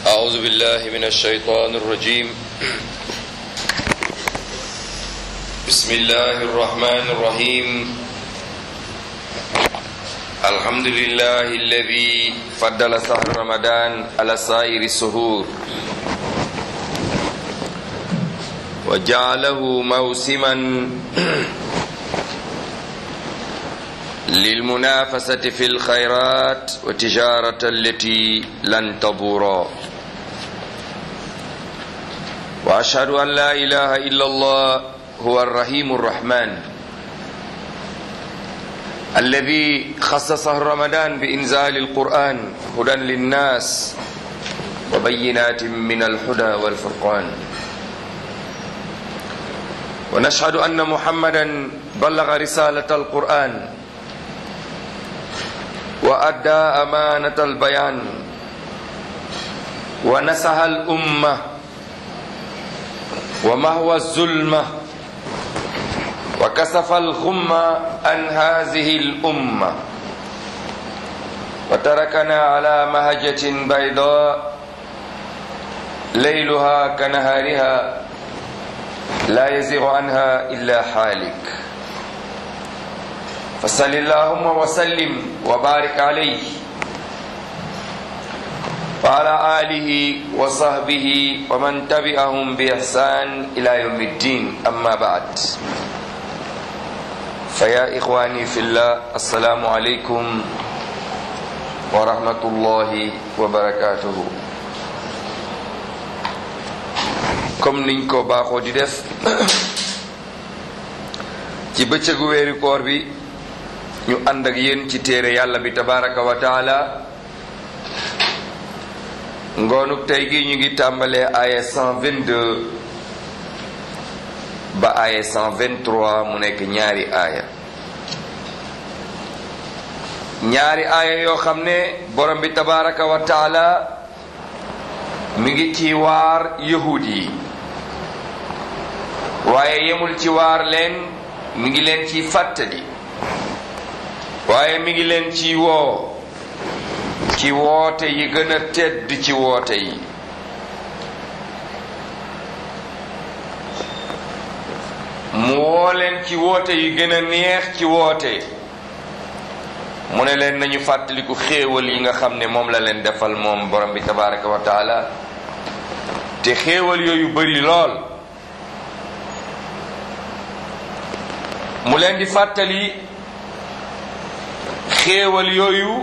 أعوذ بالله من الشيطان الرجيم بسم الله الرحمن الرحيم الحمد لله الذي فضل شهر رمضان على سائر السهور وجعله موسما للمنافسة في الخيرات وتجارة التي لن تبورا وأشهد أن لا إله إلا الله هو الرحيم الرحمن الذي خص شهر رمضان بإنزال القرآن هدى للناس وبينات من الهدى والفرقان ونشهد أن محمدا بلغ رسالة القرآن وأدى أمانة البيان ونسها الأمة ومهوى الظلمة وكسف الغمة عن هذه الأمة وتركنا على مهجة بيضاء ليلها كنهارها لا يزيغ عنها إلا حالك فصل اللهم وسلم وبارك عليه وعلى آله وصحبه ومن تبعهم بإحسان إلى يوم الدين أما بعد فيا إخواني في الله السلام عليكم ورحمة الله وبركاته comme niñ ko baaxoo di def ci bëccëgu weeri koor bi ñu ànd ak yéen ci téere yàlla bi tabaraka wa taala ngoonuk tey gi ñu ngi tàmbalee aaya 122 ba aaya 123 mu nekk ñaari aaya ñaari aaya yoo xam ne borom bi tabaraka wa taala mi ngi ci waar yahud yi waaye yemul ci waar leen mi ngi leen ci fàttali waaye mi ngi leen ci woo ci woote yi gën a tedd ci woote yi mu woo leen ci woote yi gën a neex ci woote mu ne leen nañu fàttaliku xéewal yi nga xam ne moom la leen defal moom borom bi tabaraka wa taala te xéewal yooyu bari lool mu leen di fàttali xéewal yooyu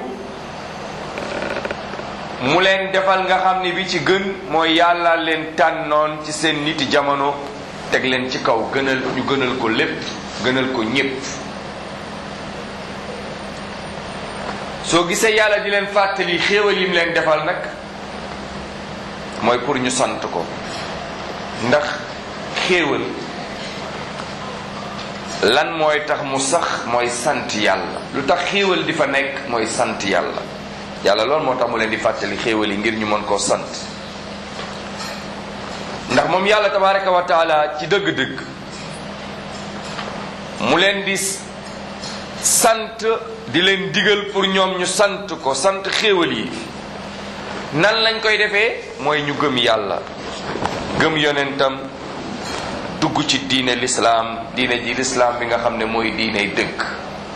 mu leen defal nga xam ne bi ci gën mooy yàlla leen tànnoon ci seen niti jamono teg leen ci kaw gënal ñu gënal ko lépp gënal ko ñépp soo gisee yàlla di leen fàttali xéewal yim leen defal nag mooy pour ñu sant ko ndax xéewal lan mooy tax mu sax mooy sant yàlla lu tax xéewal di fa nekk mooy sant yàlla yàlla loolu moo tax mu leen di fàttali xéewal yi ngir ñu mën koo sant ndax moom yàlla tabaraka wa taala ci dëgg-dëgg mu leen di sant di leen digal pour ñoom ñu sant ko sant xéewal yi nan lañ koy defee mooy ñu gëm yàlla gëm yonentam dugg ci diine lislaam diine ji lislaam bi nga xam ne mooy diiney dëgg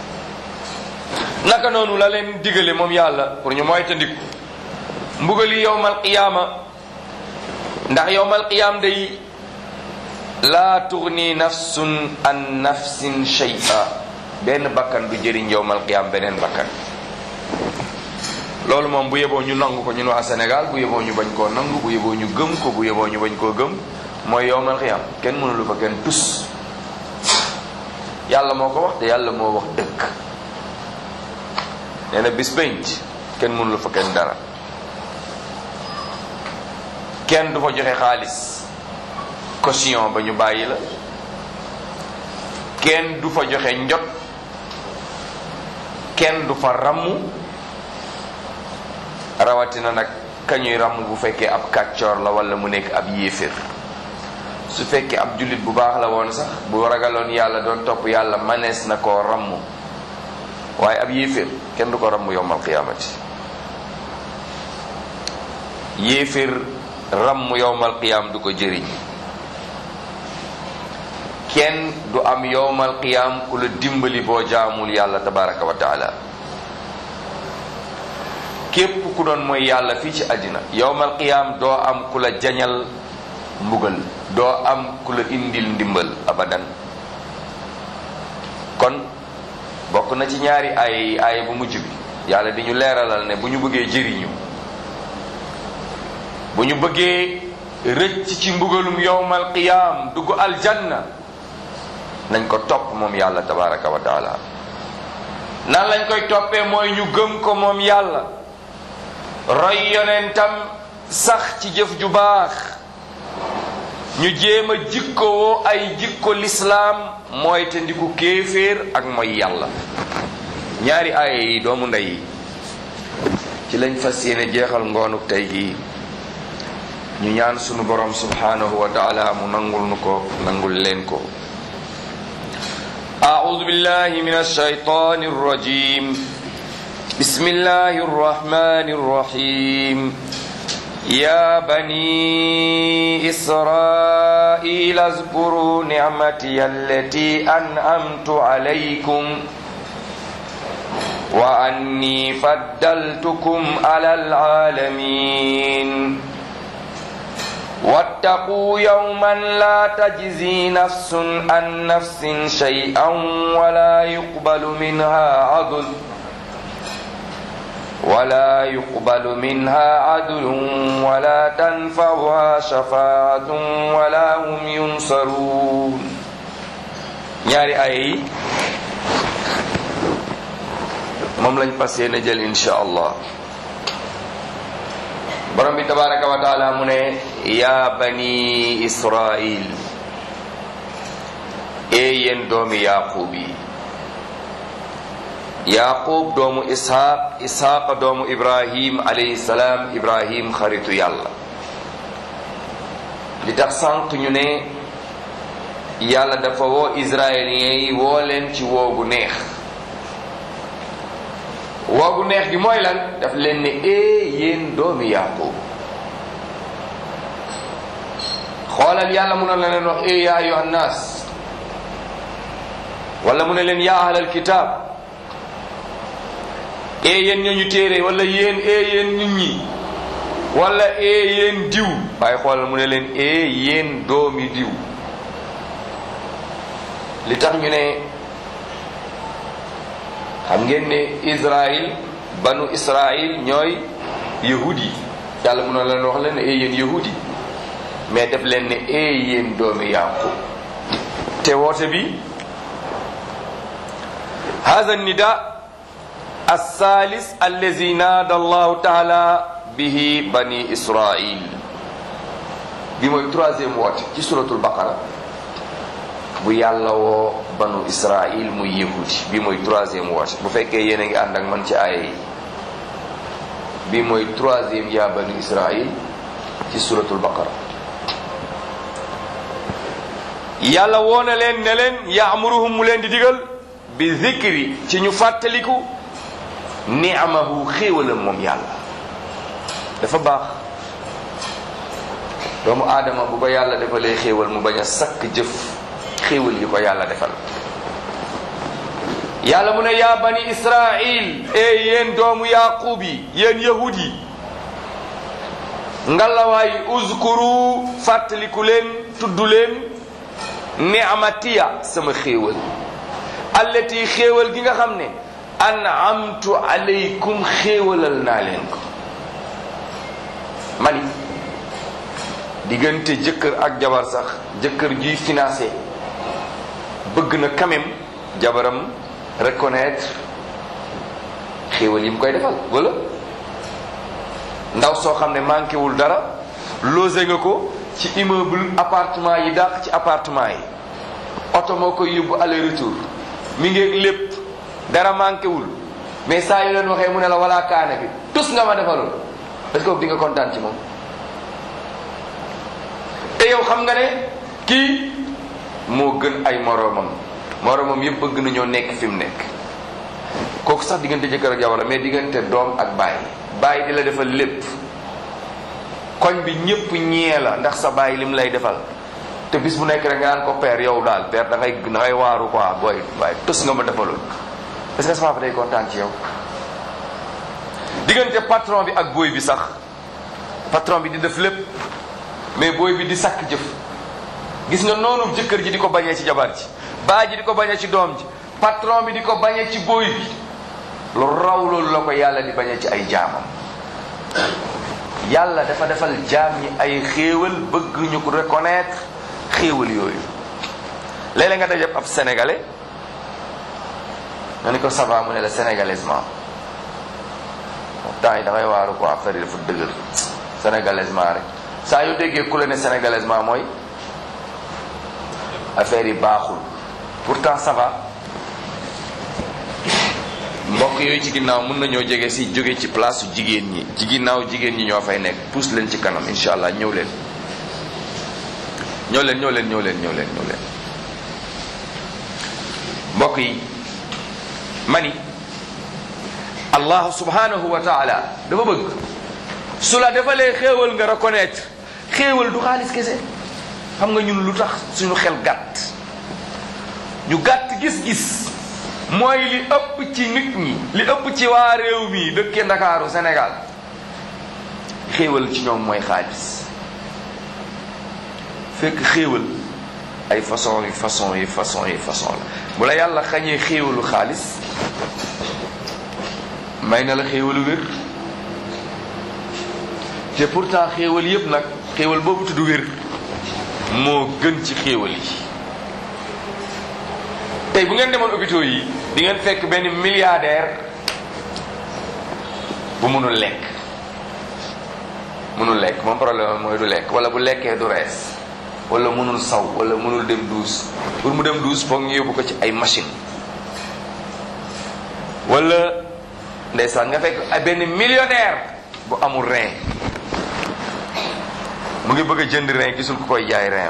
naka noonu la leen digale moom yàlla pour ñu moytandiku mbugali yowmal qiyaama ndax yowmal qiyaam day laa tugni nafsun an nafsin shay'a benn bakkan du jëriñ yowmal qiyaam beneen bakkan loolu moom bu yeboo ñu nangu ko ñun waa Sénégal bu yeboo ñu bañ koo nangu bu yeboo ñu gëm ko bu yeboo ñu bañ koo gëm mooy yowmal qiyaam kenn mënulu fa kenn tus yàlla moo ko wax te yàlla moo wax dëkk nee na bis pénc kenn mënulu fa kenn dara kenn du fa joxe xaalis caution ba ñu bàyyi la kenn du fa joxe njot kenn du fa ramm rawatina nag kañuy ramm bu fekkee ab kàccoor la wala mu nekk ab yéefér su fekkee ab jullit bu baax la woon sax bu ragaloon yàlla doon topp yàlla manees na koo ramm waaye ab yéeféer kenn du ko ramm yowmal qiyaamati yéeféer ramm yowmal qiyaam du ko jëriñ kenn du am yowmal qiyaam ku la dimbali boo jaamul yàlla tabaraka wa taala képp ku doon mooy yàlla fii ci àddina yowmal qiyaam doo am ku la jañal mbugal doo am ku la indil ndimbal abadan kon bokk na ci ñaari ay ay bu mujj bi yàlla di ñu leeralal ne bu ñu bëggee jëriñu bu ñu bëggee rëcc ci mbugalum yowmal qiyaam dugg aljanna nañ ko topp moom yàlla tabaraka wa taala nan lañ koy toppee mooy ñu gëm ko moom yàlla roy yonentam sax ci jëf ju baax ñu jéem a jikkowoo ay jikko lislaam mooy te ndiku kéeféer ak mooy yàlla ñaari aaya yi doomu ndey yi ci lañ fas yéene jeexal ngoonuk tey gi ñu ñaan sunu borom subhanahu wa taala mu nangul nu ko nangul leen ko أعوذ بالله من الشيطان الرجيم بسم الله الرحمن الرحيم يا بني إسرائيل اذكروا نعمتي التي أنعمت عليكم وأني فضلتكم على العالمين واتقوا يوما لا تجزي نفس عن نفس شيئا ولا يقبل منها عدل ولا يقبل منها عدل ولا تنفعها شفاعة ولا هم ينصرون ñaari ay yi moom lañ fas yéene jël insha allah borom bi tabaraka wa taala mu ne yaa bani israil ee yéen doomi yaqub yi yaqub doomu ishaq ishaq doomu ibrahim alayhi salaam ibrahim xaritu yàlla li tax sànq ñu ne yàlla dafa woo israéliens yi woo leen ci woogu neex woogu neex gi mooy lan daf leen ne ee yéen doomi yaqub xoolal yàlla mun na leen wax ee yaa ayuha nnaas wala mu ne leen yaa ahlal kitaab ee yéen ñooñu téere wala yéen ee yéen nit ñi wala ee yéen diw waaye xoolal mu ne leen ee yéen doomi diw li tax ñu ne xam ngeen ne Israël banu Israël ñooy yahudi yi yàlla mun na leen wax leen ne ee yéen yahudi mais def leen ne ee yéen doomi yaqub te woote bi hada nida الثالث الذي نادى الله تعالى به بني إسرائيل bi mooy troisième woote ci suratul baqara bu yàlla woo banu Israël muy yahudi bi mooy troisième woote bu fekkee yéen a ngi ànd ak man ci aaya yi bi mooy troisième yaa banu Israël ci suratul baqara yàlla woo na leen ne leen yaamuruhum mu leen di digal bi zikri ci ñu fàttaliku ni'amahu xéewalam moom yàlla dafa baax doomu aadama bu ko yàlla defalee xéewal mu bañ a sakk jëf xéewal yi ko yàlla defal yàlla mu ne yaa bani israil e yéen doomu yaqub yi yéen yahud yi ngalawaay uzkuru fàttaliku leen tudd leen ni'matiya sama xéewal allati xéewal gi nga xam ne an'amtu alaykum xéewalal naa leen ko mani diggante jëkkër ak jabar sax jëkkër juy financé bëgg na quand même jabaram reconnaître xéewal yi mu koy defal wala ndaw soo xam ne manqué wul dara logé nga ko ci immeuble appartement yi dàq ci appartement yi oto moo koy yóbbu aller retour mi ngi lépp dara manqué wul mais saa yu leen waxee mu ne la wala kaane bi tus nga ma defaloon est-ce que di nga kontaan ci moom te yow xam nga ne kii moo gën ay moroomam moroomam yëpp bëgg nañoo nekk fi mu nekk kooku sax diggante jëkkër ak jabar la mais diggante doom ak baay baay di la defal lépp koñ bi ñépp ñee la ndax sa bàyyi lim lay defal te bis bu nekk rek nga naan ko père yow daal père da ngay da ngay waaru quoi booy waaye tos nga ma defaloon est-ce que sa papa day kontaan ci yow diggante patron bi ak booy bi sax patron bi di def lépp mais booy bi di sakk jëf gis nga noonu jëkkër ji di ko bañee ci jabar ji baa ji di ko bañee ci doom ji patron bi di ko bañee ci booy bi lu raw loolu la ko yàlla di bañee ci ay jaamam yàlla dafa defal jaam ñi ay xéewal bëgg ñu ko reconnaître xéewal yooyu léeg-léeg nga dajab ab sénégalais nga ni ko ça va mu ne la sénégalaisement temps yi da ngay waaru ko affaire yi dafa dëgër sénégalaisement rek saa yoo déggee ku la ne sénégalaisement mooy affaire yi baaxul pourtant ça va mbokk yooyu ci ginnaaw mën nañoo jege si jóge ci place su jigéen ñi ci ginnaaw jigéen ñi ñoo fay nekk pousse leen ci kanam incha allah ñëw leen ñëw leen ñëw leen ñëw leen ñëw leen ñëw leen mbokk yi mani allah subhanahu wa taala dafa bëgg su la defalee xéewal nga reconnaître xéewal du xaalis kese xam nga ñun lu tax suñu xel gàtt ñu gàtt gis-gis mooy li ëpp ci nit ñi li ëpp ci waa réew mi dëkkee ndakaaru Sénégal xéewal ci ñoom mooy xaalis fekk xéewal ay façon yi façon yi façon yi façon la bu la yàlla xañee xéewalu xaalis may na la xéewalu wér te pourtant xéewal yépp nag xéewal boobu tudd wér moo gën ci xéewal yi tey bu ngeen demoon hôpitaux yi di ngeen fekk benn milliardaire bu mënul lekk mënul lekk moom problème mooy du lekk wala bu lekkee du rees wala mënul saw wala mënul dem douche pour mu dem douche foog ñu yóbbu ko ci ay machine wala ndeysaan nga fekk ay benn millionnaire bu amul rein mu ngi bëgg a jënd rein gisul ku koy jaay rein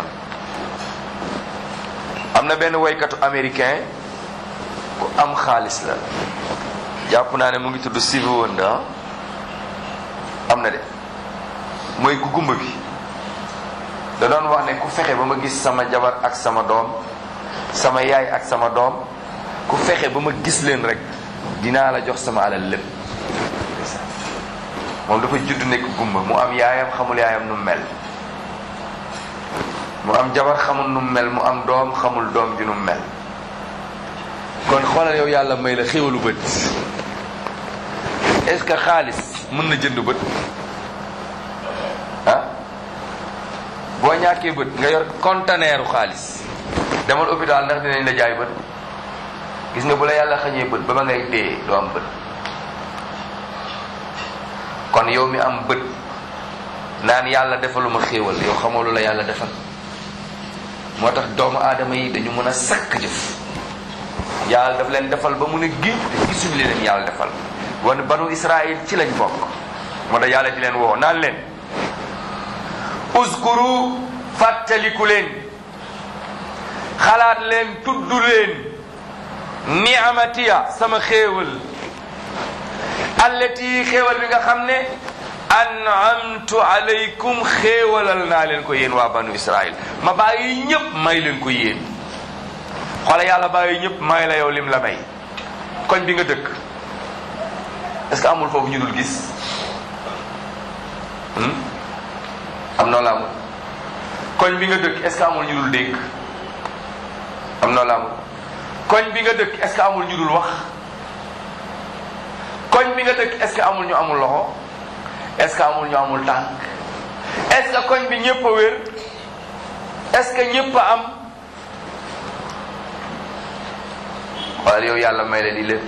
am na benn woykatu américain ku am xaalis la jàpp naa ne mu ngi tudd Stevie Wonder am na de mooy ku gumba bi da doon wax ne ku fexe ba ma gis sama jabar ak sama doom sama yaay ak sama doom ku fexe ba ma gis leen rek dinaa la jox sama alal lépp moom dafa judd nekk gumba mu am yaayam xamul yaayam nu mel mu am jabar xamul nu mel mu am doom xamul doom ji nu mel kon xoolal yow yàlla may la xéwalu bët est-ce que xaalis mën na jënd bët ah boo ñàkkee bët nga yor conteneeru xaalis demal hôpital ndax dinañ la jaay bët gis nga bu la yàlla xañee bët ba ma ngay dee doo am bët kon yow mi am bët naan yàlla defaluma xéewal yow xamoo lu la yàlla defal moo tax doomu aadama yi dañu mën a sakk jëf yàlla daf leen defal ba mun a géej te gisuñu li leen yàlla defal wan banu israil ci lañ bokk moo tax yàlla di leen woo naan leen uskuru fàttaliku leen xalaat leen tudd leen ni'amatiya sama xéewal allati xéewal bi nga xam ne an'amtu alaykum xéewalal naa leen ko yéen waa banu israil ma bàyyi ñëpp may leen ko yéen xoole yàlla bàyyi ñëpp may la yow lim la may koñ bi nga dëkk est-ce que amul foofu ñu dul gis am noo la amul koñ bi nga dëkk est-ce que amul ñu dul dégg am noo la amul koñ bi nga dëkk est-ce que amul ñu dul wax koñ bi nga dëkk est-ce que amul ñu amul loxo est-ce que amul ñu amul tànk est-ce que koñ bi ñëpp a wér est-ce que ñëpp a am wala yow yàlla may la di lépp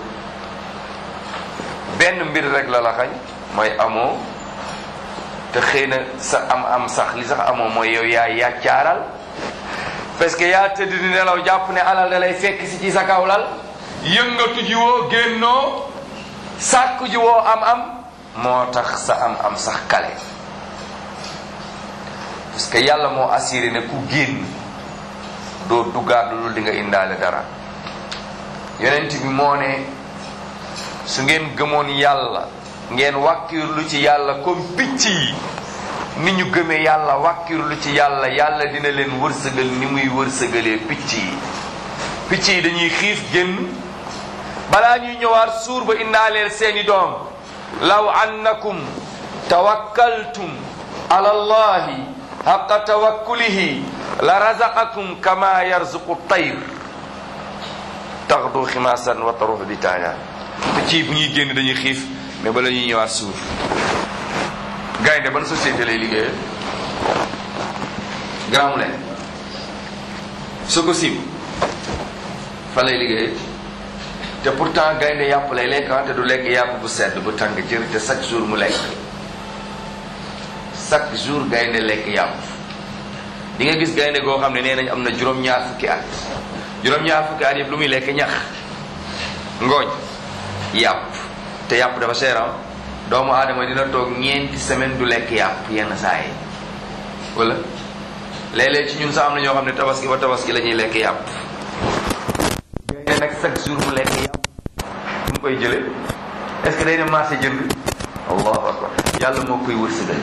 benn mbir rek la la xañ mooy amoo te xëy na sa am am sax li sax amoo mooy yow yaa yàccaaral parce que yaa tëdd di nelaw jàpp ne alal da lay fekk si ci sa kaw lal yëngatu ji woo génnoo sàkku ji woo am am moo tax sa am am sax kale parce que yàlla moo assuré ne ku génn doo duggaat lu di nga indaale dara yonent bi moo ne su ngeen gëmoon yàlla ngeen wàkkirlu ci yàlla comme picc yi ni ñu gëmee yàlla wàkkirlu ci yàlla yàlla dina leen wërsëgal ni muy wërsëgalee picc yi picc yi dañuy xiif génn balaa ñuy ñëwaat suur ba indaaleel seeni doom law annakum tawakkaltum ala allahi haqa tawakkulihi la razaqakum kama yarzuqu tayr taxdu ximaasan wa taruux bi taana picc yi bu ñuy génn dañuy xiif mais bala ñuy ñëwaat suur gaynde ban société lay liggéeyee Grand Moulin Sococim fa lay liggéeyee te pourtant gaynde yàpp lay lekk te du lekk yàpp bu sedd bu tàng jër te chaque jour mu lekk chaque jour gaynde lekk yàpp di nga gis gaynde goo xam ne nee nañ am na juróom-ñaar fukki at juróom-ñaar fukki at yëpp lu muy lekk ñax ngooñ yàpp te yàpp dafa seeram doomu aadama dina toog ñeenti semaine du lekk yàpp yenn saa yi wala léeg-léeg ci ñun sax am na ñoo xam ne tabaski ba tabaski la ñuy lekk yàpp gaynde nag chaque jour mu lekk yàpp fu mu koy jële est-ce que day dem marché jënd allahu akbar yàlla moo koy wërsëgal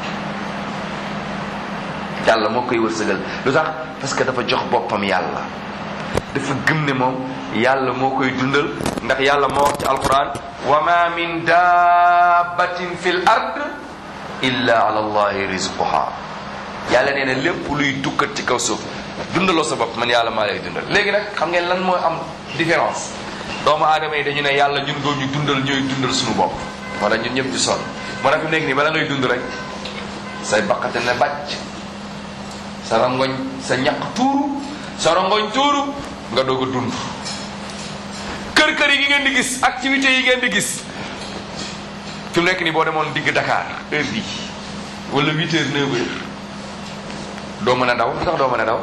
yàlla moo koy wërsëgal lu tax parce que dafa jox boppam yàlla dafa gëm ne moom yàlla moo koy dundal ndax yàlla moo wax ci alquran wa ma min dabbatin fi l ard illa ala allahi rizquha yàlla nee na lépp luy dukkat ci kaw suuf dundaloo sa bopp man yàlla maa lay dundal léegi nag xam ngeen lan mooy am différence doomu aadama yi dañu ne yàlla ñun doo ñu dundal ñooy dundal suñu bopp wala ñun ñëpp di sonn moo tax fi nekk nii bala ngay dund rek say baqate ne bàcc sa rangoñ sa ñaq tuuru sa rangoñ tuuru nga doog a dund kër kër yi ngeen di gis activités yi ngeen di gis fi mu nekk nii boo demoon digg Dakar heure bii wala huit heures neuf heures doo mën a daw lu tax doo mën a daw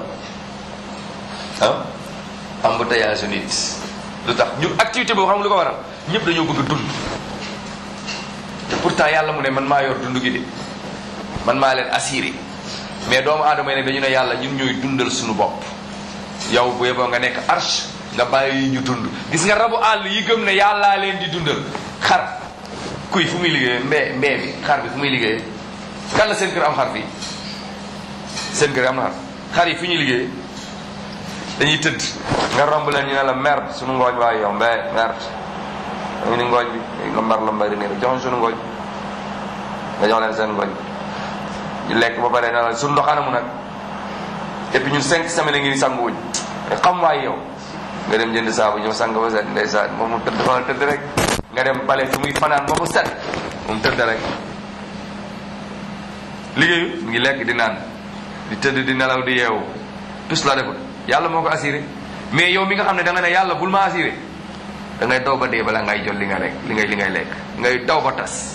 ah embouteillage nit lu tax ñu activité boobu xam nga lu ko waral ñëpp dañoo bëgg a dund te pourtant yàlla mu ne man maa yor dund gi de man maa leen assuré mais doomu aadama yi ne dañu ne yàlla ñun ñooy dundal suñu bopp yow bu yeboo nga nekk arche nga bàyyi ñu dund gis nga rabu àll yi gëm ne yàllaa leen di dundal xar kuy fu muy liggéeyee mbee mbee bi xar bi fu muy liggéeyee kan la seen kër am xar fii seen kër am na xar xar yi fu ñuy liggéeyee dañuy tëdd nga romb leen ñu ne la merde suñu ngooñ waaye yow mbee merde dañu ni ngooñ bi nga mbar la mbay di nii rek joxoon suñu ngooñ nga jox leen seen ngooñ ñu lekk ba pare na la suñu ndox anamu nag et puis ñun cinq semaines ngi ni sanguwuñ xam waay yow nga dem jënd saabu ñëw sang ba set ndeysaan moom mu tëdd fa tëdd rek nga dem bale fi muy fanaan ba mu set moom tëdd rek liggéeyu mu ngi lekk di naan di tëdd di nelaw di yeewu tus la deful yàlla moo ko assuré mais yow mi nga xam ne da nga ne yàlla bul ma assuré da ngay daw ba dee bala ngay jot li nga lekk li ngay li ngay lekk ngay daw ba tas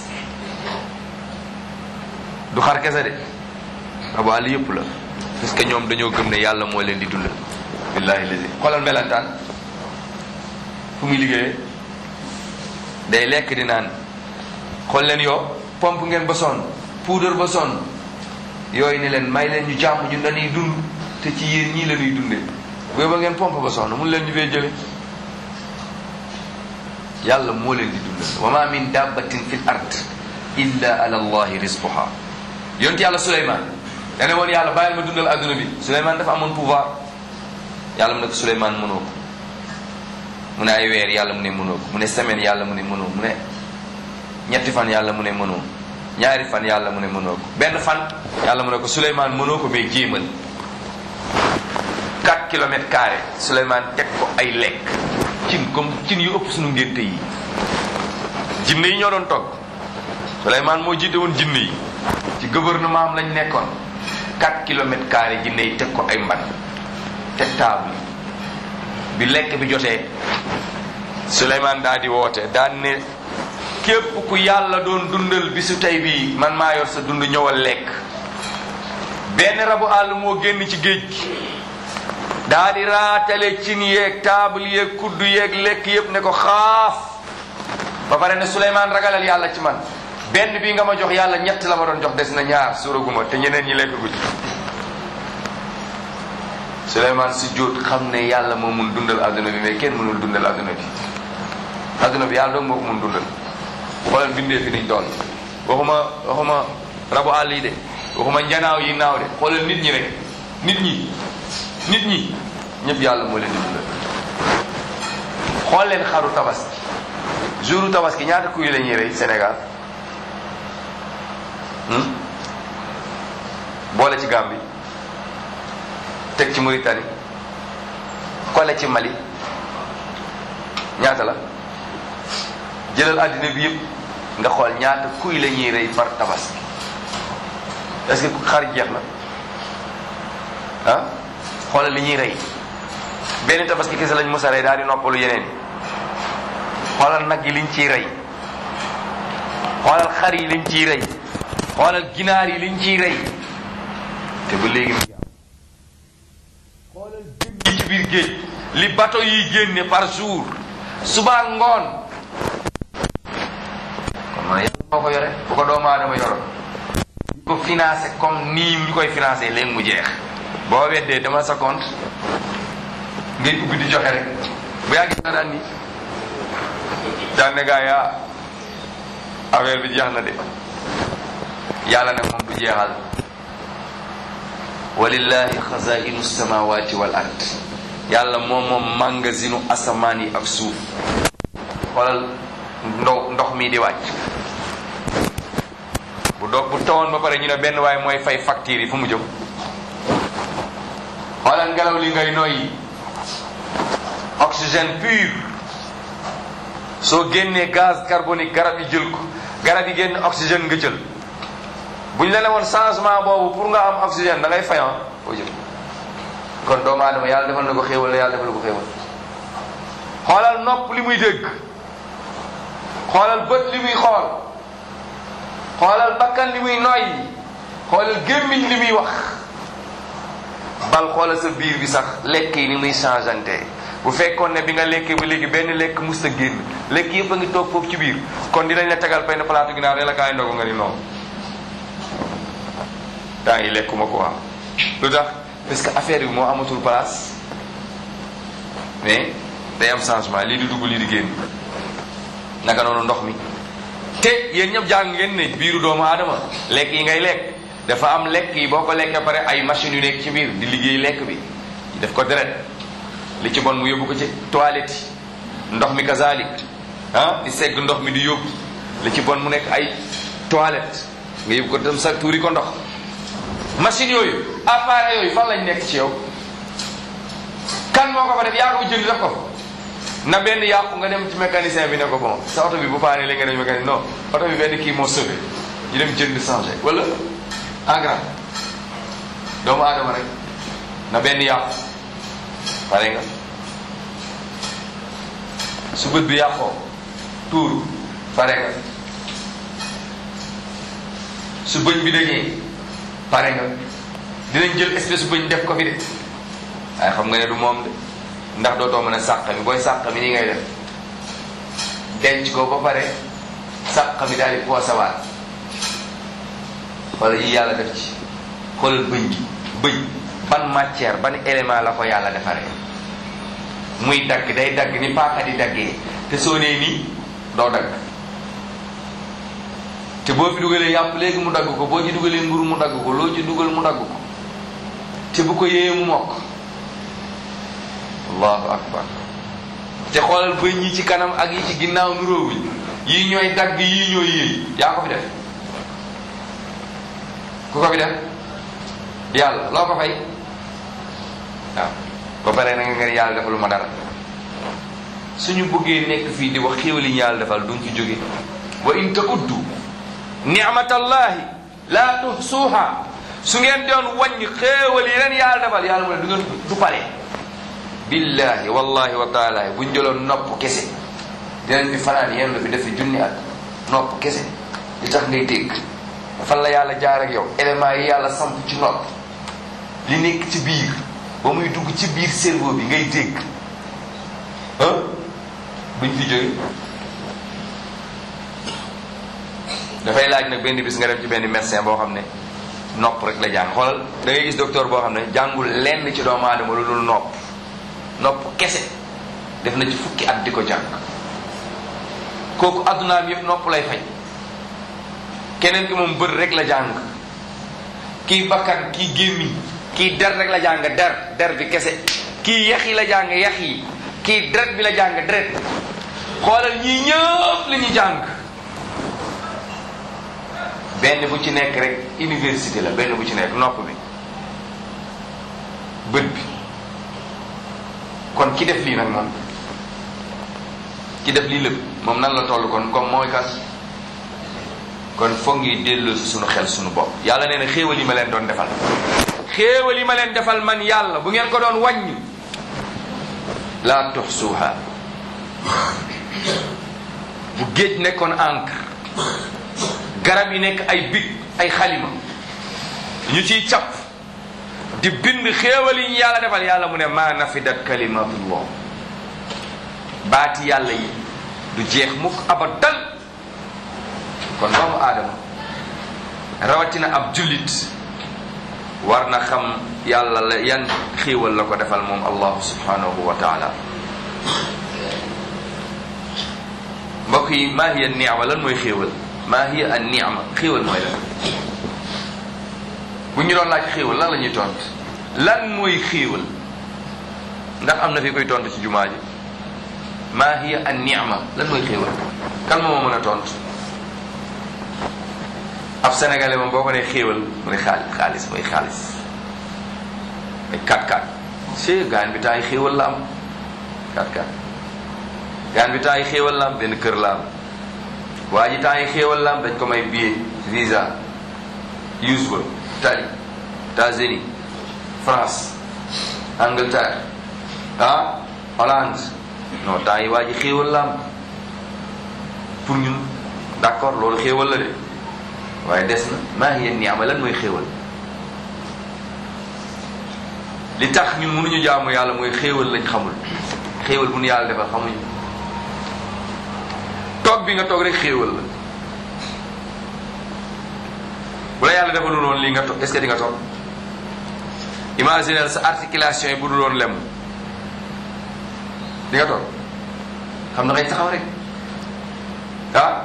du xar kese de rabu àll yëpp la parce que ñoom dañoo gëm ne yàlla moo leen di dundal billahi lazi xoolal melantaan fu muy liggéeyee day lekk di naan xool leen yow pompe ngeen ba sonn poudre ba sonn yooyu ni leen may leen ñu jàmm ñun dañuy dund te ci yéen ñii la ñuy dundee booy ba ngeen pompe ba sonn mun leen ñu fee jële yàlla moo leen di dundal wa ma min dabbatin fil ard illa ala allahi rizquha yonent yàlla Suleymaan dane woon yàlla bàyyil ma dundal adduna bi Suleymaan dafa amoon pouvoir yàlla mu ne ko Suleymaan mënoo ko mu ne ay weer yàlla mu ne mënoo ko mu ne semaine yàlla mu ne mënoo mu ne ñetti fan yàlla mu ne mënoo ñaari fan yàlla mu ne mënoo ko benn fan yàlla mu ne ko Suleymaan mënoo ko mais jéemal 4 kilomètres carrés Suleymaan teg ko ay lekk cin comme cin yu ëpp suñu ngénte yi jinne yi ñoo doon togg Suleymaan moo jiite woon jinne yi ci gouvernement am lañ nekkoon 4 kilomètres carrés jinne yi teg ko ay mban teg table bi lekk bi jotee Suleymaan daa di woote daan ne képp ku yàlla doon dundal bisu tey bii man maa yor sa dund ñëwal lekk benn rabu àll moo génn ci géej gi daa di raatale cin yeeg table yeeg kuddu yeeg lekk yépp ne ko xaaf ba pare ne Suleymaan ragalal yàlla ci man benn bii nga ma jox yàlla ñett la ma doon jox des na ñaar suuraguma te ñeneen ñi lekk guñ Suleymaan si jóot xam ne yàlla moo mun dundal adduna bi mais kenn mënul dundal adduna bi adduna bi yàlla doon moo ko mun dundal xoolal bindee fi niñ doon waxuma waxuma rabu àll yi de waxuma njanaaw yi naaw de xoolal nit ñi rek nit ñi nit ñi ñëpp yàlla moo leen di dundal xool leen xaru tabaski jouru tabaski ñaata kuy la ñuy rey Sénégal boole ci Gambie teg ci Mauritanie kole ci Mali ñaata la jëlal àddina bi yëpp nga xool ñaata kuy la ñuy rey par tabaski est-ce que xar jeex na ah xoolal li ñuy rey benn tabaski kese lañ mos a rey daal di noppalu yeneen yi xoolal nag yi liñ ciy rey xoolal xar yi liñ ciy rey xoolal ginaar yi liñ ciy rey te ba léegi xoolal jën yi ci biir géej li bateau yi génne par jour suba ngoon kon man yàlla moo ko yore bu ko doomu aadama yoroon ñu ko financé comme nii ñu koy financé léegi mu jeex boo weddee dama sa compte ngay ubbi di joxe rek bu yàggee nga daan ni daan ne gaa yaa affaire bi jeex na de yàlla ne moom du jeexal walillahi xazainu samawati wal ard yàlla moom moom magasinu asamaan yi ak suuf xoolal ndox ndox mi di wàcc bu do bu tawoon ba pare ñu ne benn waaye mooy fay facture yi fu mu jëm xoolal ngelaw li ngay noyyi oxygène pur soo génnee gaz carbonique garab yi jël ko garab yi génn oxygène nga jël bu ñu la ne woon changement boobu pour nga am oxygène da ngay fayan foo jëm kon doomu aadama yàlla defal na ko xéewal la yàlla defal ko xéewal xoolal nopp li muy dégg xoolal bët li muy xool xoolal bakkan li muy noyyi xoolal gémmiñ li muy wax bal xoolal sa biir bi sax lekk yi ni muy changeante bu fekkoon ne bi nga lekkee ba léegi benn lekk mus a génn lekk yëpp a ngi toog foofu ci biir kon dinañ la tegal benn palaatu ginaar ne la kaay ndogu nga ni noonu temps yi lekkuma ko am lu tax parce que affaire bi moo amatul place mais day am changement lii di dugg lii di génn naka noonu ndox mi te yéen ñëpp jàng ngeen ne biiru doomu aadama lekk yi ngay lekk dafa am lekk yi boo ko lekkee pare ay machines yu nekk ci biir di liggéey lekk bi def ko deret li ci bon mu yóbbu ko ci toilette yi ndox mi kazalik ah di segg ndox mi di yóbbu li ci bon mu nekk ay toilette nga yóbbu ko dem sa tuuri ko ndox machine yooyu appareil yooyu fan lañ nekk ci yow kan moo ko fa def yaa ko jënd def ko na benn yàqu nga dem ci mécanicien bi ne ko bon sa oto bi bu paane léegi nga dem mécanicien non oto bi benn kii moo sauvé ñu dem jënd changé wala en grand doomu aadama rek na benn yàqu pare nga su bët bi yàqoo tuuru pare nga su bëñ bi dañee pare nga dinañ jël espèce bëñ def ko fi de waaye xam nga ne du moom de ndax dootoo mën a sàq mi booy sàq mi nii ngay def denc ko ba pare sàq mi daal di poosawaat wala yi yàlla def ci xoolal bëñ gi bëñ ban matière ban élément la ko yàlla defaree muy dagg day dagg ni paaka di daggee te soo nee nii doo dagg te boo fi dugalee yàpp léegi mu dagg ko boo ci dugalee mburu mu dagg ko loo ci dugal mu dagg ko te bu ko yéeyee mu mokk allahu akbar te xoolal bëñ yi ci kanam ak yi ci ginnaaw nuróowuñ yii ñooy dagg yii ñooy yéey yaa ko fi def ku ko fi def yàlla loo ko fay waaw ba pare na nga nga yàlla defalu ma dara suñu bëggee nekk fii di wax xéewali ñu yàlla defal duñ fi jóge wa in ta'uddu ni'matallahi la tuhsuha su ngeen doon wàññi xéewal yi leen yàlla defal yàlla mu ne du ngeen du pare billahi wallahi wa taala buñ jëloon nopp kese dinañ fi fanaan yéen la fi def fi junni at nopp kese di tax ngay dégg fan la yàlla jaar ak yow élément yi yàlla samp ci nopp li nekk ci biir ba muy dugg ci biir cerveau bi ngay dégg ah buñ fi jóge dafay laaj nag benn bis nga dem ci benn médecin boo xam ne nopp rek la jàng xoolal da ngay gis docteur boo xam ne jàngul lenn ci doomu aadama lu dul nopp nopp kese def na ci fukki at di ko jàng kooku addunaam yëpp nopp lay faj keneen ki moom bët rek la jàng kii bakkan kii gémmiñ kii der rek la jàng der der bi kese kii yax yi la jàng yax yi kii deret bi la jàng deret xoolal ñii ñëpp li ñu jàng benn bu ci nekk rek université la benn bu ci nekk nopp bi bët bi kon ki def lii nag moom ki def lii lépp moom nan la toll kon comme mooy kas kon foog ngi delloo si sunu xel sunu bopp yàlla nee na xéewal yi ma leen doon defal xéewal yi ma leen defal man yàlla bu ngeen ko doon wàññi laa tuxsuuha bu géej nekkoon encre garab yi nekk ay big ay xalima ñu ciy cap di bind xéewal yi ñu yàlla defal yàlla mu ne maa nafidat kalimatullah baati yàlla yi du jeex mukk abadan kon doomu aadama rawatina ab jullit war na xam yàlla la yan xéewal la ko defal moom allahu subhanahu wa taala mbokk yi maa hiya ni'ma lan mooy xéewal maa hiya an ni'ma xéewal mooy lan bu ñu doon laaj xéewal lan la ñuy tont lan mooy xéewal ndax am na fi koy tont ci jumaa ji maa hiya an ni'ma lan mooy xéewal kan moo ma mën a tont ab sénégalais moom boo ko nee xéewal mu ne xaalis xaalis mooy xaalis ay 4-4 c'est gaan bi taay xéewal la am 4-4 gaan bi taay xéewal la am benn kër la am waa ji taay xéewal la am dañ ko may billet visa use ba Italie États-Unis France Angleterre ah Hollande non temps yi waa ji xéewal la am pour ñun d'accord loolu xéewal la de waaye des na maa hiya ni'ma lan mooy xéewal li tax ñun mënuñu jaamu yàlla mooy xéewal lañ xamul xéewal bu nu yàlla defal xamuñu toog bi nga toog rek xéewal la bu la yàlla defalul woon lii nga toog est-ce que di nga toog imaginer sa articulation yi bu dul woon lem di nga toog xam na ngay taxaw rek ah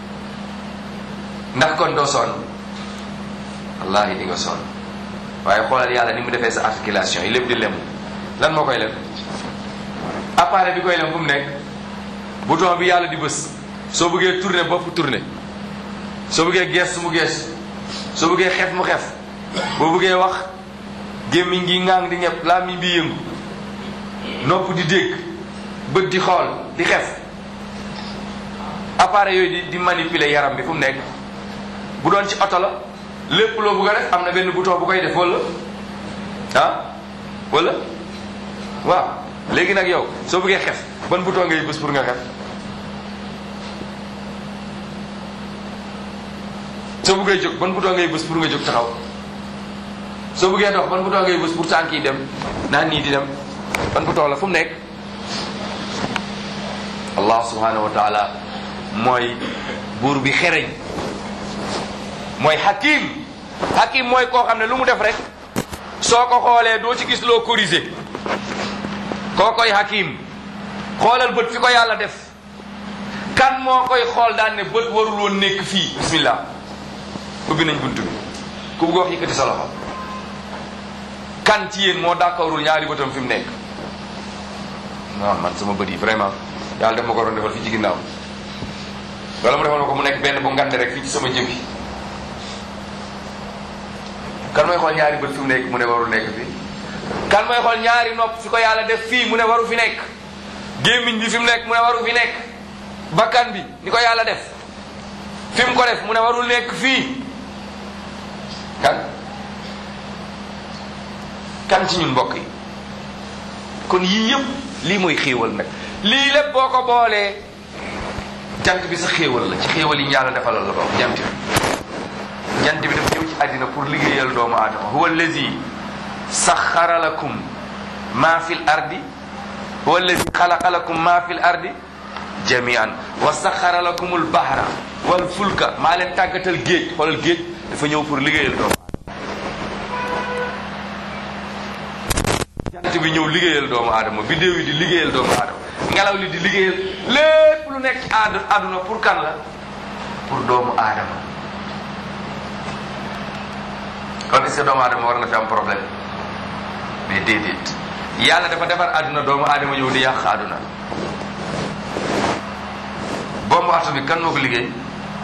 ndax kon doo sonn wallahi di nga sonn waaye xoolal yàlla ni mu defee sa articulation yi lépp di lem lan moo koy lem appareil bi koy lem fu mu nekk bouton bi yàlla di bës soo bëggee tourner bopp tourner soo bëggee gees mu gees soo bëggee xef mu xef boo bëggee wax gémmiñ gi ngaang di ñepp làmmiñ bi yëngu nopp di dégg bët di xool di xef appareil yooyu di di manipuler yaram bi fu mu nekk bu doon ci oto la lépp loo bëgg a def am na benn bouton bu koy def wala ah wala waaw léegi nag yow soo bëggee xef ban bouton ngay bës pour nga xef soo bëggee jóg ban bouton ngay bës pour nga jóg taxaw soo bëggee dox ban bouton ngay bës pour tànk yi dem naan nii di dem ban bouton la fu mu nekk allah subhanahu wa taala mooy buur bi xereñ mooy hakim hakim mooy koo xam ne lu mu def rek soo ko xoolee doo ci gis loo corriger koo koy hakim xoolal bët fi ko yàlla def kan moo koy xool daan ne bët warul woon nekk fii bismillah ubbi nañ bunt bi ku bëgg wax yëkkati sa loxo kan ci yéen moo d'accordul ñaari bëtam fi mu nekk non man sama bët yi vraiment yàlla def ma ko doon defal fii ci ginnaaw wala mu defal ma ko mu nekk benn bu ngante rek fii ci sama jëbi kan mooy xool ñaari bët fi mu nekk mu ne warul nekk fii kan mooy xool ñaari nopp fi ko yàlla def fii mu ne waru fi nekk gémmiñ bi fi mu nekk mu ne waru fi nekk bakkan bi ni ko yàlla def fi mu ko def mu ne warul nekk fii kan kan ci ñun mbokk yi kon yii yëpp lii mooy xéewal nag lii lépp boo ko boolee jant bi sa xéewal la ci xéewal yi yàlla defalal la bokk jant bi jant bi dafa ñëw ci àddina pour liggéeyal doomu aadama huwa allazi saxara lakum ma fi l ardi huwa allazi xalaqa lakum ma fi l ardi jamian wa saxara lakum l bahra wal fulka maa leen tàggatal géej xoolal géej dafa ñëw pour liggéeyal doomu jant bi ñëw liggéeyal doomu aadama bidéew yi di liggéeyal doomu aadama ngelaw li di liggéeyal lépp lu nekk ci aad àdduna pour kan la pour doomu aadama kon est-ce que doomu aadama war na fi am problème mais déedéet yàlla dafa defar àdduna doomu aadama ñëw di yàq àdduna bombe atomique kan moo ko liggéey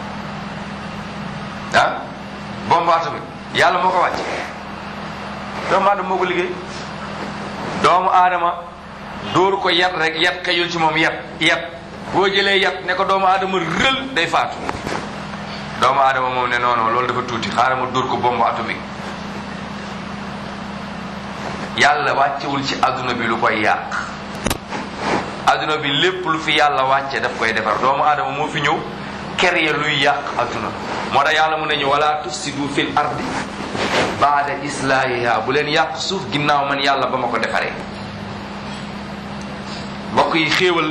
ah bombe atomique yàlla moo ko wàcc doomu aadama moo ko liggéey doomu aadama dóor ko yat rek yat xëyul ci moom yat yat boo jëlee yat ne ko doomu aadama rël day faatu doomu aadama moom ne non non loolu dafa tuuti xaaral ma dóor ko bombe atomique yàlla wàccewul ci adduna bi lu koy yàq adduna bi lépp lu fi yàlla wàcce daf koy defar doomu aadama moo fi ñëw créer luy yàq adduna moo tax yàlla mu ne ñu wala tufsidu fil ardi baada islaahiha bu leen yàq suuf ginnaaw man yàlla ba ma ko defaree mbokk yi xéewal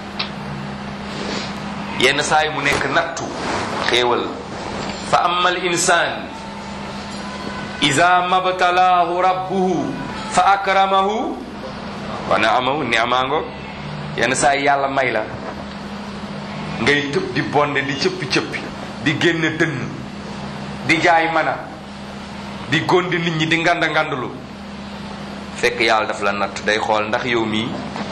yenn saa yi mu nekk nattu xéewal fa amma al insan ida mabtalaahu rabbuhu fa akramahu wa naamahu niamaango yenn saa yi yàlla may la ngay tëb di bonde di cëppi cëppi di génn dënn di jaay mana di gondi nit ñi di nganda ngandulu fekk yàlla daf la natt day xool ndax yow mii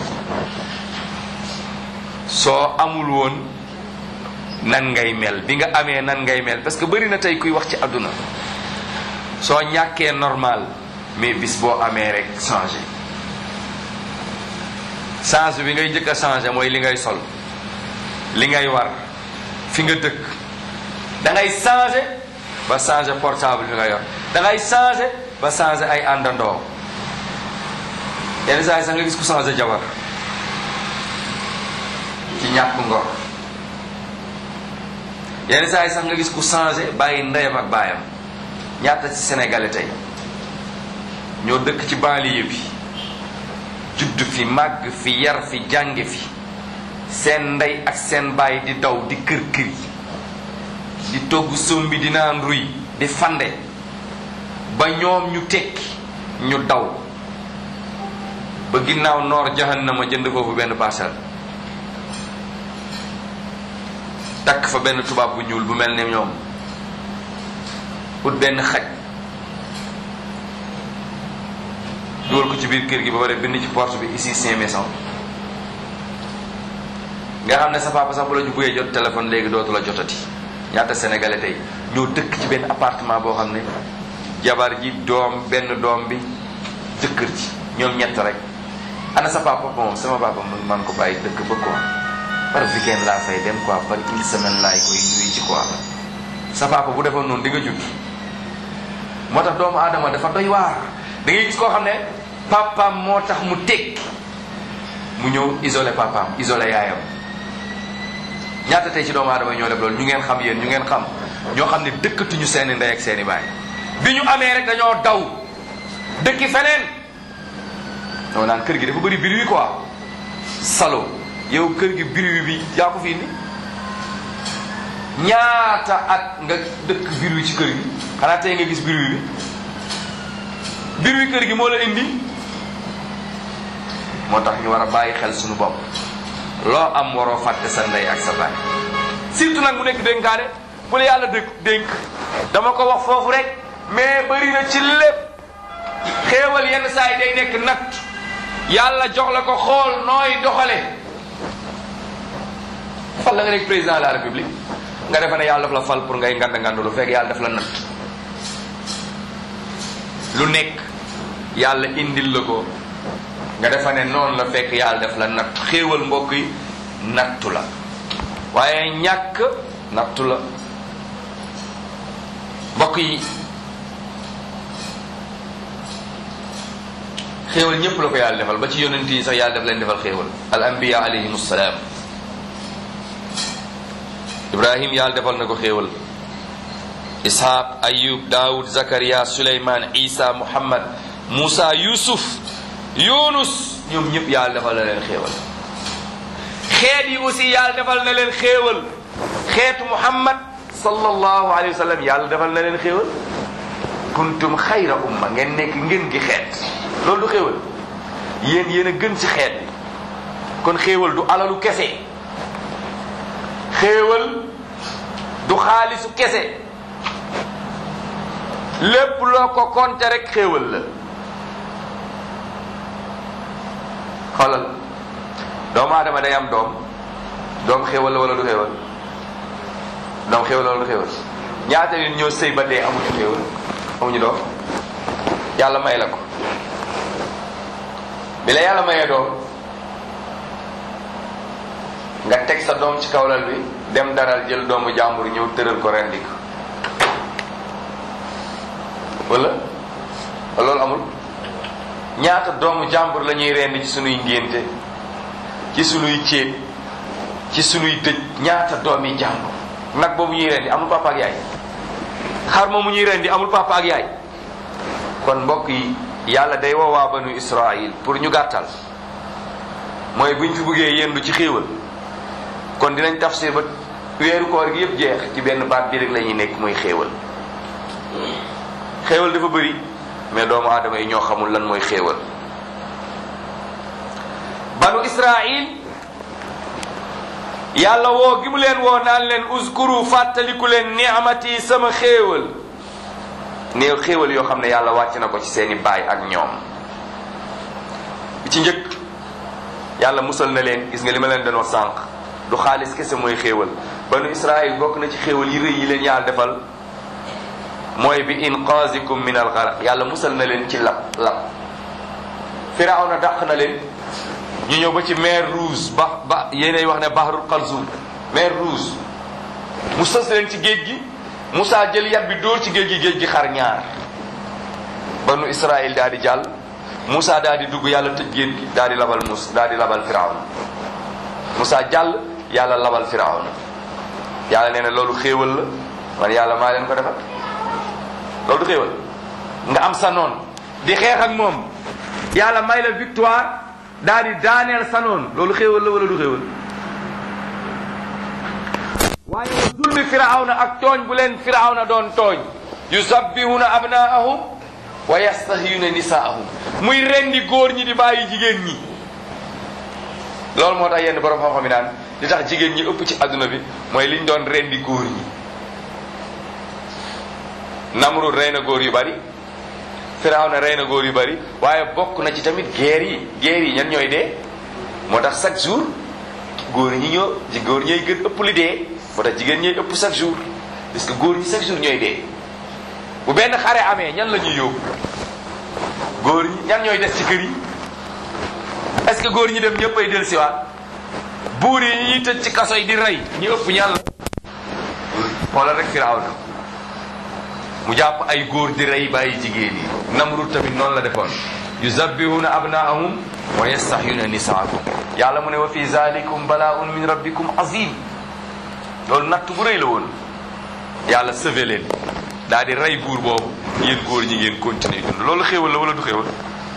soo amul woon nan ngay mel bi nga amee nan ngay mel parce que bëri na tey kuy wax ci àdduna soo ñàkkee normal mais bis boo amee rek changé change bi ngay njëkk a changé mooy li ngay sol li ngay war fi nga dëkk da ngay changé ba changé portable bi nga yor da ngay changé ba changé ay àndandoo yenn saa yi sax nga gis ku changé jabar ci ñàkk ngor yenn saa yi sax nga gis ku changé bàyyi ndeyam ak baayam ñaata ci sénégalais tey ñoo dëkk ci banlieue bi judd fi màgg fi yar fi jànge fi seen ndey ak seen baay di daw di kër kër yi di togg sombi di naan ruy di fande ba ñoom ñu tekki ñu daw ba ginnaaw noor jahannama jënd foofu benn parcelle takk fa benn tubaab bu ñuul bu mel ne ñoom ut benn xaj dugal ko ci biir kër gi ba pare bind ci porte bi ici cinq maisons nga xam ne sa papa sax bu la ñu buggee jot téléphone léegi dootu la jotati ñaata sénégalais tey ñoo dëkk ci benn appartement boo xam ne jabar ji doom benn doom bi jëkkër ji ñoom ñett rek ana sa papa moom sama papa man man ko bàyyi dëkk ba quoi par weekend laa fay dem quoi par une semaine laay koy nuyu ci quoi sa papa bu defoon noonu di nga judd moo tax doomu aadama dafa doy waar da ngay gis koo xam ne papaam moo tax mu tekki mu ñëw isolé papaam isolé yaayam ñaata tey ci doomu aadama ñoo def loolu ñu ngeen xam yéen ñu ngeen xam ñoo xam ne dëkkatuñu seeni ndey ak seeni baay bi ñu amee rek dañoo daw dëkki feneen doo naan kër gi dafa bëri bruit quoi salo yow kër gi bruit bi yaa ko fi indi ñaata at nga dëkk bruit ci kër gi xanaa tey nga gis bruit bi bruit kër gi moo la indi moo tax ñu war a bàyyi xel suñu bopp loo am waroo fàtte sa ndey ak sa baay surtout nag mu nekk dénkaane bu la yàlla dëkk dénk dama ko wax foofu rek mais bëri na ci lépp xéewal yenn saa yi day nekk natt yàlla jox la ko xool nooy doxale fal la nga nekk président de la république nga defe ne yàlla daf la fal pour ngay ngand ngand lu fekk yàlla daf la natt lu nekk yàlla indil la ko nga defa ne noonu la fekk yàlla def la natt xéewal mbokk yi nattu la waaye ñàkk nattu la mbokk yi xéewal ñépp la ko yàlla defal ba ci yonent yi sax yàlla def leen defal xéewal al anbiya alayhim salaam ibrahim yàlla defal na ko xéewal ishaq ayub daawud zakariya suleyman isa muhammad musa yusuf yunus ñoom ñëpp yàlla defal na leen xéewal xeet yi aussi yàlla defal na leen xéewal xeetu muhammad sallallahu alayhi wa sallam yàlla defal na leen xéewal kuntum xayra umma ngeen nekk ngeen gi xeet loolu du xéewal yéen yéen a gën ci xeet bi kon xéewal du alalu kese xéewal du xaalisu kese lépp loo ko compter rek xéewal la xoolal doomu aadama day am doom doom xéewal la wala du xéewal doom xéewal la wala du xéewal ñaata nit ñoo sëy ba dee amuñu xéewal amuñu doom yàlla may la ko bi la yàlla mayee doom nga teg sa doom ci kawlal bi dem daral jël doomu jàmbur ñëw tëral ko rendi ko wala loolu amul ñaata doomu jàmbur la ñuy rendi ci sunuy ngénte ci sunuy céet ci sunuy dëj ñaata doomi jàmbur nag boobu ñuy rendi amul papa ak yaay xar moomu ñuy rendi amul papa ak yaay kon mbokk yi yàlla day woowaa banu Israël pour ñu gàttal mooy buñ fi buggee yendu ci xéewal kon dinañ tafsir ba weeru koor gi yëpp jeex ci benn baat bi rek la ñuy nekk muy xéewal xéewal dafa bëri mais doomu aadama yi ñoo xamul lan mooy xéewal banu Israël yàlla woo gi mu leen woo naan leen uskuru fàttaliku leen ni'amati sama xéewal néew xéewal yoo xam ne yàlla wàcc na ko ci seeni baay ak ñoom bi ci njëkk yàlla musal na leen gis nga li ma leen doon wax sànq du xaalis kese mooy xéewal banu Israël bokk na ci xéewal yi rëy yi leen yàlla defal mooy bi inqazikum min al gharaq yàlla musal na leen ci lab lab firawna dàq na leen ñu ñëw ba ci mer rouge ba ba yéenay wax ne bahrul qalzum mer rouge mu sës leen ci géej gi Moussa jël yat bi dóor ci géej gi géej gi xar ñaar banu Israël daal di jàll Moussa daal di dugg yàlla tëj géej gi daal di labal mus daal di labal firawna Moussa jàll yàlla labal firawna yàlla nee na loolu xéewal la man yàlla maa leen ko defal loolu du xéewal nga am sa noon di xeex ak moom yàlla may la victoire daal di daaneel sa noon loolu xéewal la wala du xéewal waaye zulmi firawna ak tooñ bu leen firawna doon tooñ yusabbihuna abnaahum wa yastahiyuna nisaahum muy rendi góor ñi di bàyyi jigéen ñi loolu moo tax yenn borom xam-xam yi naan li tax jigéen ñi ëpp ci adduna bi mooy liñ doon rendi góor ñi Namrud rey na góor yu bari Firawna rey na góor yu bari waaye bokk na ci tamit guerre yi guerre yi ñan ñooy dee moo tax chaque jour góor ñi ñoo ci góor ñooy gën ëpp li dee moo tax jigéen ñooy ëpp chaque jour parce que góor ñi chaque jour ñooy dee bu benn xare amee ñan la ñuy yóbbu góor ñi ñan ñooy des ci kër yi est-ce que góor ñi dem ñëpp ay del siwaat buur yi ñuy tëj ci kaso yi di rey ñu ëpp ñan la xoolal rek Firawna mu jàpp ay góor di rey bàyyi jigéen yi Namrud tamit noonu la defoon yuzabbihuna abnaahum wa yastahyuna nisaakum yàlla mu ne wa fi zalikum balaaun min rabbikum azim loolu natt bu rëy la woon yàlla sauvé leen daal di rey buur boobu yéen góor ñi ngeen continuer dund loolu xéewal la wala du xéewal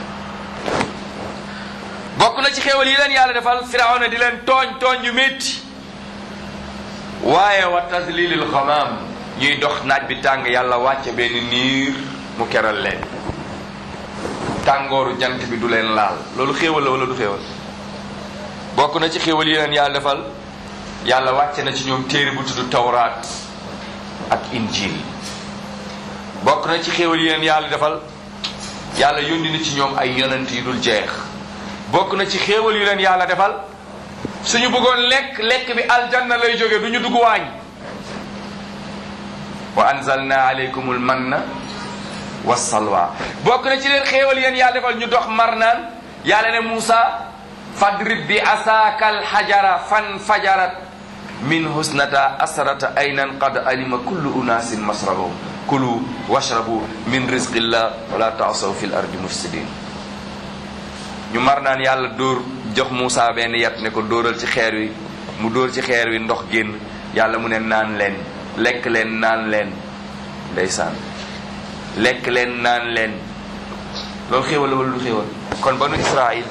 bokk na ci xéewal yi leen yàlla defal firawna di leen tooñ tooñ yu métti waaye wa tadlilil xamaam ñuy dox naaj bi tàng yàlla wàcce benn niir mu keral leen tàngooru jant bi du leen laal loolu xéewal la wala du xéewal bokk na ci xéewal yi leen yàlla defal yàlla wàcce na ci ñoom téere bu tudd tawraat ak injil bokk na ci xéewal yi leen yàlla defal yàlla yónni na ci ñoom ay yonent yu dul jeex bokk na ci xéewal yu leen yàlla defal suñu bëggoon lekk lekk bi aljanna lay jóge du ñu dugg waañ wa anzalna alaykumul manna wa salwa bokk na ci leen xéewal yéen yàlla defal ñu dox mar naan yàlla ne Muusa fadrib bi asaaka alxajara fan fajarat min husnata asrata aynan qad alima kullu unaasin masrabahum kulu washrabu min rizqillah wala taasaw fi l ardi mufsidin ñu mar naan yàlla dóor jox Muusa benn yat ne ko dóoral ci xeer wi mu dóor ci xeer wi ndox génn yàlla mu ne naan leen lekk leen naan leen ndeysaan lekk leen naan leen loolu xéewal la wala du xéewal kon banu Israël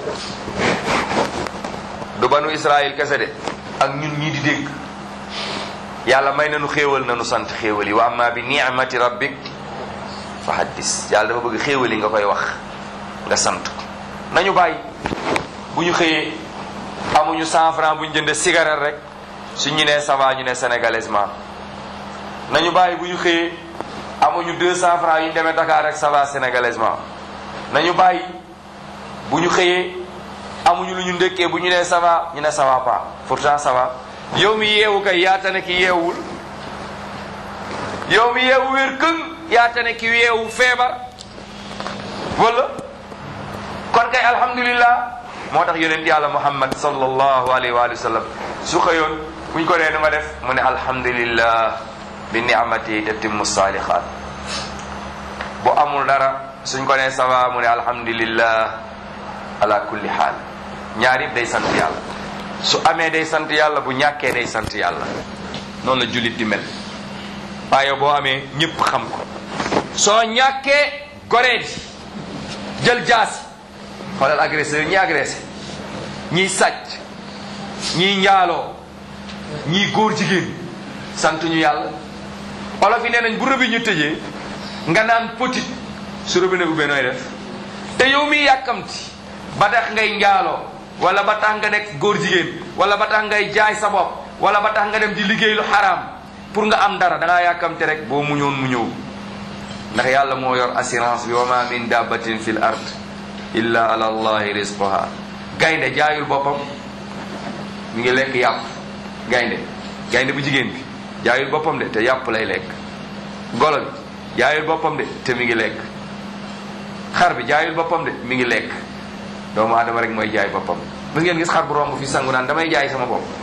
du banu Israël kese de ak ñun ñii di dégg yàlla may nañu xéewal nañu sant xéewal yi wa amma bi ni'mati rabbik fa haddis yàlla dafa bëgg xéewal yi nga koy wax nga sant ko nañu bàyyi bu ñu xëyee amuñu cent franc bu ñu jëndee cigarette rek su ñu nee ça va ñu ne sénégalaisement nañu bàyyi bu ñu xëyee amuñu deux cent francs yu ñu demee Dakar rek ça va sénégalaisement nañu bàyyi bu ñu xëyee amuñu lu ñu ndëkkee bu ñu nee ça va ñu ne ça va pas pourtant ça va yow mi yeewu kay yaata ne ki yeewul yow mi yeewu wér këng yaata ne ki yeewu feebar wala kon kay alhamdulillah moo tax yonent yàlla muhammad sallallahu alayhi wa sallam su xëyoon buñ ko nee nu nga def mu ne alhamdulillah bi ni'mati tatimmu salihat bu amul dara suñ ko nee ça va mu ne alhamdulillah ala kulli xaal ñaar yëpp day sant yàlla su amee day sant yàlla bu ñàkkee day sant yàlla noonu la jullit di mel waaye boo amee ñëpp xam ko soo ñàkkee goree di jël jaasi xoolal agresseur ñi agressé ñiy sàcc ñiy njaaloo ñiy góor jigéen sant ñu yàlla olof yi nee nañ bu rëbi ñu tëjee nga naan petit su robinet bu nooy def te yow miy yàkkamti ba tax ngay njaaloo wala ba tax nga nekk góor jigéen wala ba tax ngay jaay sa bopp wala ba tax nga dem di liggéey lu xaraam pour nga am dara da ngaa yàkkamte rek boo muñoon mu ñëw ndax yàlla moo yor assurance bi wa ma min dabbatin fil ard illa ala allahi rizquha gaynde jaayul boppam mi ngi lekk yàpp gaynde gaynde bu jigéen bi jaayul boppam de te yàpp lay lekk golo bi jaayul boppam de te mi ngi lekk xar bi jaayul boppam de mi ngi lekk doomu aadama rek mooy jaay boppam mës ngeen gis xar bu romb fi sangu naan damay jaay sama bopp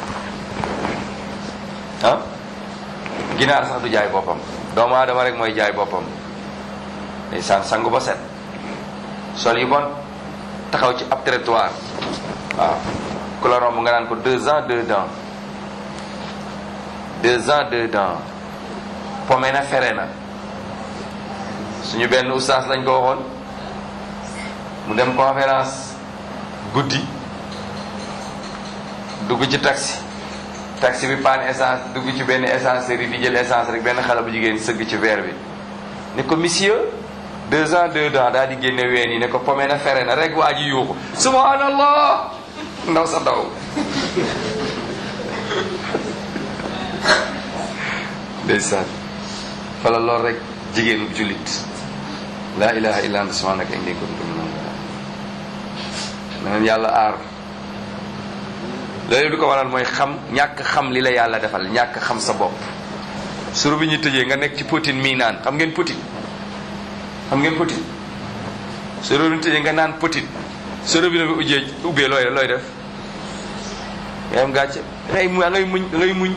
ah ginaar sax du jaay boppam doomu aadama rek mooy jaay boppam ndeysaan sangu ba set sol yu bon taxaw ci ab trottoir waaw ku la romb nga naan ko deux ans deux dents deux ans deux dents pome na fere na suñu benn ustaas lañ ko waxoon mu dem conférence guddi dugg ci taxi taxi bi panne essence dugg ci benn essencerie di jël essence rek benn xale bu jigéen sëgg ci verre bi ne ko monsieur deux ans deux dents daal di génne ween yi ne ko pome na fere na rek waa ji yuuxu subhanallah ndaw sa daw ndeysaan fala lool rek jigéenu jullit laa ilaha illa anta subhanaka inni kuntu minal na leen yàlla aar loolu di ko waral mooy xam ñàkk xam li la yàlla defal ñàkk xam sa bopp suru bi ñu tëjee nga nekk ci poutine mii naan xam ngeen poutine xam ngeen poutine suru bi ñu tëjee nga naan poutine suru bi na bi ujjee ubbee looy looy def ngay am gàcce ngay mu ngay muñ ngay muñ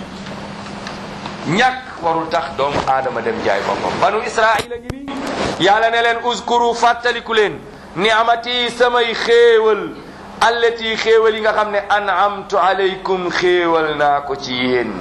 ñàkk warul tax doomu aadama dem jaay boppam banu israila ngi nii yàlla ne leen uskuru fàttaliku leen ni'amati samay xéewal allati xéewal yi nga xam ne an'amtu alaykum xéewal naa ko ci yéen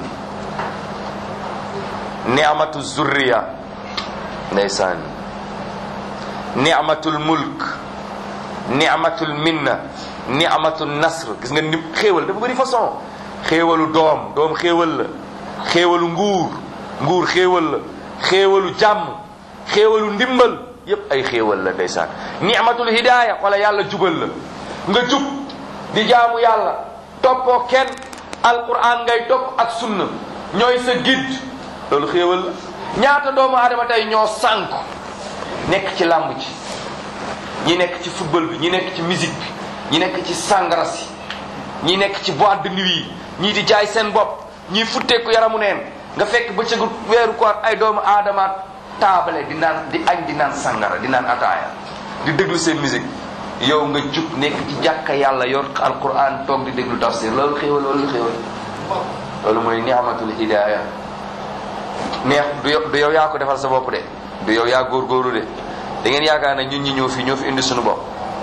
ni'matu zurriya ndeysaan ni'matul mulk ni'matul minna ni'matul nasr gis nga ni xéewal dafa bëri façon xéewalu doom doom xéewal la xéewalu nguur nguur xéewal la xéewalu jàmm xéewalu ndimbal yépp ay xéewal la ndeysaan ni'matul hidaaya wala yàlla jubal la nga jub di jaamu yàlla toppoo kenn alquran ngay topp ak sunna ñooy sa guide loolu xéewal la ñaata doomu aadama tey ñoo sànku nekk ci làmb ci ñi nekk ci football bi ñi nekk ci musique bi ñi nekk ci sangara si ñi nekk ci boîte de nuit yi ñii di jaay seen bopp ñii futteeku yaramu neen nga fekk bëccëgu weeru koor ay doomu aadama taabale di naan di añ di naan sangara di naan ataaya di déglu seen musique yow nga jug nekk ci jàkka yàlla yor alquran toog di déglu tafsir loolu xéewal loolu xéewal loolu mooy ni'matul hidaaya neex du yow du yow yaa ko defal sa bopp de du yow yaa góorgóorlu de da ngeen yaakaar ne ñun ñi ñëw fi ñoo fi indi suñu bopp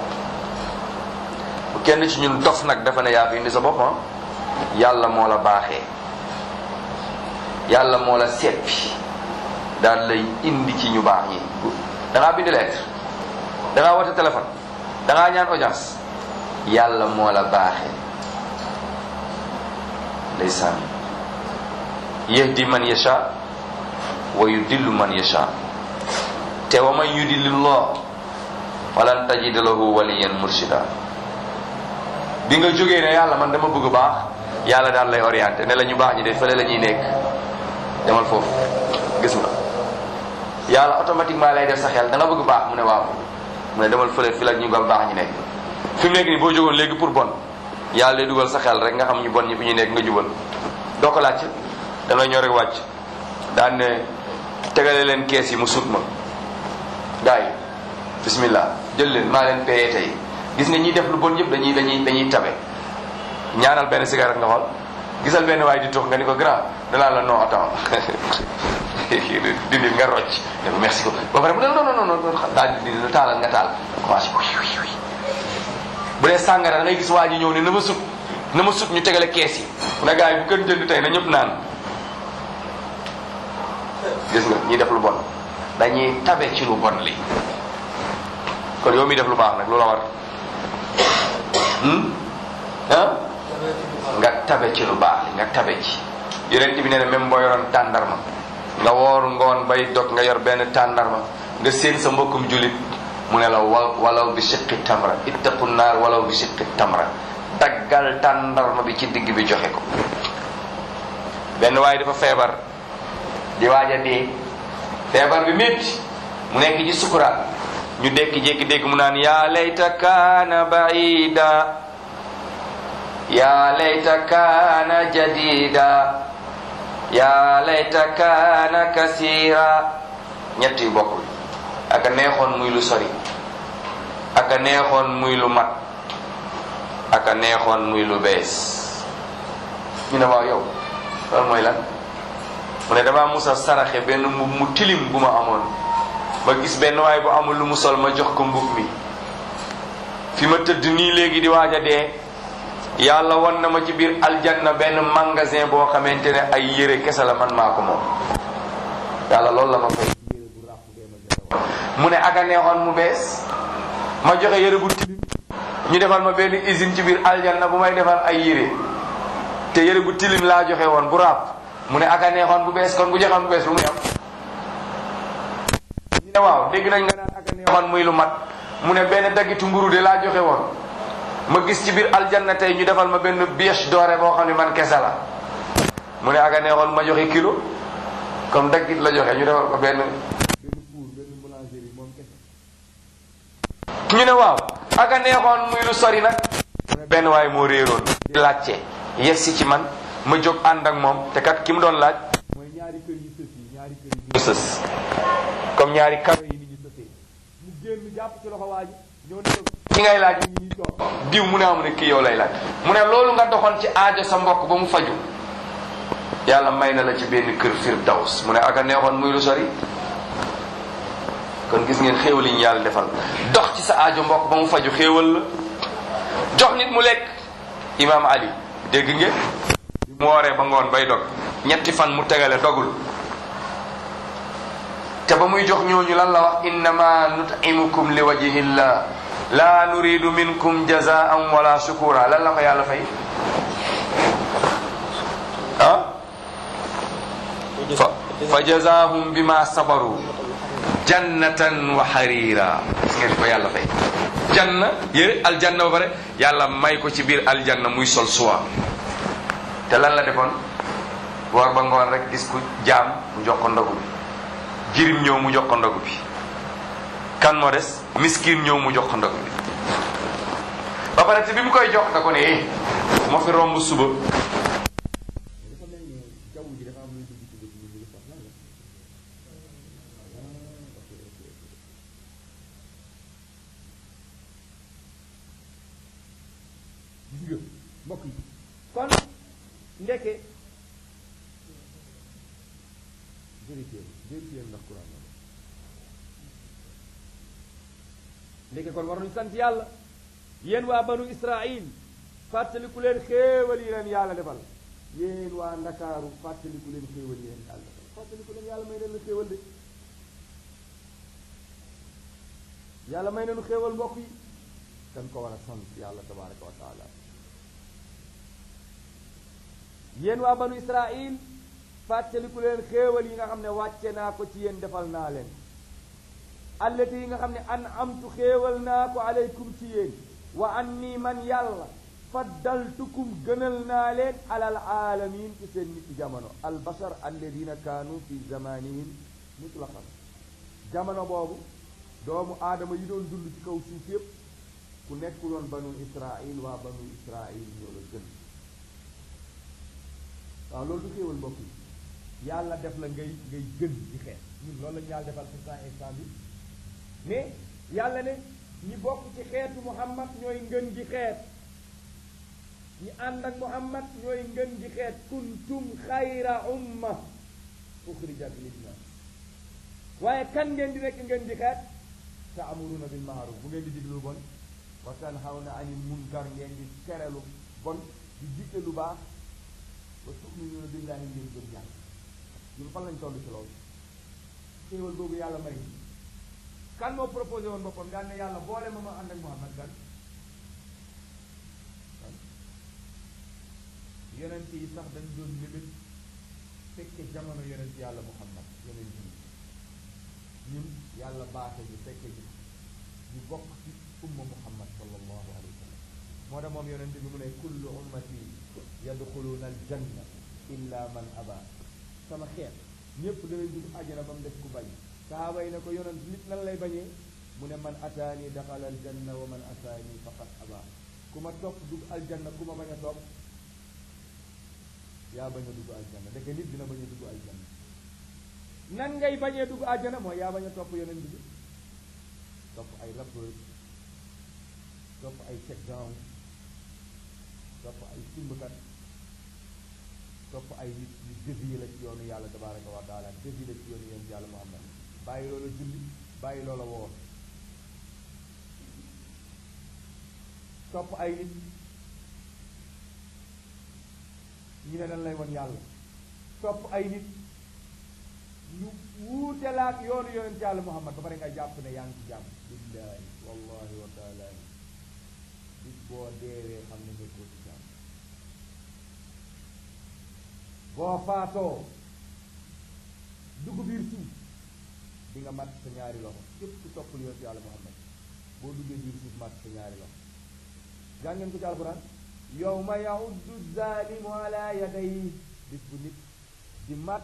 bu kenn ci ñun dof nag dafa ne yaa fi indi sa bopp yàlla moo la baaxee yàlla moo la seppi daal lay indi ci ñu baax ñi da ngaa bind lettre da ngaa woote téléphone da ngaa ñaan audience yàlla moo la baaxee ndeysaan yahdi man yasha wa yudillu man yasha te wa man yudillillah walan tajida lahu waliyan murshida bi nga jógee ne yàlla man dama bëgg baax yàlla daal lay orienté ne la ñu baax ñi de fële la ñuy nekk demal foofu gis nga yàlla automatiquement lay def sa xel da nga bëgg baax mu ne waaw mu ne demal fële fi la ñu gam baax ñu nekk fi mu nekk nii boo jógoon léegi pour bon yàlla lay dugal sa xel rek nga xam ñu bon ñi fi ñu nekk nga jubal doo ko laajte da ngay ñëw rek wàcc daan ne tegale leen kees yi mu sut ma gars yi bismillah jël leen maa leen payé tey gis nga ñiy def lu bon yëpp dañuy dañuy dañuy tabe ñaanal benn cigarette nga xool gisal benn waay di tux nga ni ko grand danaa la non attends dindi nga rocc ne ko merci ko ba pare mu ne non non non non daal di dindi taalal nga taal commencé bu dee sàngara da ngay gis waa ji ñëw ne na ma sut na ma sut ñu tegale kees yi na gars yi bu kenn jënd tey na ñëpp naan gis nga ñiy def lu bon dañuy tabe ci lu bon li kon yow mi def lu baax nag lu la war ah nga tabe ci lu baax li nga tabe ci yonent bi nee na même boo yoroon tàndarma nga woor ngoon bay dog nga yor benn tàndarma nga séen sa mbokkum julit mu ne la wa walaw bi siqi tamra ittaqu naar walaw bi siqi tamra daggal tàndarma bi ci digg bi joxe ko benn waaye dafa feebar di waaj a dee feebar bi métti mu nekk ci sukuraat ñu dekki jékki dégg mu naan yaa layta kaana baida yaa layta kaana jadida yaa layta kaana kasira ñett yu bokkul aka neexoon muy lu sori aka neexoon muy lu mat aka neexoon muy lu bees ñu ne waaw yow loolu mooy lan mu ne damaa musa saraxe benn mbub mu tilim bu ma amoon ma gis benn waay bu amul lu mu sol ma jox ko mbub mi fi ma tëdd nii léegi di waaj a dee yàlla won na ma ci biir aljanna benn magasin boo xamante ne ay yére kese la man maa ko moom yàlla loolu la ma fay mu ne aga neexoon mu bees ma joxe yére bu tilim ñu defal ma benn usine ci biir aljanna bu may defal ay yére te yére bu tilim laa joxe woon bu ràpp mu ne aga neexoon bu bees kon bu joxoon bu bees lu muy am ñu ne waaw dégg nañ nga naan aga neexoon muy lu mat mu ne benn daggitu mburu de laa joxe woon ma gis ci biir aljanna tey ñu defal ma benn bièche doré boo xam ne man kese la mu ne aga neexoon ma joxe kilo comme daggit la joxe ñu defal ko benn ñu ne waaw aga neexoon muy lu sori nag mu ne benn waaye moo réeroon di laajte yegsi ci man ma jóg ànd ak moom te kat ki mu doon laaj mooy ñaari kër yu sës yi ñaari kër yu sës comme ñaari karo yi ni ñu sësee mu génn jàpp ci loxo waa ji ñëw ne ko ki ngay laaj ñi ñuy toog diw mu ne amu ne kii yow lay laaj mu ne loolu nga doxoon ci aajo sa mbokk ba mu faju yàlla may na la ci benn kër firdaws mu ne aka neexoon muy lu sori kon gis ngeen xéewal yi ñu yàlla defal dox ci sa aajo mbokk ba mu faju xéewal la jox nit mu lekk imaam ali dégg ngeen mu wooree ba ngoon bay dog ñetti fan mu tegale dogul te ba muy jox ñooñu lan la wax innama nutimukum li wajhillah la nuridu minkum jazaan wala shukura lan la ko yàlla fay ah fa fa jazahum bima sabaru jannatan wa harira gis ngeen ko yàlla fay janna yére aljanna ba pare yàlla may ko ci biir aljanna muy sol suwa te lan la defoon woor ba ngoon rek gis ku jaam mu jox ko ndogu bi jirim ñëw mu jox ko ndogu bi kan moo des miskin ñëw mu jox ko ndogu bi ba pare te bi mu koy jox da ko ne eh moo fi romb suba gis nga mbokk yi kon ndeke vérifié vérifié ndax Quran la ndeke kon war nañu sant yàlla yéen waa banu Israil fàttaliku leen xéewal yi leen yàlla defal yéen waa Ndakaaru fàttaliku leen xéewal yi leen yàlla defal fàttaliku leen yàlla may leen la xéewal de yàlla may nañu xéewal mbokk yi dañ ko war a sant yàlla tabaraka wa taala yéen waa banu israil fàttaliku leen xéewal yi nga xam ne wàcce naa ko ci yéen defal naa leen allati yi nga xam ne an amtu xéewal naa ko aleykum ci yéen wa an nii man yàlla faddaltukum gënal naa leen alal aalamin ci seen nit jamono albashar alladina kaanu fi zamanihim mutlaqan jamono boobu doomu aadama yi doon dund ci kaw suuf yépp ku nekkuloon banu israil waa banu israil ñoo la gën waaw loolu du xéewal mbokk yi yàlla def la ngay ngay gën ci xeet ñun loolu lañu yàlla defal pourtant instant bi mais yàlla ne ñi bokk ci xeetu muhammad ñooy ngën gi xeet ñi ànd ak muhammad ñooy ngën gi xeet kuntum xayra umma uxrijat linnas waaye kan ngeen di nekk ngeen di xeet taamuruna bil maaruf bu ngeen di diglu bon wa tanhawna anil munkar ngeen di tere lu bon di digle lu baax wa tuminuna billahi ngeen gëm yàlla ñun fan lañ toll ci loolu xéewal boobu yàlla may kan moo proposé woon boppam daan ne yàlla boole ma ma ànd ak Muhammad kan kan yonent yi sax dañ doon mébét fekke jamono yonent yàlla Muhammad yonent yi ñun yàlla baaxe ñu fekke ji ñu bokk ci umma Muhammad sallallahu alayhi wa sallam moo tax moom yonent bi mu ne kullu ummati yadxuluuna aljanna illa man aba sama xeet ñépp danañ dugg àjjana ba mu def ku bañ sahaaba yi ne ko yonent nit nan lay bañee mu ne man ataani daxala aljanna wa man ataani faqad aba ku ma topp dugg aljanna ku ma bañ a topp yaa bañ a dugg aljanna dëkk nit dina bañ a dugg aljanna nan ngay bañee dugg àjjana mooy yaa bañ a topp yonent bi topp ay rappeur topp ay check down topp ay simbkat topp ay nit yu dévié la ci yoonu yàlla tabaraka wa taala dévié la ci yoonu yoonu yàlla muhammad bàyyi loola julli bàyyi loola woor topp ay nit ñu ne dañ lay won yàlla topp ay nit ñu wuute la ak yoonu yonent yàlla muhammad ba pare nga jàpp ne yaa ngi ci jàmm billahi wallahi wa taala bis boo deewee xam ne nekkoo ci jàmm boo faatoo dugg biir suuf di nga mat sa ñaari loxo képp ku toppul yonent yàlla muhammad boo duggee biir suuf mat sa ñaari loxo jàngeen ko ci alquran yawma yauddu zalimu ala yadayhi bis bu nit di mat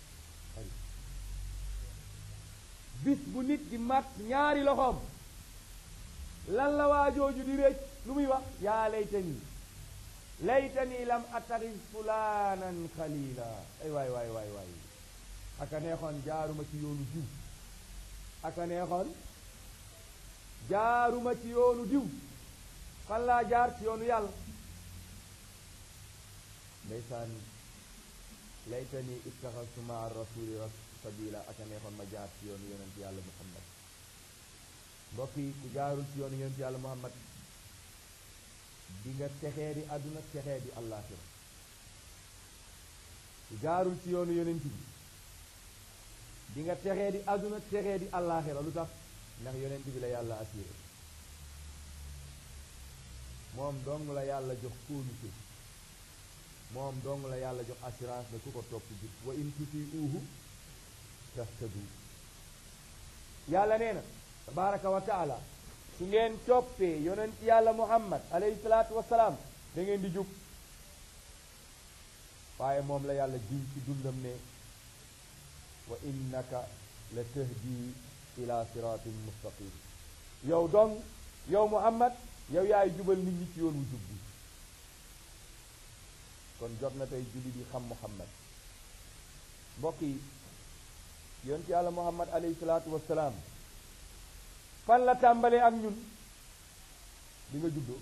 bis bu nit di mat ñaari loxoom lan la waajooju di récc lu muy wax yaa laytani laytani lam attaxis fulaanan xalila ay waay waay waay waay aka neexoon jaaruma ci yoonu diw aka neexoon jaaruma ci yoonu diw fan laa jaar ci yoonu yàlla ndeysaan laytani ittaxastu maa rasuli sabila aka neexoon ma jaar ci yoonu yonent yàlla muhammad mbokk yi ku jaarul ci yoonu yonent yàlla muhammad di nga texee di àdduna texee di àllaaxira ku jaarul ci yoonu yonent bi di nga texee di àdduna texee di àllaaxira lu tax ndax yonent bi la yàlla assuré moom dong la yàlla jox kóolute moom dong la yàlla jox assurance ne ku ko topp jub wa in tutiuhu tahtadu yàlla nee na tabaraka wa taala su ngeen toppee yonent yàlla muhammad alayhi salaatu wasalaam da ngeen di jub waaye moom la yàlla jiw ci dundam ne wa innaka la tahdi ila siratin mustaqim yow dong yow muhammad yow yaay jubal nit ñi ci yoon wu jub bi kon jot na tey julli di xam muhammad mbokk yi yonent yàlla muhammad alayhi salaatu wasalaam fan la tàmbalee ak ñun bi nga juddoo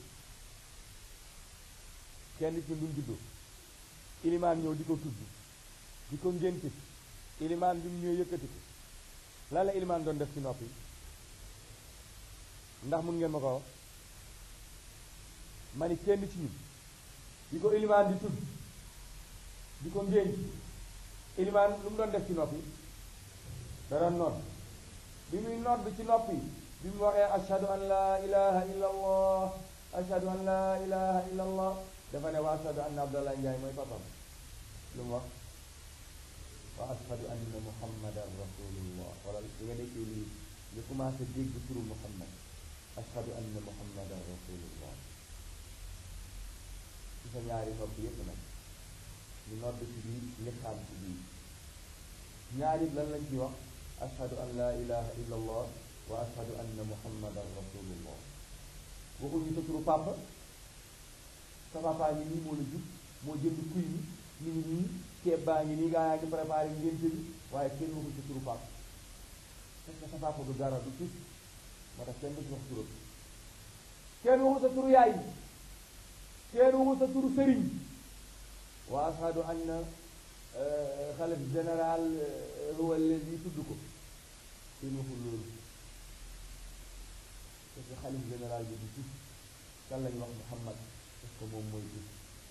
kenn ci ñun juddoo ilimaan ñëw di ko tudd di ko ngénte ilimaan bi mu ñëw yëkkati ko lan la ilimaan doon def ci noppi ndax mun ngeen ma ko wax ma ni kenn ci ñun di ko ilimaan di tudd di ko ngénte ilimaan lu mu doon def ci noppi da doon nodd bi muy nodd ci noppi bi mu waxee ashhadu an laa ilaha illa allah ashhadu an laa ilaha illa allah dafa ne wa ashhadu anna abdallah njaay mooy papam lu mu wax wa ashhadu anna muhammadan rasulullah wala li nga nekkee lii nga commencé dégg turu muhammad ashhadu anna muhammadan rasulullah ci sa ñaari nopp yépp nag ñu nodd ci biir liqaam ci biir ñaari lan lañ ci wax ashhadu an la ilaha illa allah wa ashhadu anna muhammadan rasulullah waxuñu sa turu papa sa papa ngi nii moo la jub moo jënd kuy mi mi ngi nii ceeb baa ngi nii gaa yaa ngi préparé ngénte bi waaye kenn waxu sa turu papa parce que sa papa du dara du tus moo tax kenn du ci wax turam kenn waxu sa turu yaay kenn waxu sa turu sëriñ wa ashhadu anna xalif général huwa allazi tudd ko kenn waxul loolu parce que xalif général bi du tus kan lañ wax Muhammad parce que moom mooy tus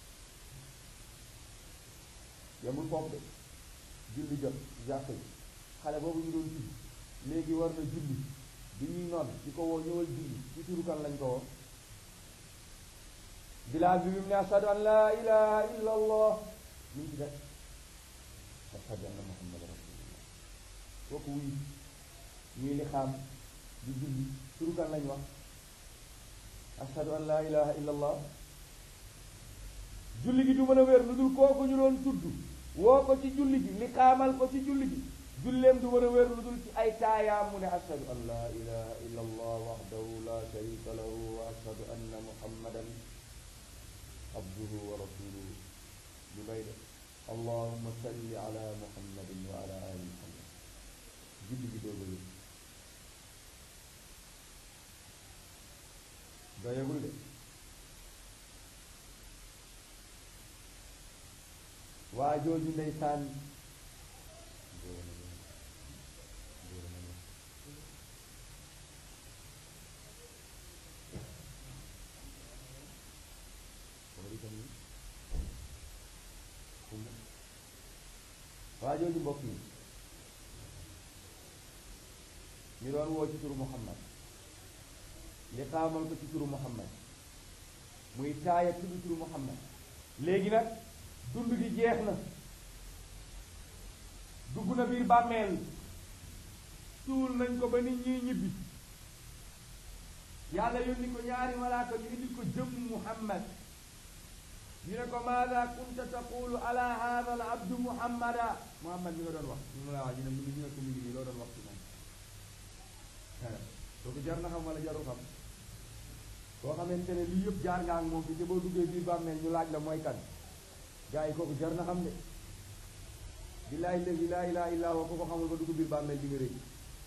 yemul foofu de julli jot jàkk yi xale boobu ñu doon tudd léegi war na julli bi ñuy noon di ko woo ñëwal julli ci turu kan lañ ko woo bilaal bi bi mu ne ashhadu an laa ilaha illa allah ñu ngi ci def ashhadu anna muhammad rasulullah kooku wuyu ñuy li xaam di julli turu kan lañ wax ashhadu an laa ilaha illa allah julli gi du mën a wér lu dul kooku ñu doon tudd woo ko ci julli gi li xaamal ko ci julli gi julleem du mën a wér lu dul ci ay taayaam mu ne ashhadu an laa ilaha illa allah wahdahu la sharika lahu wa ashhadu anna muhammadan abduhu wa rasuluhu lu ngay def allahumma salli ala muhammadin wa ala ali muhammad julli gi dooga wér doyagul de waa jooju ndeysaan waa jooju mbokk yi ñu doon woo ci turu muhammad li xaamal ko ci turu muhammad muy taaya tudd turu muhammad léegi nag dund gi jeex na dugg na biir bàmmeel suul nañ ko ba nit ñi ñibbi yàlla yónni ko ñaari malaaka ñu indi ko jëm muhammad ñu ne ko maada kunta taqulu ala hada al abdu muhammada muhammad mi nga doon wax ñu la wax ñu ne mu ngi ñu ne ko mu ngi nii loo doon wax ci moom kooku jar na xam wala jarul xam koo xamante ne lii yëpp jaar nga ak moom bi te boo duggee biir bàmmeel ñu laaj la mooy kan gars yi kooku jar na xam de billaahi léegi laa ilaaha illaa huwa ko ko xamul ba dugg biir bàmmeel di nga rëy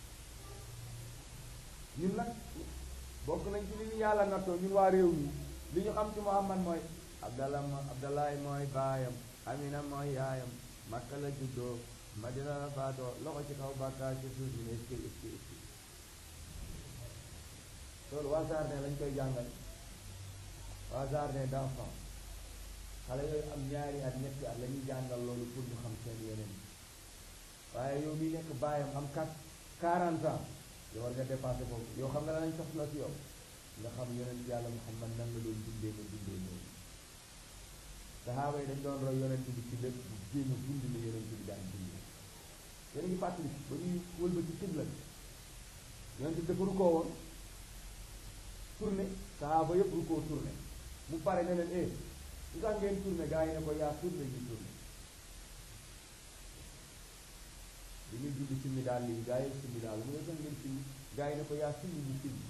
ñun nag bokk nañ ci li ñu yàlla nattoo ñun waa réew mi li ñu xam ci Muhammad mooy Abdallah mo Abdallahi mooy baayam Amina mooy yaayam Makka la juddoo Madina la faatoo loxo ci kaw bàkkaar ci suuf ñu ne est-ce que est-ce que est-ce que loolu waa jardin lañ koy jàngal waa jardin d'enfant xale yooyu am ñaari at ñetti at la ñuy jàngal loolu pour ñu xam seen yeneen waaye yow mi nekk baayam am quatre quarante ans yow war nga dépassé foofu yow xam nga la nañ soxla ci yow nga xam yonent yàlla Muhammad nan la doon dundee nga dundee noonu sahaaba yi dañ doon roy yonent bi ci lépp bu jéem a dund la yonent bi daan dundee yéen a ngi fàttali ba ñuy wëlbati xibla bi yonent bi dafa rukkoo woon tourné sahaaba yëpp rukkoo tourné mu pare ne leen eh lu tax ngeen tourné gaa yi ne ko yaa tourné ñu tourné bi muy julli simmi daal lii gaa yi simmi daal mu ne tax ngeen simmi gaa yi ne ko yaa simmi ñu simmi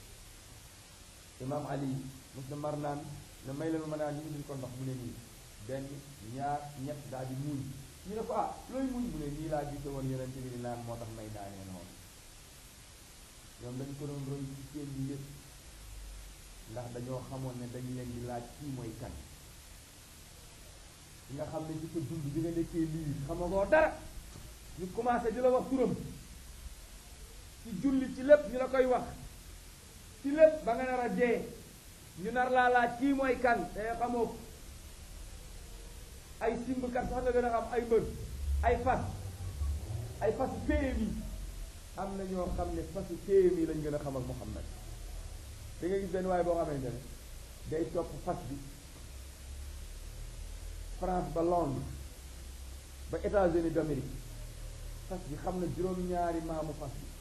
imam ali mos na mar naan ne may leen ma naan ñu indil ko ndox mu ne nii benn ñaar ñett daal di muuñ ñu ne ko ah looy muuñ mu ne nii laa gise woon yonent bi di naan moo tax may naanee noonu ñoom dañ ko doon roy ci seen yi yëpp ndax dañoo xamoon ne dañ leen di laaj kii mooy kan ki nga xam ne ci sa dund bi nga nekkee lii xamagoo dara ñu commencé di la wax turam ci julli ci lépp ñu la koy wax ci lépp ba nga nar a dee ñu nar laa laaj kii mooy kan te xamoo ko ay simbkat sax nga gën a xam ay mbër ay fas ay fas PMI am na ñoo xam ne fasu PMI lañ gën a xam ak Muhammad da nga gis benn waaye boo xamante ne day topp fas bi France ba Londres ba États-Unis d'Amérique fas bi xam na juróom-ñaari maamu fas bi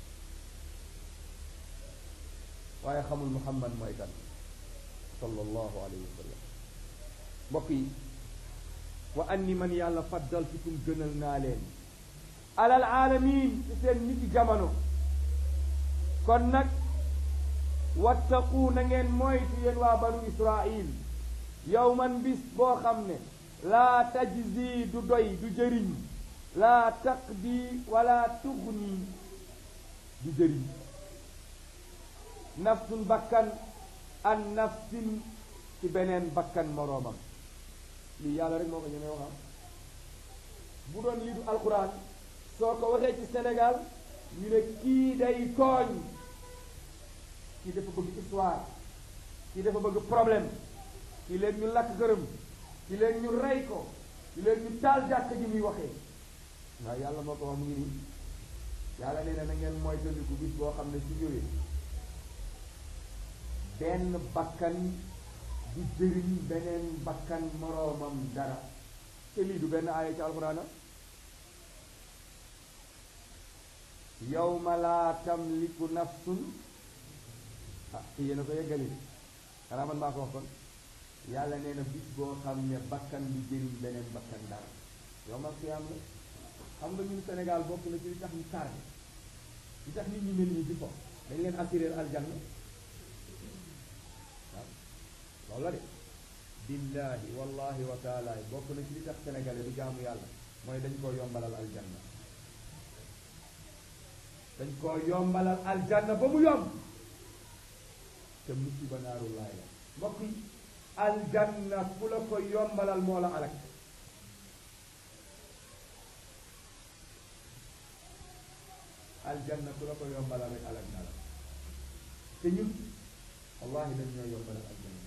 waaye xamul Muhammad mooy kan sallallahu alayhi wa sallam mbokk yi wa anni man yàlla faddaltukum gënal naa leen alal alamin ci seen niti jamono kon nag wattaqu na ngeen moytu yéen waa banu israil yawman bis boo xam ne laa tajzi du doy du jëriñ laa taqdi wala tugni du jëriñ nafsun bakkan an nafsin ci beneen bakkan moroomam lii yàlla rek moo ko ñemee waxam bu doon lii du alquran soo ko waxee ci Sénégal ñu ne kii day tooñ kii dafa bëgg histoire kii dafa bëgg problème kii leen ñu lakk gërëm kii leen ñu rey ko kii leen ñu taal jàkk ji muy waxee waaw yàlla moo ko wax mu ngi nii yàlla nee na na ngeen moytandiku bis boo xam ne su ñëwee benn bakkan du jëriñ beneen bakkan moroomam dara te lii du benn aaya ci alxuraana yawma laa tamliku nafsun ah yéen a ko yeggali xanaa man maa ko wax kon yàlla nee na bis boo xam ne bakkan du jëriñ beneen bakkan dara yawmal qiyaam la xam nga ñun Sénégal bokk na ci li tax ñu tardé li tax nit ñi mel nii di ko dañ leen assurer aljanna waaw loolu la de billahi wallahi wa taala bokk na ci li tax sénégalais du jaamu yàlla mooy dañ koo yombalal aljanna dañ koo yombalal aljanna ba mu yomb te musiba naaru laay la mbokk yi aljanna ku la ko yombalal moo la alak aljanna ku la ko yombalal rek alak na la te ñun wallahi dañ ñoo yombalal aljanna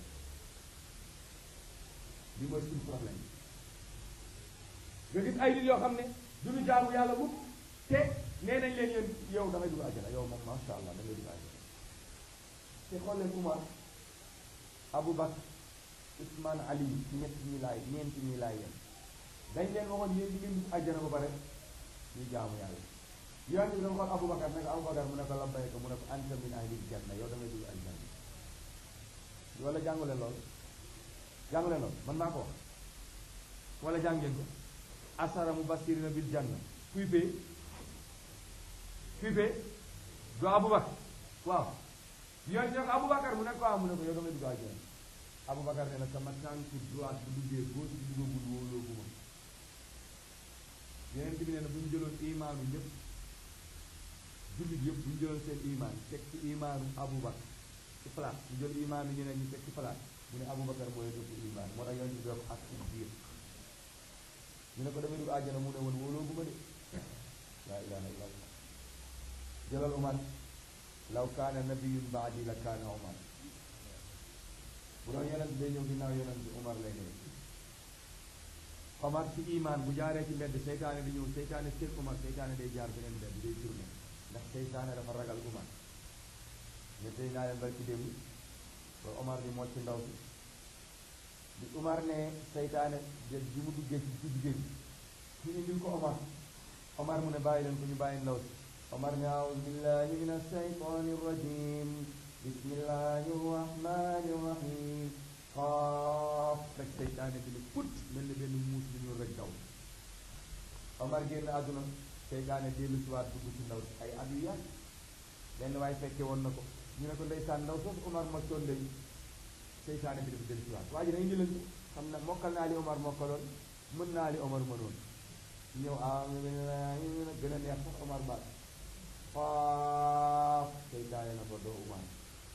li mooy suñu problème nga gis ay nit yoo xam ne duñu jaamu yàlla mukk te nee nañ leen yéen yow da ngay dugg àjjana yow moom masha allah da ngay dugg àjjana te xool leen Umar Aboubacar Ousmane Ali ñett ñi laay ñeenti ñi laay yéen dañ leen waxoon yéen di ngeen dugg àjjana ba pare ñu jaamu yàlla yonent bi dama xool Aboubacar ne ko Aboubacar mu ne ko labbayka mu ne ko anta min ahli janna yow da ngay dugg àjjana wala jàngule lool jàngule lool man maa ko wax wala jàngeen ko asara mubashirina bil janna kuy fee kuy fee doo Aboubacar waaw yoon ñoo ko Aboubacar mu ne ko waaw mu ne ko yow damay dugg àjjana Aboubacar ne na sama tànku droite bu duggee gauche bi duggagul wóoloo gu ma yeneen bi nee na bu ñu jëloon imaanu ñëpp jullit yëpp bu ñu jëloon seen imaan teg ci imaanu Aboubacar ci place ñu jël imaanu ñeneen ñu teg ci place mu ne Aboubacar mooy dëpp imaan moo tax yoon bi doo ko ak ci biir ñu ne ko damay dugg àjjana mu ne woon wóoloo gu ma de laa ilaha illa allah jëlal Umar law kaana nabiyun baadi la kaana Umar bu doon yonent day ñëw ginnaaw yonent bi Umar lay ñëw Umar ci iman bu jaaree ci mbedd seytaane di ñëw seytaane seen Umar seytaane day jaar beneen mbedd day tourné ndax seytaane dafa ragal Umar ne tey naa leen bari ci démb ba Umar di mocc ndaw si bi Umar ne seytaane bi mu duggee ci ci jigéen ñu indil ko Umar Umar mu ne bàyyi leen ko ñu bàyyi ndaw si Umar ne aawuzu billahi min ashaytani rajim bismillahi rahmani rahim xaaf rek seytaane bi ne put mel ni benn muus bi ñu rek daw Omar génn àdduna seytaane dellu si waat dugg ci ndaw si ay at yu yàgg benn waaye fekke woon na ko ñu ne ko ndeysaan ndaw soosu Omar moccoon day seytaane bi dafa dellu si waat waa ji na indi leen xam na mokkal naa li Omar mokkaloon mën naa li Omar mënoon ñëw ah gën a neex sax Omar baat xaaf seytaane na ko doo Omar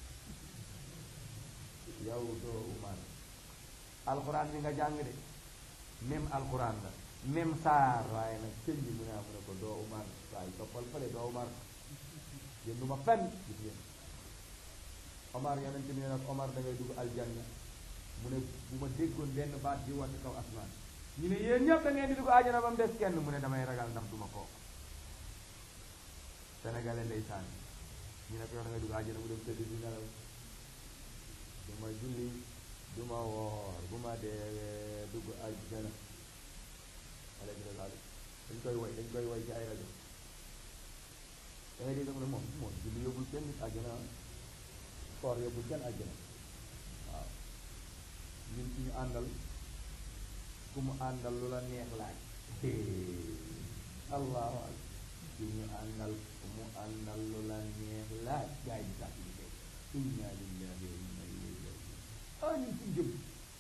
yow doo Umar alxuraan bi nga jàng de même alxuraan la même saar waaye nag sëñ bi mu ne mu ne ko doo Umar waaye toppal fële doo Umar yéen du ma fenn gis ngeen Omar yonent bi ne nag Omar da ngay dugg aljanna mu ne bu ma déggoon benn baat di wàcc kaw asmaan ñu ne yéen ñëpp da ngeen di dugg àjjana ba mu des kenn mu ne damay ragal ndax duma kooku sénégalais ndeysaan ñu ne ko yow da ngay dugg àjjana mu dem tëdd di nelaw du ma julli du ma woor bu ma dee dugg àjjana alayhi salaam dañ koy woy dañ koy woy ci ay rajo dangay dégg mu ne moom moom julli yóbbul kenn nit àjjana koor yóbbul kenn àjjana waaw ñun ci ñu àndal ku mu àndal lu la neex laaj allahu akbar ci ñu àndal mu àndal lu la neex laaj gaa yi sàkk bi kay inna lillahi wa inna ilayhi rajiun ah ñun suñ jëm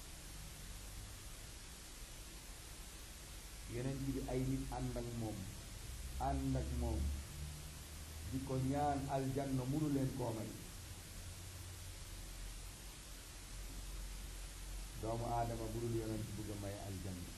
yeneen bi ay nit ànd ak moom ànd ak moom di ko ñaan aljanna munu leen koo may doomu aadama bu dul yonent bëgg a may aljanna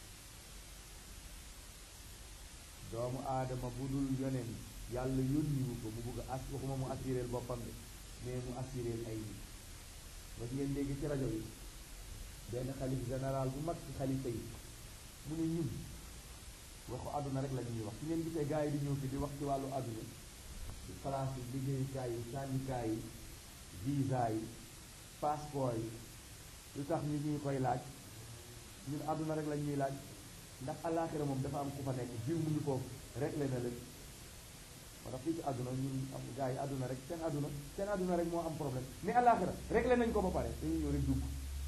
doomu aadama bu dul yonent yàlla yónniwu ko mu bëgg a as waxuma mu assuréel boppam de mais mu assuréel ay nit ba ngeen dégg ci rajo yi benn xalif général bu mag ci xalifa yi mu ne ñun waxu àdduna rek la ñuy wax su ngeen gisee gars yi di ñëw fi di wax ci wàllu àdduna ci place yi liggéeyukaay yi syndicat yi visa yi passeport yi lu tax ñu ñuy koy laaj ñun àdduna rek la ñuy laaj ndax àllaaxira moom dafa am ku fa nekk jiw mu ngi foofu rek le na leen moo tax fii ci àdduna ñun am gars yi àdduna rek seen àdduna seen àdduna rek moo am problème mais àllaaxira rek le nañ ko ba pare dañuy ñëw rek dugg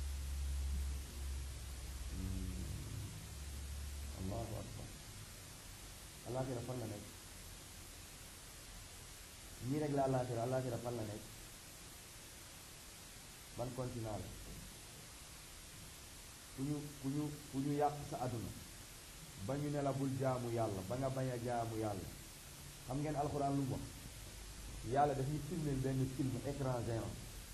allahu akbar àllaaxira fan la nekk ñii rek la àllaaxira àllaaxira fan la nekk ban continent la ku ñu ku ñu ku ñu yàq sa àdduna ba ñu ne la bul jaamu yàlla ba nga bañ a jaamu yàlla xam ngeen alxuraan lu mu wax yàlla daf ñu filmeel benn film écran géant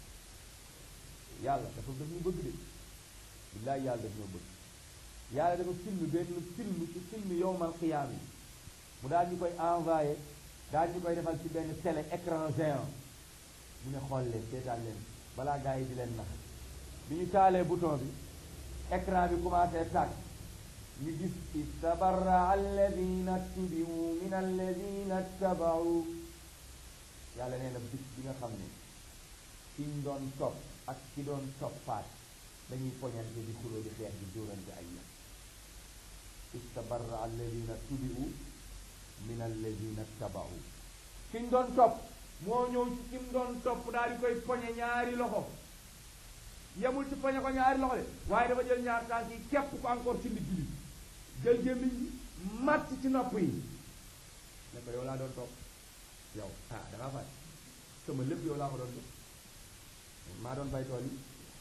yàlla dafa daf ñu bëgg de billaay yàlla daf ñoo bëgg yàlla dafa film benn film ci film yowmal xiyaam yi mu daal ñu koy envoyé daal ñu koy defal ci benn télé écran géant mu ne xool leen seetaan leen balaa gars yi di leen nax bi ñu taalee bouton bi écran bi commencé tàkk ñu gis istabarra alladina tubiu min alladina tabau yàlla nee na bis bi nga xam ne ki ñu doon topp ak ki doon toppaat dañuy poñante di xuloo di xeex di dóorante ay yam istabarra alladina tubiu min alladina tabau ki ñu doon topp moo ñëw ci ki mu doon topp daal di koy poñe ñaari loxo yemul ci poñe ko ñaari loxo de waaye dafa jël ñaar tànk yi képp ko encore ci ndigg li jël gémmiñ gi màtt ci nopp yi ne ko yow laa doon topp yow ah dangaa fay sama lépp yow laa ko doon jox maa doon bay tool yi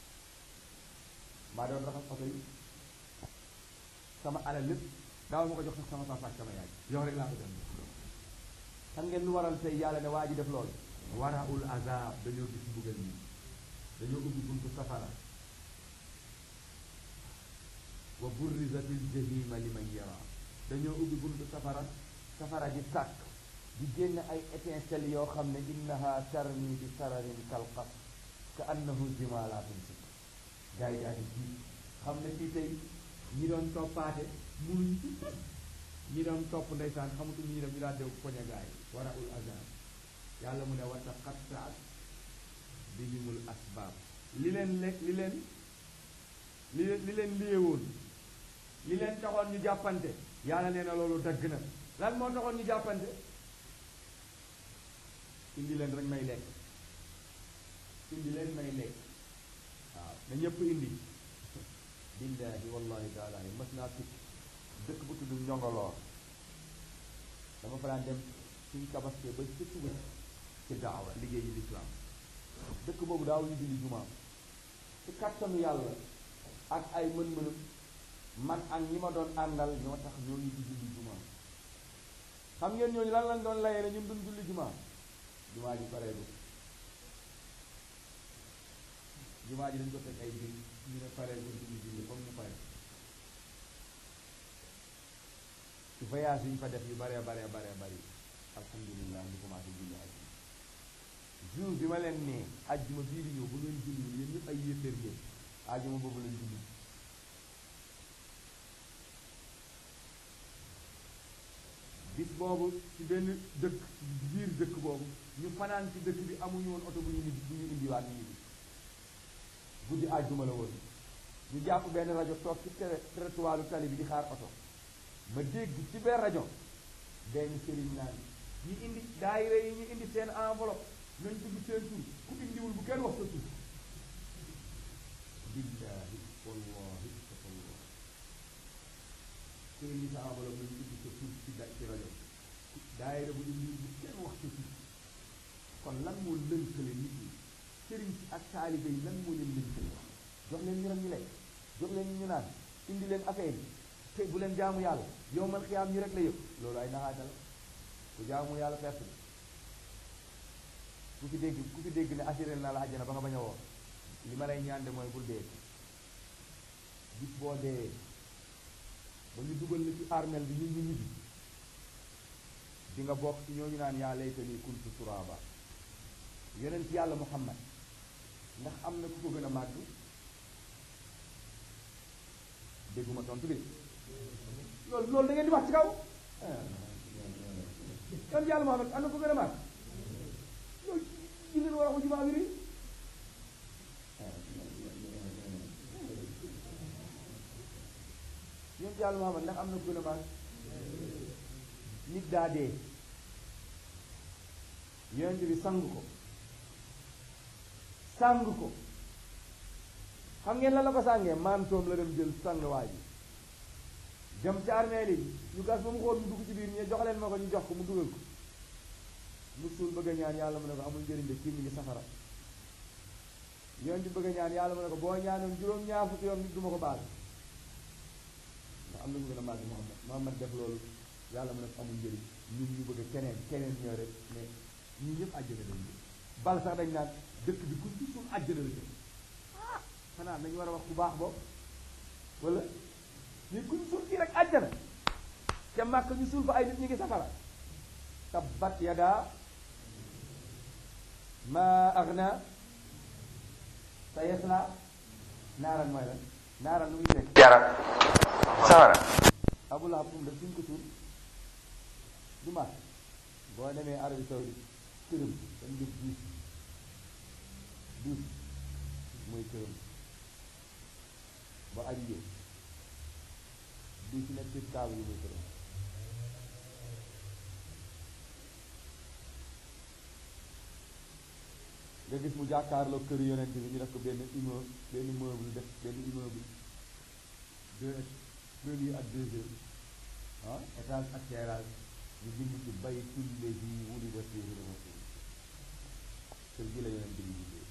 maa doon raxas oto yi sama alal lépp daaw ma ko jox sax sama papa ak sama yaay yow rek laa ko doon xam ngeen lu waral tey yàlla ne waa ji def loolu waraul azab dañoo gis mbugal nii dañoo ubbi buntu safara wa burrizatil jahima liman yara dañoo ubbi buntu safara safara di sàkk di génn ay étincelles yoo xam ne innaha tarmi bi sararin kalqas ka annahu jimalatun si gars yi daal di jiit xam ne fii tey ñi doon toppaate munuñ ci ñi doon topp ndeysaan xamutu ñi dem ñu daal dew poñe gaay waraul azab yàlla mu ne wa taqattaat bihimul asbaab li leen lekk li leen li leen li leen liyewoon li leen taxoon ñu jàppante yàlla nee na loolu dagg na lan moo taxoon ñu jàppante indi leen rek may lekk indi leen may lekk waaw na ñëpp indi billahi wallahi taala mas naa tukki dëkk bu tudd njongoloor dama fa daan dem suñ tabaskee ba ci suba ci daawa liggéey yi lislaam dëkk boobu daaw ñu julli jumaa ci kattanu yàlla ak ay mën-mënam man ak ñi ma doon àndal ñoo tax ñooñu di julli jumaa xam ngeen ñooñu lan lañ doon layee ne ñun duñ julli jumaa jumaa ji pareegu jumaa ji dañ ko teg ay biir ñu ne pareegu julli julli comme mu pare ci voyage yi ñu fa def yu baree baree baree bari alhamdulilah ñu commencé julli aj jour bi ma leen nee ajjuma bii di ñëw bu ngeen julliwul yéen ñëpp ay yéeféer ngeen ajjuma boobu lañ julli bis boobu ci benn dëkk biir dëkk boobu ñu fanaan ci dëkk bi amuñu woon oto bu ñu nit bu ñu indiwaat ñu bi guddi ajjuma la woon ñu jàpp benn rajo toog ci trottoiru tali bi di xaar oto ma dégg ci benn rajo benn sëriñ naan ñu indi daayira yi ñu indi seen enveloppe nañ dugg seen tur ku indiwul bu kenn wax sa tur billahi wallahi wallah sëriñ yi sa enveloppe nañ dugg sa tur ci da ci rajo daayira bu ñu lii bu kenn wax ci fii kon lan moo lënkale nit ñi sëriñ si ak taalibe yi lan moo leen lënkale jox leen ñu ñu lekk jox leen ñu naan indi leen affaire yi te bu leen jaamu yàlla yow man xiyaam ñu rek la yëpp loolu ay naxaata la ku jaamu yàlla perte ku fi dégg ku fi dégg ne assuré naa la àjjana ba nga bañ a woor li ma lay ñaan de mooy bul dee bis boo dee ba ñu dugal la ci armel bi ñu ñu ñibbi di nga bokk ci ñooñu naan yaa laytanii kuntu turaaba yonent yàlla muhammad ndax am na ku ko gën a màgg dégguma tontu bi loolu loolu da ngeen di wax ci kaw yonent yàlla muhammad am na ku ko gën a màgg loolu ci leen war a wax ci maa wiri yonent yàlla muhammad ndax am na ku gën a màgg nit daa dee yonent bi sang ko sang ko xam ngeen lan la ko sàngee mantoom la dem jël sang waa ji dem ci armeel yi ñu gas ba mu xool mu dugg ci biir ñu jox leen ma ko ñu jox ko mu dugal ko mu suul bëgg a ñaan yàlla mu ne ko amul njëriñ de kii mi ngi safara yonent bi bëgg a ñaan yàlla mu ne ko boo ñaanoon juróom-ñaar fukki yoon nit du ma ko baal ndax am na ñu gën a màgg Muhammad Muhammad def loolu yàlla mu ne ko amul njëriñ ñun ñu bëgg a keneen keneen ñoo rek mais ñun ñëpp àjjana lañ jëm bal sax dañ naan dëkk bi ku ci suul àjjana la jëm ah xanaa nañu war a wax ku baax boobu wala ñu kuñ suul kii rek àjjana ca màkk ñu suul fa ay nit ñu ngi safara tabbat yadaa ma agna sa yasla naaran mooy lan naaran lu muy teg jara safara Abu Lahab fu mu def suñ ko suul du màkk boo demee Arabie Saoudite këram dañ def duus duus mooy këram ba ajjee duus nekk ci kaaba yi mooy këram nga gis mu jàkkaarloo kër yonent bi ñu def ko benn immeuble benn immeuble def benn immeuble deux premier ak deuxième ah étage ak terrasse ñu bind ci baytul lazi wulida fiihi rasul kër gi la yonent bi liggéey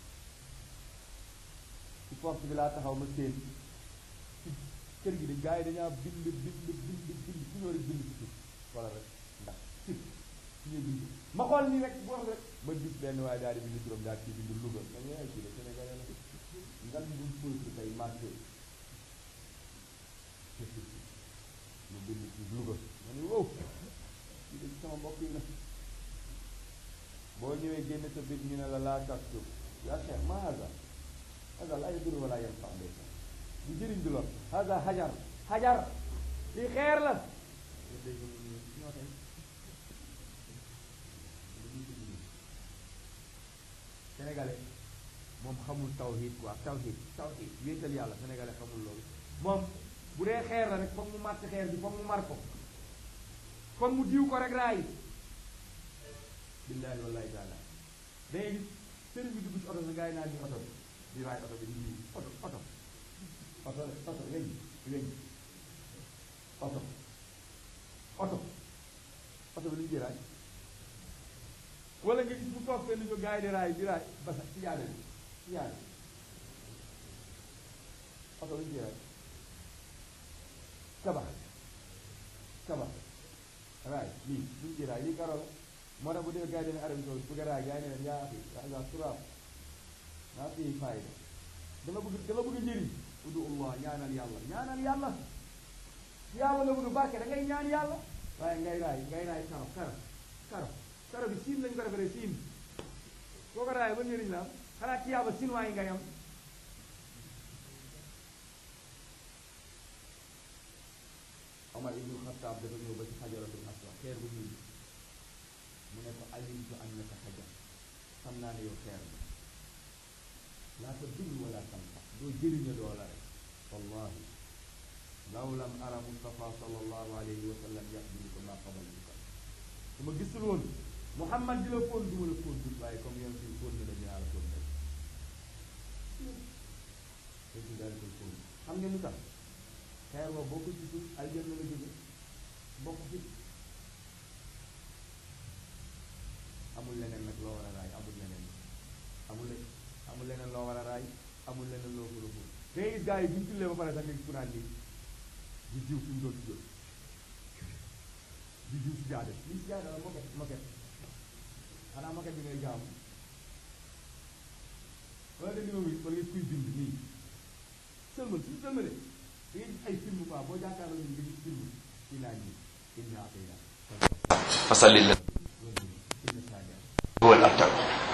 ci porte bi laa taxaw ma seen ci kër gi dañ gars yi dañaa bind bind bind bind fu ñoo rek bind ci suuf wala rek ndax sib ñu bind ma xool nii rek boo rek ma gis benn waaye daal di bind turam daal ci bind Louga ma ne ay kii la Sénégalais la ngan bu peuple tey marché mu bind ci Louga ma ne wow ci dañ sama mbokk yi la boo ñëwee génn sa bit ñu ne la laa taktub yaa cheikh ma haza haza laa yadur wala yanfa ndeysa du jëriñ du lor haza hajar hajar li xeer la ñoo tey sénégalais moom xamul tawhid quoi tawhid tawhid wéetal yàlla sénégalais xamul loolu moom bu dee xeer la rek foog mu màtt xeer bi foog mu mar ko foog mu diw ko rek raay billahi wallahi taala day gis sëriñ bi dugg ci oto sa gars yi naan ñu oto bi di raay oto bi di diw oto oto oto oto weñ weñ oto oto oto bi lu ñu ci raay wala nga gis mu toog fenn ko gars yi di raay di raay basa ci jaade bi ci jaade oto lu ñu ci raay tabax tabax raay lii lu ñu ci raay lii karo la moo tax bu dee gars yi dañuy Arabie Saoudite bëgg a raay gars yi ne leen yaa axi yaa turaab maa fi fayda dama bëgg dama bëgg njëriñ udu allah ñaanal yàlla ñaanal yàlla yàlla la bëgg barke da ngay ñaan yàlla waaye ngay raay ngay raay karo karo karo karo bi siin lañ ko defaree siin boo ko raay ba njëriñ la am xanaa ci yàlla sinwaa yi ngay am Omar ibnu Xattaab dafa ñëw ba ci xajaratul aswad xeer bu ñuul mu ne ko alimtu annaka xajar xam naa ne yow xeer la laa ta dul wala tanfa doo jëriña doo la rek wallahi law lam ara Mustafa sallallahu alayhi wa sallam yaqbiluka ma qabaltuka su ma gisul woon Muhammad di la fóon du ma la fóon dul waaye comme yow si fóon na la dinaa la fóon rek léegi daal koy fóon xam ngeen lu tax xeer wa boo ko gisul aljanna la jóge bokk ci amul leneen nag loo war a raay amul leneen amul le amul leneen loo war a raay amul leneen loo war a buur da ngay gis gars yi bu ñu jullee ba pare sax nga gis ku naan nii di jiw fi mu doon si jóg di jiw si jaade lii si jaade la moket moket xanaa moket bi ngay jaamu wala da numéro wala nga kuy bind nii sëlmal suñu sëlmalee da ngay gis ay film quoi boo jàkkaarloo ñu nga gis film ci naan nii inna atayna fasalli la inna sadia huwal abtar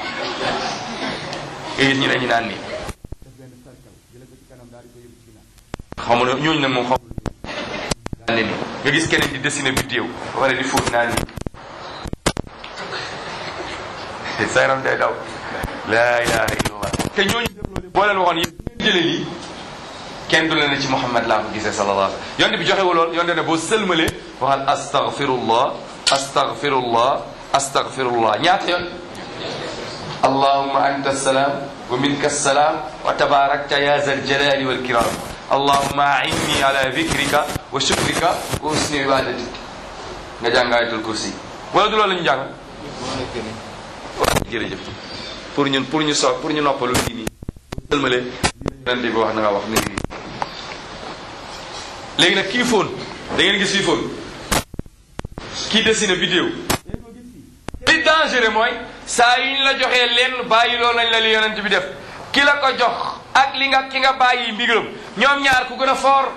gis ñu ne ñu naan nii def benn cercle jële ko ci kanam daal di ko yóbbu ci ginnaaw xamu ne ñooñu nag moom xam daan ne ni nga gis keneen di dessiner vidéo ba pare di fóot naan nii sa yaram day daw laa ilaha illallah te ñooñu def loolu boo leen waxoon yéen jëlee lii kenn du leen ne ci Muhammad laa ko gisee sallallahu alayhi wa sallam yonte bi joxewul lool yonte ne boo sëlmalee waxal astaghfirullah astaghfirullah astaghfirullah ñaata yoon allahumma anta salaam wa minka salaam wa tabarakta ya zal jalali wal kiram allahumma a'inni ala dhikrika wa shukrika wa husni ibadatik nga jàng ayatul kursi wala du loolu la ñu jàng jërëjëf pour ñun pour ñu so pour ñu noppalu lii nii sëlmale yonent bi wax na nga wax mi ngi nii léegi nag kii fóon da ngeen gis fii fóon kii dessiné vidéo léegi ko gis fii li dangereux mooy saa yi ñu la joxee lenn bàyyi loolu lañ la li yonent bi def ki la ko jox ak li nga ki nga bàyyi mbiram ñoom ñaar ku gën a foor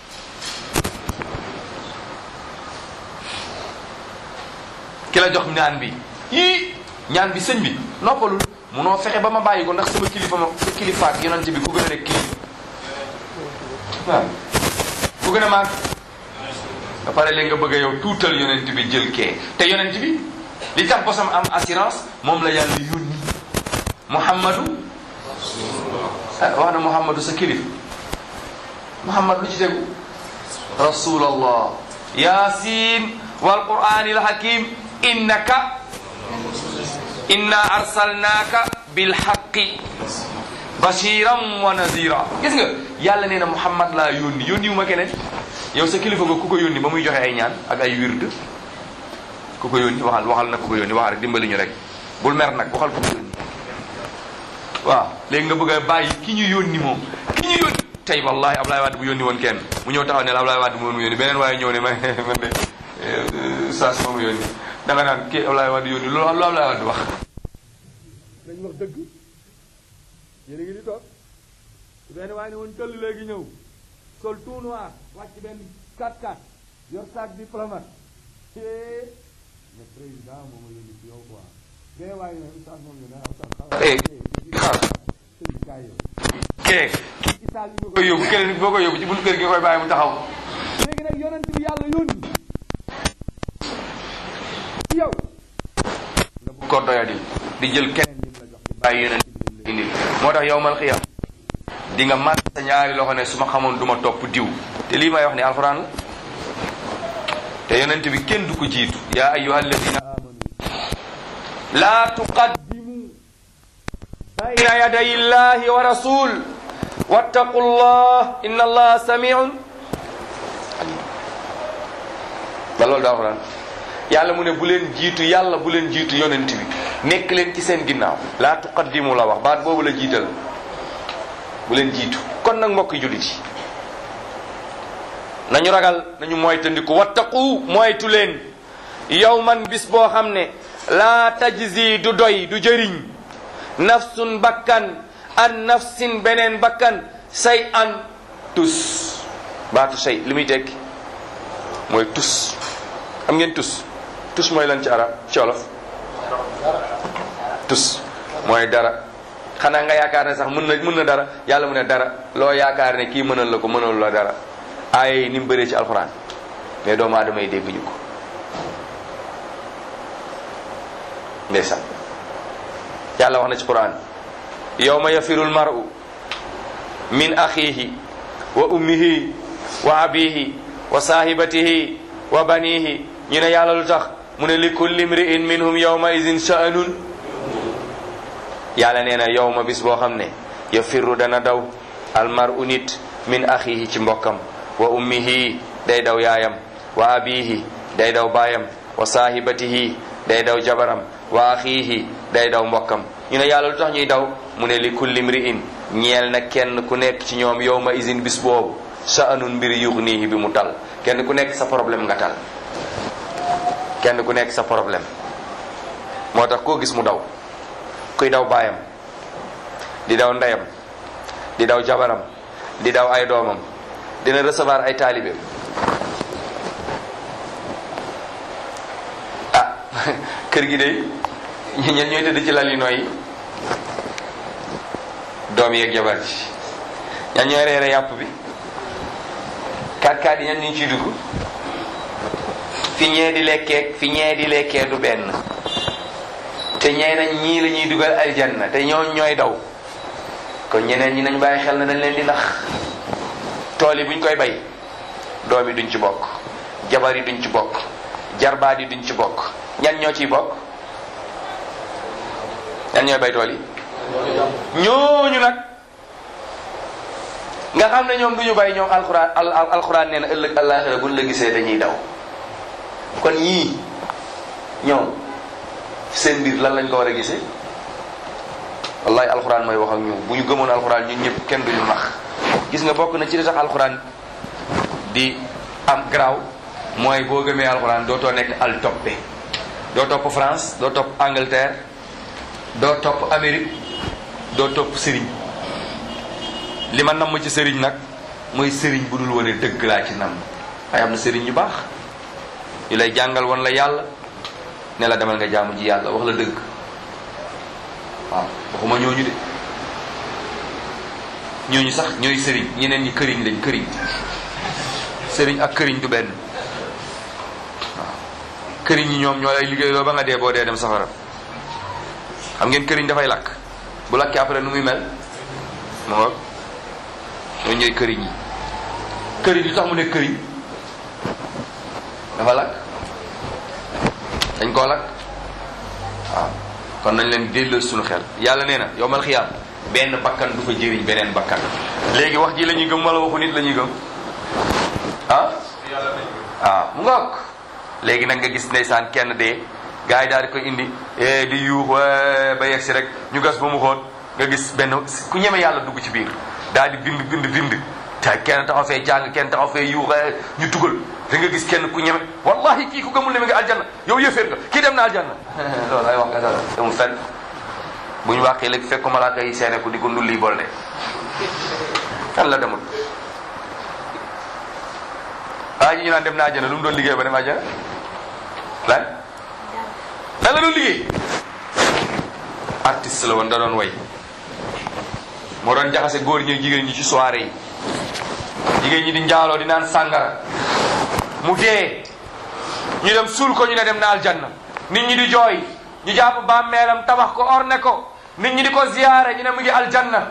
ki la jox ñaan bi yii ñaan bi sëñ bi noppalul munoo fexe ba ma bàyyi ko ndax sama kilifa ma sa kilifa ak yonent bi ku gën a nekk kilifa waaw ku gën a màgg ba pare léegi nga bëgg a yow tuutal yonent bi jël kee te yonent bi li tax bosam am assurance moom la yàlla yónni muhammadu ah wax na muhammadu sa kilif muhammad lu ci tegu rasulallah yasin wal qur'anil hakim innaka inna arsalnaka bil haqqi bashiran wa nazira gis nga yàlla nee na muhammad laa yónni yónni wu ma keneen yow sa kilifa nga ku ko yónni ba muy joxe ay ñaan ak ay wird ku ko yónni waxal waxal na ku ko yónni waxal rek dimbali ñu rek bul mer nag waxal ku ko yónni waaw léegi nga bëgg a bàyyi ki ñu yónni moom ki ñu yónni tey wallahi Ablaye Wade bu yónni woon kenn mu ñëw taxaw ne la Ablaye Wade moom mu yónni beneen waaye ñëw ne ma man de saas moom yónni da nga naan kii Ablaye Wade yónni loolu lu Ablaye Wade wax nañ wax dëgg yéen a ngi di toog benn waaye ne woon tëll léegi ñëw sol tout noir wàcc benn 4-4 yor sac diplomate eh le président moom a yónni ci yow quoi bee waaye ne oustaz moom ñu ne ah oustaz xaaral Eh, xaar. sëñ kaay yow kee ci saal yi koy yóbbu keneen boo koy yóbbu ci buntu kër gi nga koy bàyyi mu taxaw léegi nag yonent bi yàlla yónni ci yow ko doyadi di jël keneen lim la jox ci bàyyi yeneen indi moo tax yowmal xiyam di nga màtt sa ñaari loxo ne su ma xamoon du ma topp diw te lii may wax ni alxuraan la te yonent bi kenn du ko jiitu yaa ayyuha alladina amanu laa tuqaddimu bayna yaday illahi wa rasul wattaqu llah inna allaha samiun ba loolu da alxuraan yàlla mu ne bu leen jiitu yàlla bu leen jiitu yonent bi nekk leen ci seen ginnaaw laa tuqaddimu la wax baat boobu la jiital bu leen jiitu kon nag mbokk jullit yi nañu ragal nañu moytandiku wattaqu moytu leen yow man bis boo xam ne laa tajzi du doy du jëriñ nafsun bakkan an nafsin beneen bakkan say an tus baatu say li muy tekki mooy tus am ngeen tus tus mooy lan ci arab ci olof tus mooy dara xanaa nga yaakaar ne sax mën na mën na dara yàlla mu ne dara loo yaakaar ne kii mënal la ko mënal la dara ay ni mu bëree ci alxuraan mais doomu aadama yi dégguñu ko ndeysaan yàlla wax na ci quran yawma yafirul mar'u min axihi wa ummihi wa abihi wa sahibatihi wa banihi ñu ne yàlla lu tax mu ne li kulli mri'in minhum yawma idin sha'anun yàlla nee na yawma bis boo xam ne yafirru dana daw al mar'u nit min axihi ci mbokkam wa ummihi day daw yaayam wa abihi day daw baayam wa sahibatihi day daw jabaram wa axiihi day daw mbokkam ñu ne yàlla lu tax ñuy daw mu ne li kulli mri'in ñeel na kenn ku nekk ci ñoom yow ma isin bis boobu sha'anun mbir yughnihi bi mu tal kenn ku nekk sa problème nga tal kenn ku nekk sa problème moo tax koo gis mu daw kuy daw baayam di daw ndeyam di daw jabaram di daw ay doomam dina recevoir ay taalibeem ah kër gi de ñen ñooy tëdd ci lal yi nooy doom yeeg jabar ji ñan ñooy reere yàpp bi kaat kaat yi ñan ñu ciy dugg fi ñee di lekkee fi ñee di lekkee du benn te ñee nañ ñii la ñuy dugal aljanna te ñoo ñooy daw kon ñeneen ñi nañ bàyyi xel na dañ leen di nax tool yi buñ koy bay doom yi duñ ci bokk jabar yi duñ ci bokk jarbaat yi duñ ci bokk ñan ñoo ciy bokk ñan ñooy bay tool yi ñooñu nag nga xam ne ñoom duñu bay ñoom alxuraan al alxuraan nee na ëllëg àllaaxira buñ la gisee dañuy daw kon ñii ñoom seen mbir lan lañ ko war a gisee wallahi alxuraan mooy wax ak ñu bu ñu gëmoon alxuraan ñun ñëpp kenn duñu nax gis nga bokk na ci li tax alxuraan di am garaaw mooy boo gëmee alxuraan dootoo nekk al toppe doo topp France doo topp Angleterre doo topp Amérique doo topp sëriñ li ma namm ci sëriñ nag mooy sëriñ bu dul wane dëgg laa ci namm ay am na sëriñ yu baax yu lay jàngal woon la yàlla ne la demal nga jaamu ji yàlla wax la dëgg waaw waxuma ñooñu de ñooñu sax ñooy sëriñ ñeneen ñi këriñ lañ këriñ sëriñ ak këriñ du benn waaw këriñ ñi ñoom ñoo lay liggéeyloo ba nga dee boo dee dem safara xam ngeen këriñ dafay lakk bu lakkee après nu muy mel mu nga ñooñu ñooy këriñ yi këriñ li tax mu ne këriñ dafa lakk dañ koo lakk waaw kon nañ leen delloo suñu xel yàlla nee na yowmal xiyaam benn bakkan du fa jëriñ beneen bakkan léegi wax ji la ñuy gëm wala waxu nit la ñuy gëm ah waaw mu ngoog léegi nag nga gis ndeysaan kenn dee gars yi daal di ko indi di yuux ba yegg si rek ñu gas ba mu xoot nga gis benn ku ñeme yàlla dugg ci biir daal di bind bind bind te kenn taxaw fee jàng kenn taxaw fee yuux ñu tugal da nga gis kenn ku ñeme wallahi kii ku gëmul ne mi nga aljanna yow yëféer nga kii dem na aljanna loolu ay wax nga dara demul fenn bu ñu waxee léegi fekk malaaka yi seene ko di ko ndulli bol de kan la demul waa ji ñu naan dem na aljanna lu mu doon liggéey ba dem aljanna lan lan la doon liggéey artiste la woon da doon way moo doon jaxase góor ñi jigéen ñi ci soirée yi jigéen ñi di njaaloo di naan sàngara mu dee ñu dem suul ko ñu ne dem na aljanna nit ñi di jooy ñu jàpp bàmmeelam tabax ko orne ko nit ñi di ko ziyaare ñu ne mu ngi aljanna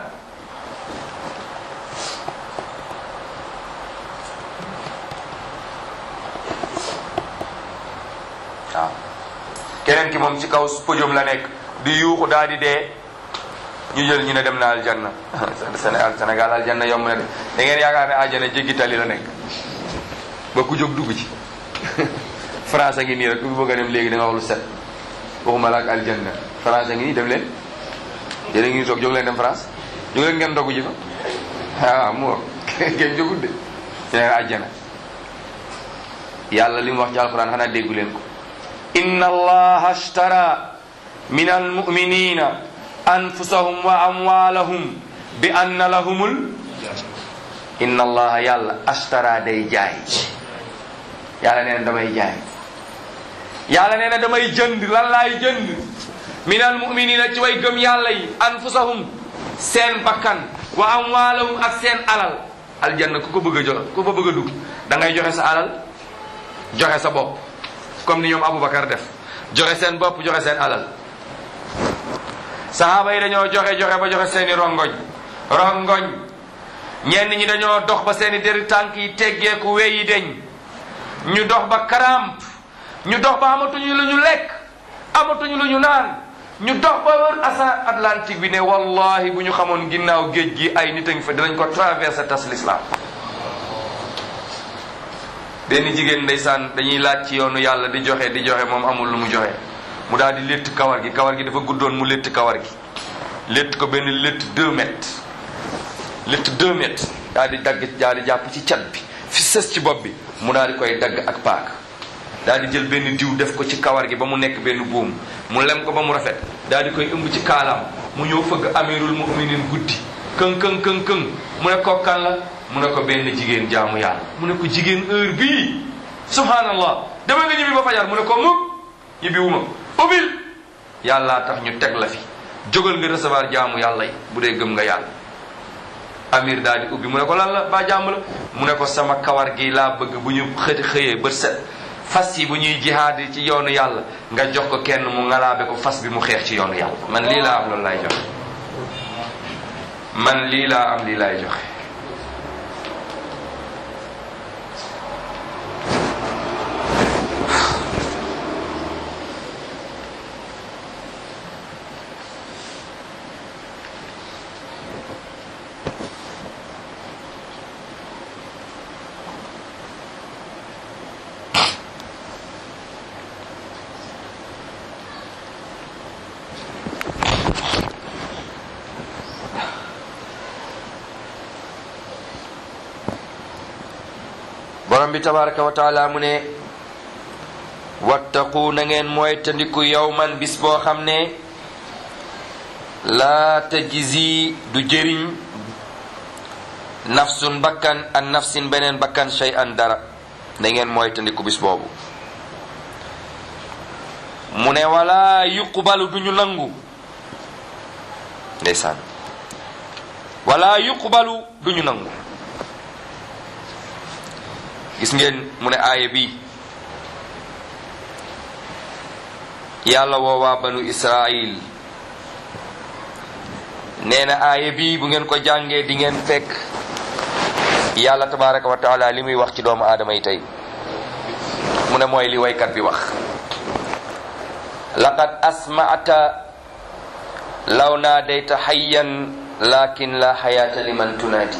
waaw keneen ki moom ci kaw podium la nekk di yuuxu daal di dee ñu jël ñu ne dem na aljanna Sénégal Sénégal aljanna yomb na de da ngeen yaakaar ne aljanna jéggi tali la nekk ba ku jóg dugg ci France a ngi nii rek ku bëgg a dem léegi da nga wax lu set waxuma la ak aljanna France a ngi nii dem leen yéen a ngi toog jóg leen dem France jóg leen ngeen dogu ji fa waaw mu wax ngeen jógul de ci ne aljanna yàlla li mu wax ci alquran xanaa déggu leen ko inna allaha ashtara min almuminina anfusahum wa amwalahum bi anna lahumul inna allaha yàlla ashtara day jaay yàlla nee na damay jaay yàlla nee na damay jënd lan laay jënd min almuminina ci way gëm yàlla yi anfusahum seen bakkan wa amwalahum ak seen alal aljanna ku ko bëgg a jox ku ko bëgg a dugg da ngay joxe sa alal joxe sa bopp comme ni ñoom Aboubacar def joxe seen bopp joxe seen alal sahaaba yi dañoo joxe joxe ba joxe seeni rongoñ rongoñ ñenn ñi dañoo dox ba seeni deri tànk yi teggeeku weyi deñ ñu dox ba karamp ñu dox ba amatuñu lu ñu lekk amatuñu lu ñu naan ñu dox ba wër asa Atlantique bi ne wallahi bu ñu xamoon ginnaaw géej gi ay nit a ngi fa dinañ ko traversé tas l'islam benn jigéen ndeysaan dañuy laaj ci yoonu yàlla di joxe di joxe moom amul lu mu joxe mu daal di létt kawar gi kawar gi dafa guddoon mu létt kawar gi létt ko benn létt deux mètres létt deux mètres daal di dagg daal di jàpp ci cat bi fi sës ci bopp bi mu daal di koy dagg ak paak daal di jël benn diw def ko ci kawar gi ba mu nekk benn buum mu lem ko ba mu rafet daal di koy ëmb ci kaalaam mu ñëw fëgg amirul muminin guddi këng këng këng këng mu ne ko kan la mu ne ko benn jigéen jaamu yàlla mu ne ko jigéen heure bii subhanallah dama nga ñibbi ba fajar mu ne ko mukk ñibbi wu ma ubbil yàllaa tax ñu teg la fi jógal nga recevoir jaamu yàlla yi bu dee gëm nga yàlla amir daal di ubbi mu ne ko lan la ba jàmm la mu ne ko sama kawar gi laa bëgg bu ñu xëti xëyee bët set fas yi bu ñuy jihaad ci yoonu yàlla nga jox ko kenn mu ngalaabe ko fas bi mu xeex ci yoonu yàlla man lii laa am loolu laay joxe man lii laa am lii laay joxe borom bi tabaraka wa taala mu ne wattaqu na ngeen mooy tandiku yawman bis boo xam ne laa tajzi du jëriñ nafsun bakkan an nafsin beneen bakkan shay an dara na ngeen mooy tandiku bis boobu mu ne wala yuqbalu duñu nangu ndeysaan wala yuqbalu duñu nangu gis ngeen mu ne aaya bi yàlla woowaa banu israil nee na aaya bi bu ngeen ko jàngee di ngeen fekk yàlla tabaraka wa taala li muy wax ci doomu aadama yi tey mu ne mooy li waykat bi wax laqad asma'ta law naadayta hayyan lakin la hayata liman tunaadi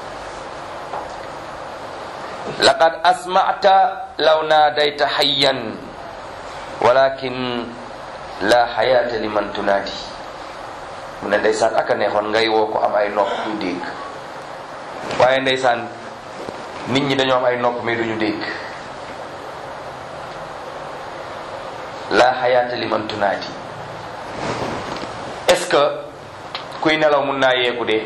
laqad asma'ta law naadayta hayyan walakin la hayata liman tunaadi mu ne ndeysaan aka neexoon ngay woo ko am ay nopp du dégg waaye ndeysaan nit ñi dañoo am ay nopp mais duñu dégg la hayata liman tunaadi est-ce que kuy nelaw mun naa yeeku dee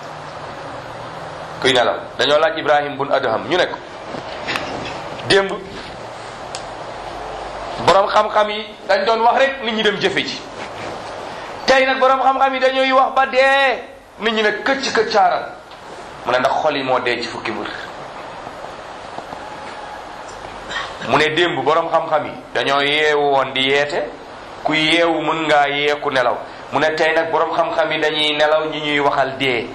kuy nelaw dañoo laaj ibrahim bun adham ñu ne ko démb boroom xam-xam yi dañ doon wax rek nit ñi dem jëfe ji tey nag boroom xam-xam yi dañuy wax ba dee nit ñi ne këcc këccaaral mu ne ndax xol yi moo dee ci fukki mbir mu ne démb boroom xam-xam yi dañoo yeewu woon di yeete ku yeewu mën ngaa yeeku nelaw mu ne tey nag boroom xam-xam yi dañuy nelaw ñi ñuy waxal dee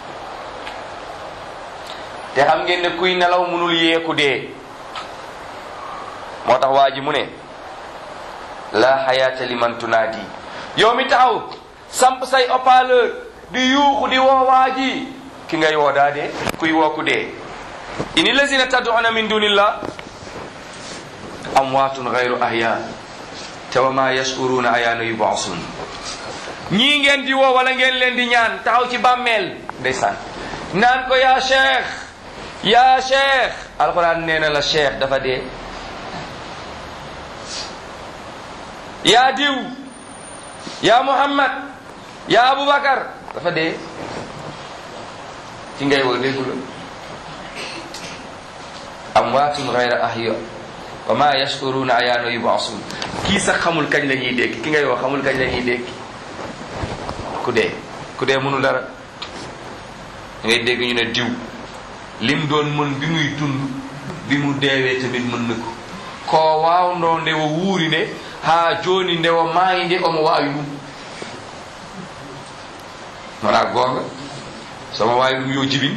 te xam ngeen ne kuy nelaw mënul yeeku dee moo tax waa ji mu ne la xayaata liman tunaadi yow mi taxaw samp say haut-parleur di yuuxu di woo waa ji ki ngay woo daa dee kuy woo ku dee ini lazina tad'una min dunillah amwaatun gayru ahya te wa ma yashuruna ayaana yub'asun ñii ngeen di woo wala ngeen leen di ñaan taxaw ci bàmmeel ndeysaan naan ko yaa cheikh yaa cheikh alquran nee na la cheikh dafa dee yaa diw yaa muhammad yaa abubakar dafa dee ci ngay woo déggu la amwaatun gayra ahya wa ma yashkuruna ayaana yubasun kii sax xamul kañ la ñuy dégg ki ngay woo xamul kañ la ñuy dégg ku dee ku dee mënul dara ngay dégg ñu ne diw lim doon mën bi muy dund bi mu deewee tamit mën na ko ko waawno ndewo wuuri nde ha joni ndewo maayi nde omo waawi ɗum wona goonga somo waawi ɗum yo jibin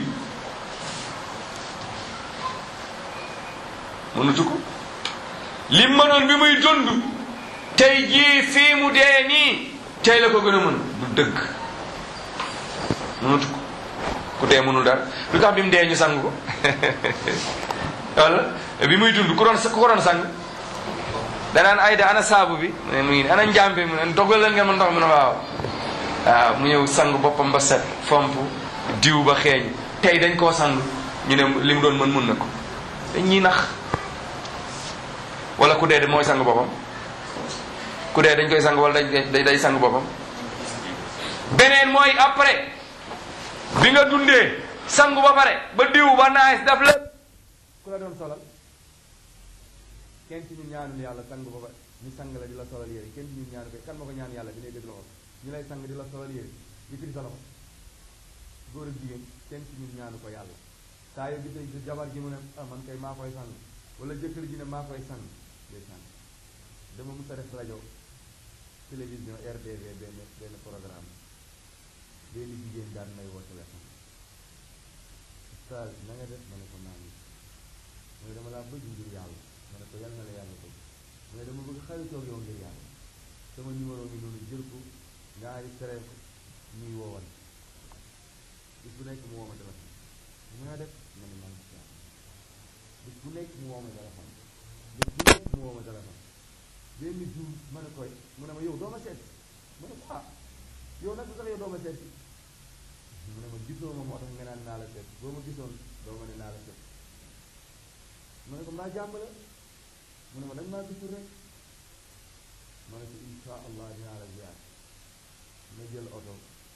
mënutu ko limma noon bi muy dund tey jii fii mu dee nii tey la ko gën a mën du dëgg mënutu ko ku dee mënul dara lu tax bi mu dee ñu sang ko wala bi muy dund ku doon ku ko doon sang danaan ayda ana saabu bi mu ne mu ngi nii ana njàmpe mu ne dogal leen ngeen ma ndox mu ne waaw waaw mu ñëw sang boppam ba set fomp diw ba xeeñ tey dañ koo sang ñu ne li mu doon mën mun na ko dañ ñuy nax wala ku dee de mooy sang boppam ku dee dañ koy sang wala dañ day day sang boppam beneen mooy après bi nga dundee sangu ba pare ba diw ba naaj daf lépp ku la doon solal kenn ci ñun ñaanul yàlla sang ba pare ñu sang la di la solal yére kenn ci ñun ñaanu ko kan ma ko ñaan yàlla bi ngay dégg loxo ñu lay sang di la solal yére di firi sa loxo góor ak jigéen kenn ci ñun ñaanu ko yàlla saa yoo gisee sa jabar ji mu ne ah man kay maa koy sang wala jëkkër ji ne maa koy sang day sang dama mus a def rajo télévision RDV benn benn programme benn jigéen daan may woo téléphone ustaas na nga def ma ne ko naa ngi mu ne dama laa bëgg ngir yàlla ma ne ko yal na la yàlla bëgg mu ne dama bëgg xaritoog yow ngir yàlla sama numéro mi noonu jël ko nga enregistré ko ñuy woowan bis bu nekk mu woo ma téléphone mu nga def ma ne maa ngi si yàlla bis bu nekk mu woo ma téléphone bis bu nekk mu woo ma téléphone benn jour ma ne koy mu ne ma yow doo ma seet ma ne ko ah yow nag sax yow doo ma seet mu ne ma gisoo ma moo tax nga naan naa la seet boo ma gisoon doo ma ne naa la seet ma ne ko mbaa jàmm la mu ne ma dañ maa gisul rek ma ne ko insha allah dinaa la ziar ma jël oto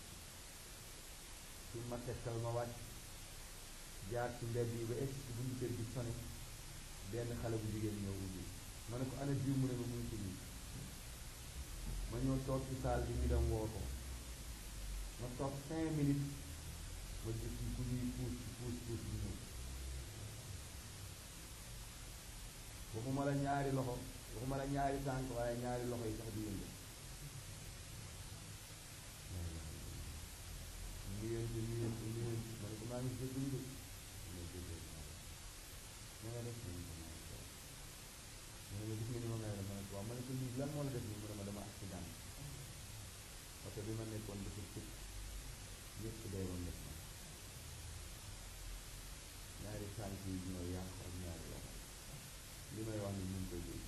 su ma tegtal ma wàcc jaar ci mbedd yi ba egg ci buntu kër gi sone benn xale bu jigéen ñëw ubbi ma ne ko ana jiw mu ne ma muy ci biir ma ñëw toog ci saal bi ñu dem woo ko ma toog cinq minutes ma gis ku ñuy puus puus puus bi ñëw waxuma la ñaari loxo waxuma la ñaari tànk waaye ñaari loxo yi sax di yëngu ñu yëngu ñu yëngu ñu yëngu ma ne ko maa ngi jégalu de ma jégalu na nga def ma ne ko maa ngi toog ma ne ma gis nga ni ma mel ma ne ko waaw ma ne ko lii lan moo la def nii mu ne ma dama accident parce que bi ma nekkoon dafa tëj ñëpp day woon def ma ñaari tànk yi ñoo yàq ak ñaari loxo li may wax ni ñu ngi koy dégg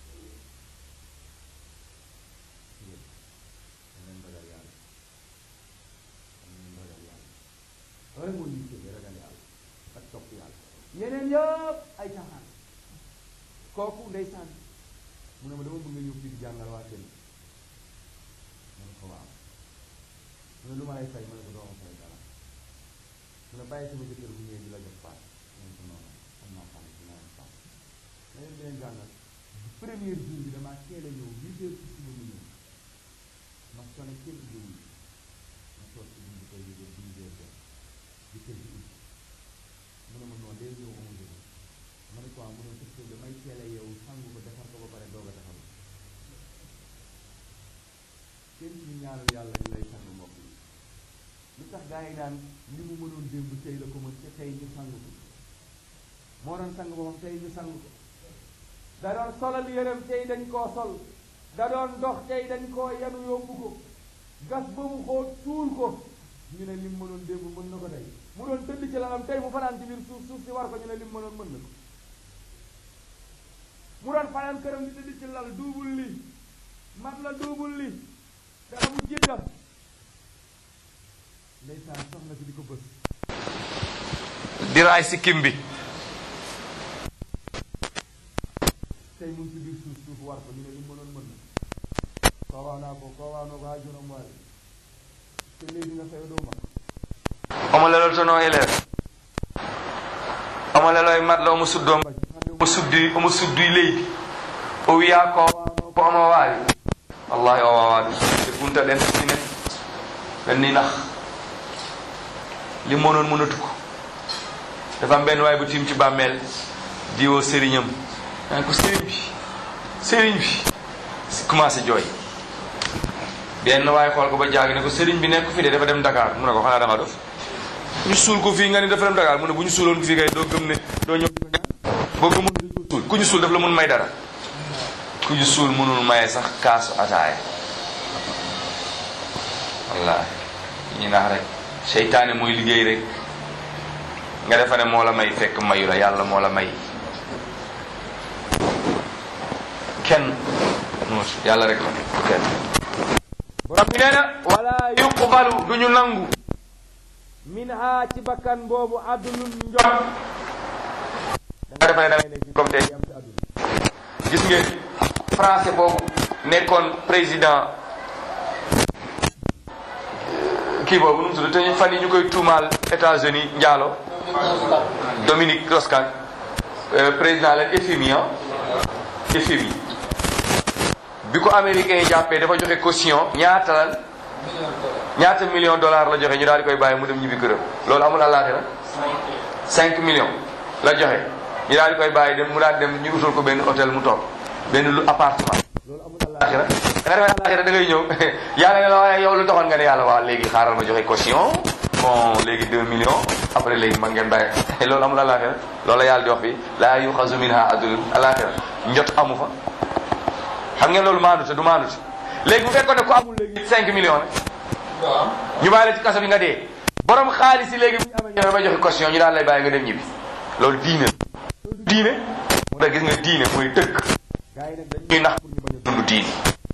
yéen danañ ragal yàlla danañ ragal yàlla loolu moo ñu tëddee ragal yàlla ak topp yàlla yeneen yëpp ay caaxaan kooku ndeysaan mu ne ma dama bëgg nga ñëw fii di jàngal waa kenn ma ne ko waaw mu ne lu ma lay fay ma ne ko doo ma fay dara mu ne bàyyi sama jëkkër bu ñëwee di la jox paas ma ne ko noonu am naa paas dinaa am paas ma leen leen jàngal premier jour bi damaa teel a ñëw huit heures ci suba mu ñëw ma sonné kenn jiwu ma toog ci buntu kër gi ba dix heures jot di kër gi ubbi mu ne ma noonu day ñëw onze heures ma ne ko waaw mu ne parce que damay teel a yeewu sangu ko defar ko ba pare doog a taxaw kenn ñu ñaanal yàlla ñu lay sang mbokk yi lu tax gaa yi naan li mu mënoon démb tey la ko mën te tey ñu sang ko moo doon sang boppam tey ñu sang ko da doon solal yërëm tey dañ koo sol da doon dox tey dañ koo yanu yóbbu ko gas ba mu xóot suul ko ñu ne lim mënoon démb mën na ko tey mu doon tëdd ci lalam tey mu fanaan ci biir suuf suuf si war ko ñu ne lim mënoon mën na ko mu doon fanaan këram di tëdd ci lal duubul li mat la duubul li dara mu jidda ndeysaan soxna si di ko bës di raay si kim bi tey mu ngi ci biir suuf suuf war ko ñu ne lim mënoon mën na koo waa naa ko koo waa naa ko haajuram waale te léegi nga fay doo mag omo lelol tono élève omo leloy matla omo suddo omo suddi omo sudduy leydi o wiya ko wano ko omo waawi wallahi o wawaɗum e gunta ɗen sine ɓen ni nax limmo noon mënatu ko dafa am benn waay bu tim ci bàmmeel diwoo sëriñam naan ko sëriñ bi sëriñ bi commencé jooy benn waaye xool ko ba jaag ne ko sëriñ bi nekk fi de dafa dem Dakar mu ne ko xanaa dama dof ñu suul ko fii nga ni dafa dem Dakar mu ne bu ñu suuloon fii kay doo gëm ne doo ñëw boo gëmoon dañ ko suul ku ñu suul daf la mun may dara ku ñu suul mënul maye sax kaasu ataaya wallaahi ñu nax rek seytaane mooy liggéey rek nga defa ne moo la may fekk mayu la yàlla moo la may kenn yàlla rek la kenn borom bi nee na wala yuqbalu du ñu nangu min ha ci bakkan boobu adlun njot da nga defe ne da ngay nekk comme tey am ci àdduna gis ngeen français boobu nekkoon président kii boobu nu mu tudd te ñu fan yi ñu koy tuumaal États-Unis njaalo Dominique Strauss-Kahn euh, président la FMI ah FMI bi ko américains yi jàppee dafa joxe caution ñaata lan ñaata million dollar la joxe ñu daal di koy bàyyi mu dem ñibbi këram loolu amul àllaaxira 5 millions la joxe ñu daal di koy bàyyi dem mu daal dem ñu utal ko benn hôtel mu toog benn lu appartement loolu amul Allah àllaaxira da nga defee àllaaxira da ngay ñëw yàlla ne la waaye yow lu taxoon nga ne yàlla waa léegi xaaral ma joxe caution bon léegi 2 millions après léegi man ngeen bàyyi loolu amul àllaaxira loolu la yàlla di wax bi laa yuxazu minha adlun àllaaxira njot amu fa xam ngeen loolu maandute du maandute léegi bu fekkoon ne ku amul léegi 5 millions la ñu bàyyi la ci kaso bi nga dee borom xaalis yi léegi bu ñu amee ñëwee ba joxe caution ñu daal lay bàyyi nga dem ñibbi loolu diine la loolu diine moo tax gis nga diine mooy dëgg gars yi nag dañuy ñuy nax pour ñu bañ a dund diine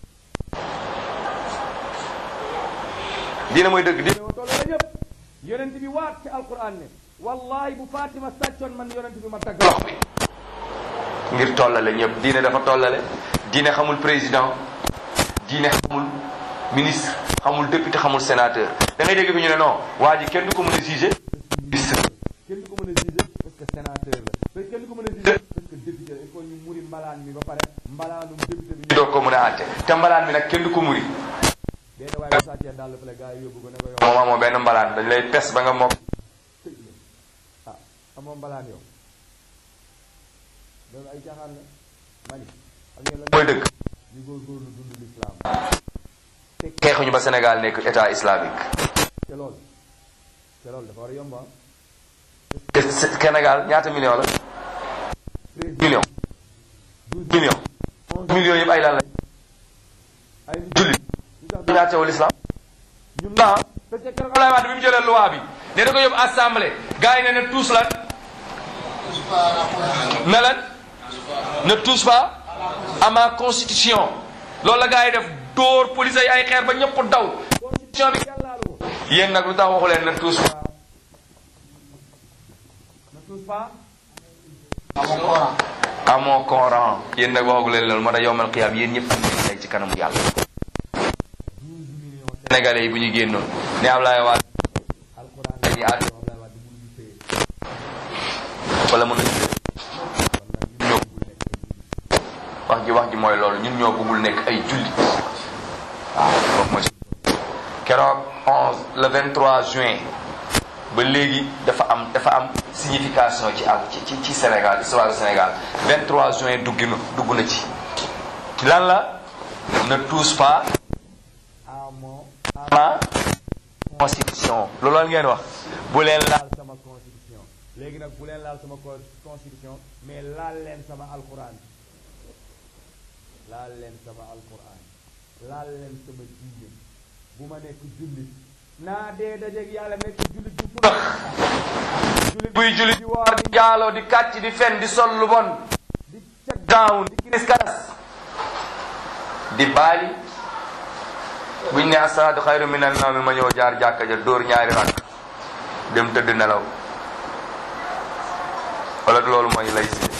diine mooy dëgg diine dund toll la ñëpp yonent bi waat ci alquran ne wallahi bu Fatima sàccoon man yonent bi ma tagg lox bi ngir tollale ñëpp diine dafa tollale diine xamul président diine xamul ministre xamul député xamul sénateur da ngay dégg fi ñu ne non waa ji kenn du ko mën a jugé ministre kenn du ko mën a juger parce que sénateur la parce que kenn du ko mën a juger parce que député la il faut ñu muri mbalaan mi ba pare mbalaanum député bi ñu doog ko mën a àtte te mbalaan mi nag kenn du ko muri benn waaye bu sàccee daal fële gars yi yóbbu ko ne ko yow moom amoo benn mbalaan dañ lay pes ba nga mokk tëj la ah amoo mbalaan yow loolu ay caaxaan la mani xam ngeen lan mooy dëgg ñu góorgóorlu dund l'islam xeexuñu ba Sénégal nekk état islamique te loolu te loolu dafa war a yomb ah te Sénégal ñaata million la treize million douze million millions yëpp ay lan lañ ay nit jullit ñu tax du ñaatewul islam ñun naa parce que keroog Abdoulaye Wade bi mu jëlee loi bi ne da ko yóbbu assemblée gars yi ne ne tous lan ne lan ne tous pas à ma constitution loolu la gars yi def dóor police yi ay xeer ba ñëpp daw constitution bi kenn laalu ko yéen nag lu tax waxu leen ne tous pas ne touche pas amoo Coran yéen nag waxagu leen loolu moo tax yowmal qiyaam yéen ñëpp am ngeen tey ci kanamu yàlla douze millions sénégalais yi bu ñu génnoon ne Abdoulaye Wade alquran dañuy àtte Abdoulaye Wade mënu ñu téye wala mën nañu ñoo wax ji wax ji mooy loolu ñun ñoo bëggul nekk ay jullit waaw kooku mooy keroog 11 le 23 juin ba léegi dafa am dafa am signification ci ak ci ci ci Sénégal histoire du Sénégal 23 juin dugg na dugg na ci lan la ne touche pas à mon à ma constitution loolu la ngeen wax bu leen laal laal sama constitution léegi nag bu leen laal sama co- constitution mais laal leen sama alquran laal leen sama alquran laal leen sama diine bu ma nekk jullit naa dee dajeeg yàlla nekk jullit bu fula jullit buy jullit di woor di jaaloo di kàcc di fen di sol lu bon di cag down di kiris karas di baali buñ ne asalaatu xayru min an nawmi ma ñëw jaar jàkka ja dóor ñaari rakk dem tëdd nelaw wala du loolu mooy lay si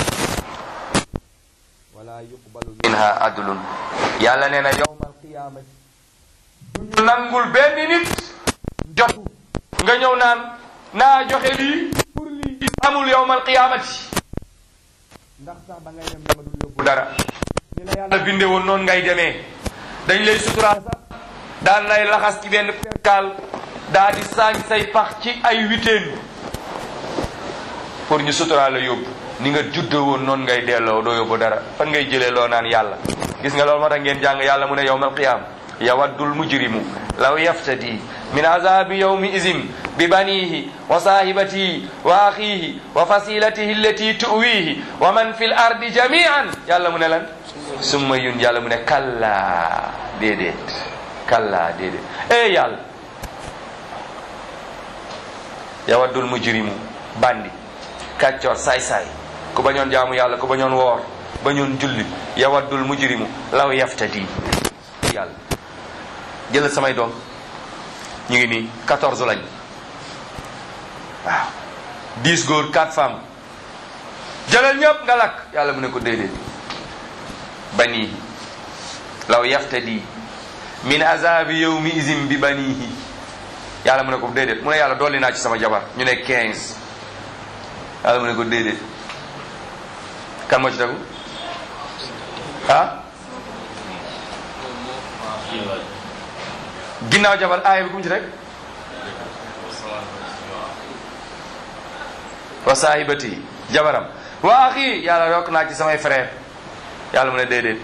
wala yuqbalu minha adlun yàlla nee na yowmal qiyamati ñu nangul benn nit jot nga ñëw naan naa joxe lii pour lii amul yowmal qiyaamati ndax sax da ngay dem dama dul yóbbu dara ni la yàlla yàlla binde woon noonu ngay demee dañ lay suturaal sax daan lay laxas ci benn perkaal daa di saañ say pax ci ay witeen pour ñu suturaal la yóbbu ni nga juddoo woon noonu ngay delloo doo yóbbu dara fan ngay jëlee loo naan yàlla gis nga loolu moo tax ngeen jàng yàlla mu ne yawmal qiyaam yawaddul mujrimu law yaftadi min azabi yawmi izin bi banihi wa sahibatihi wa akhihi wa fasilatihi allati tuwihi wa man fi l ardi jamian yàlla mu ne lan summa yun yàlla mu ne kalla déedéet kalla déedéet eh yàlla yawaddul mujrimu bandi kàccoor saay-saay ku bañoon jaamu yàlla ku bañoon woor ba ñoon julli yawaddul mujrimu law yaftadi yàlla jëlal samay doom ñu ngi nii 14 lañ waaw 10 góor 4 femmes jëlal ñëpp nga lakk yàlla mu ne ko déedéet banii law yaftadi min azabi yawmi izin bi banihi yàlla mu ne ko déedéet mu ne yàlla dolli naa ci sama jabar ñu ne 15 yàlla mu ne ko déedéet kan moo ci tegu ah ginnaaw jabar aaya bi ku mu ci rek wa saahibati jabaram wa axi yàlla yokk naa ci samay frère yàlla mu ne déedéet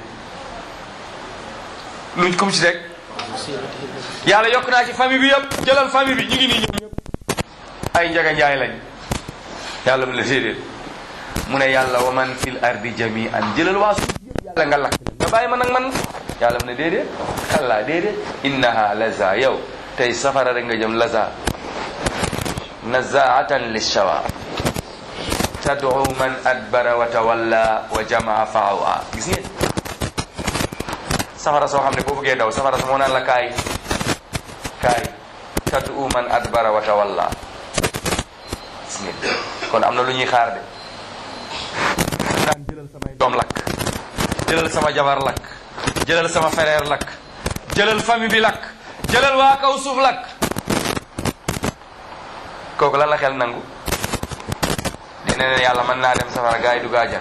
luñ kum ci rek yàlla yokk naa ci famille bi yëpp jëlal famille bi ñu ngi nii ñoom ñëpp ay njaga njaay lañ yàlla mu ne déedéet mu ne yàlla wa man fil ardi jami'an jëlal waa suuf yëpp yàlla nga lakk nga bàyyi ma nag man yàlla mu ne déedéet kallaa déedéet innaha laza yow tey safara rek nga jëm laza nazaatan lishawa tad'u man adbara wa tawalla wa jamaa faawa gis ngeen safara soo xam ne boo bëggee daw safara sa moo naan la kaay kaay tad'u man adbara wa tawalla gis ngeen kon am na lu ñuy xaar de daan jëlal samay doom lakk jëlal sama jabar lakk jëlal sama frère lakk jëlal famille bi lakk jëlal waa kaw suuf lakk kooku lan la xel nangu dina ne yàlla mën naa dem safara gaa yi du gaajana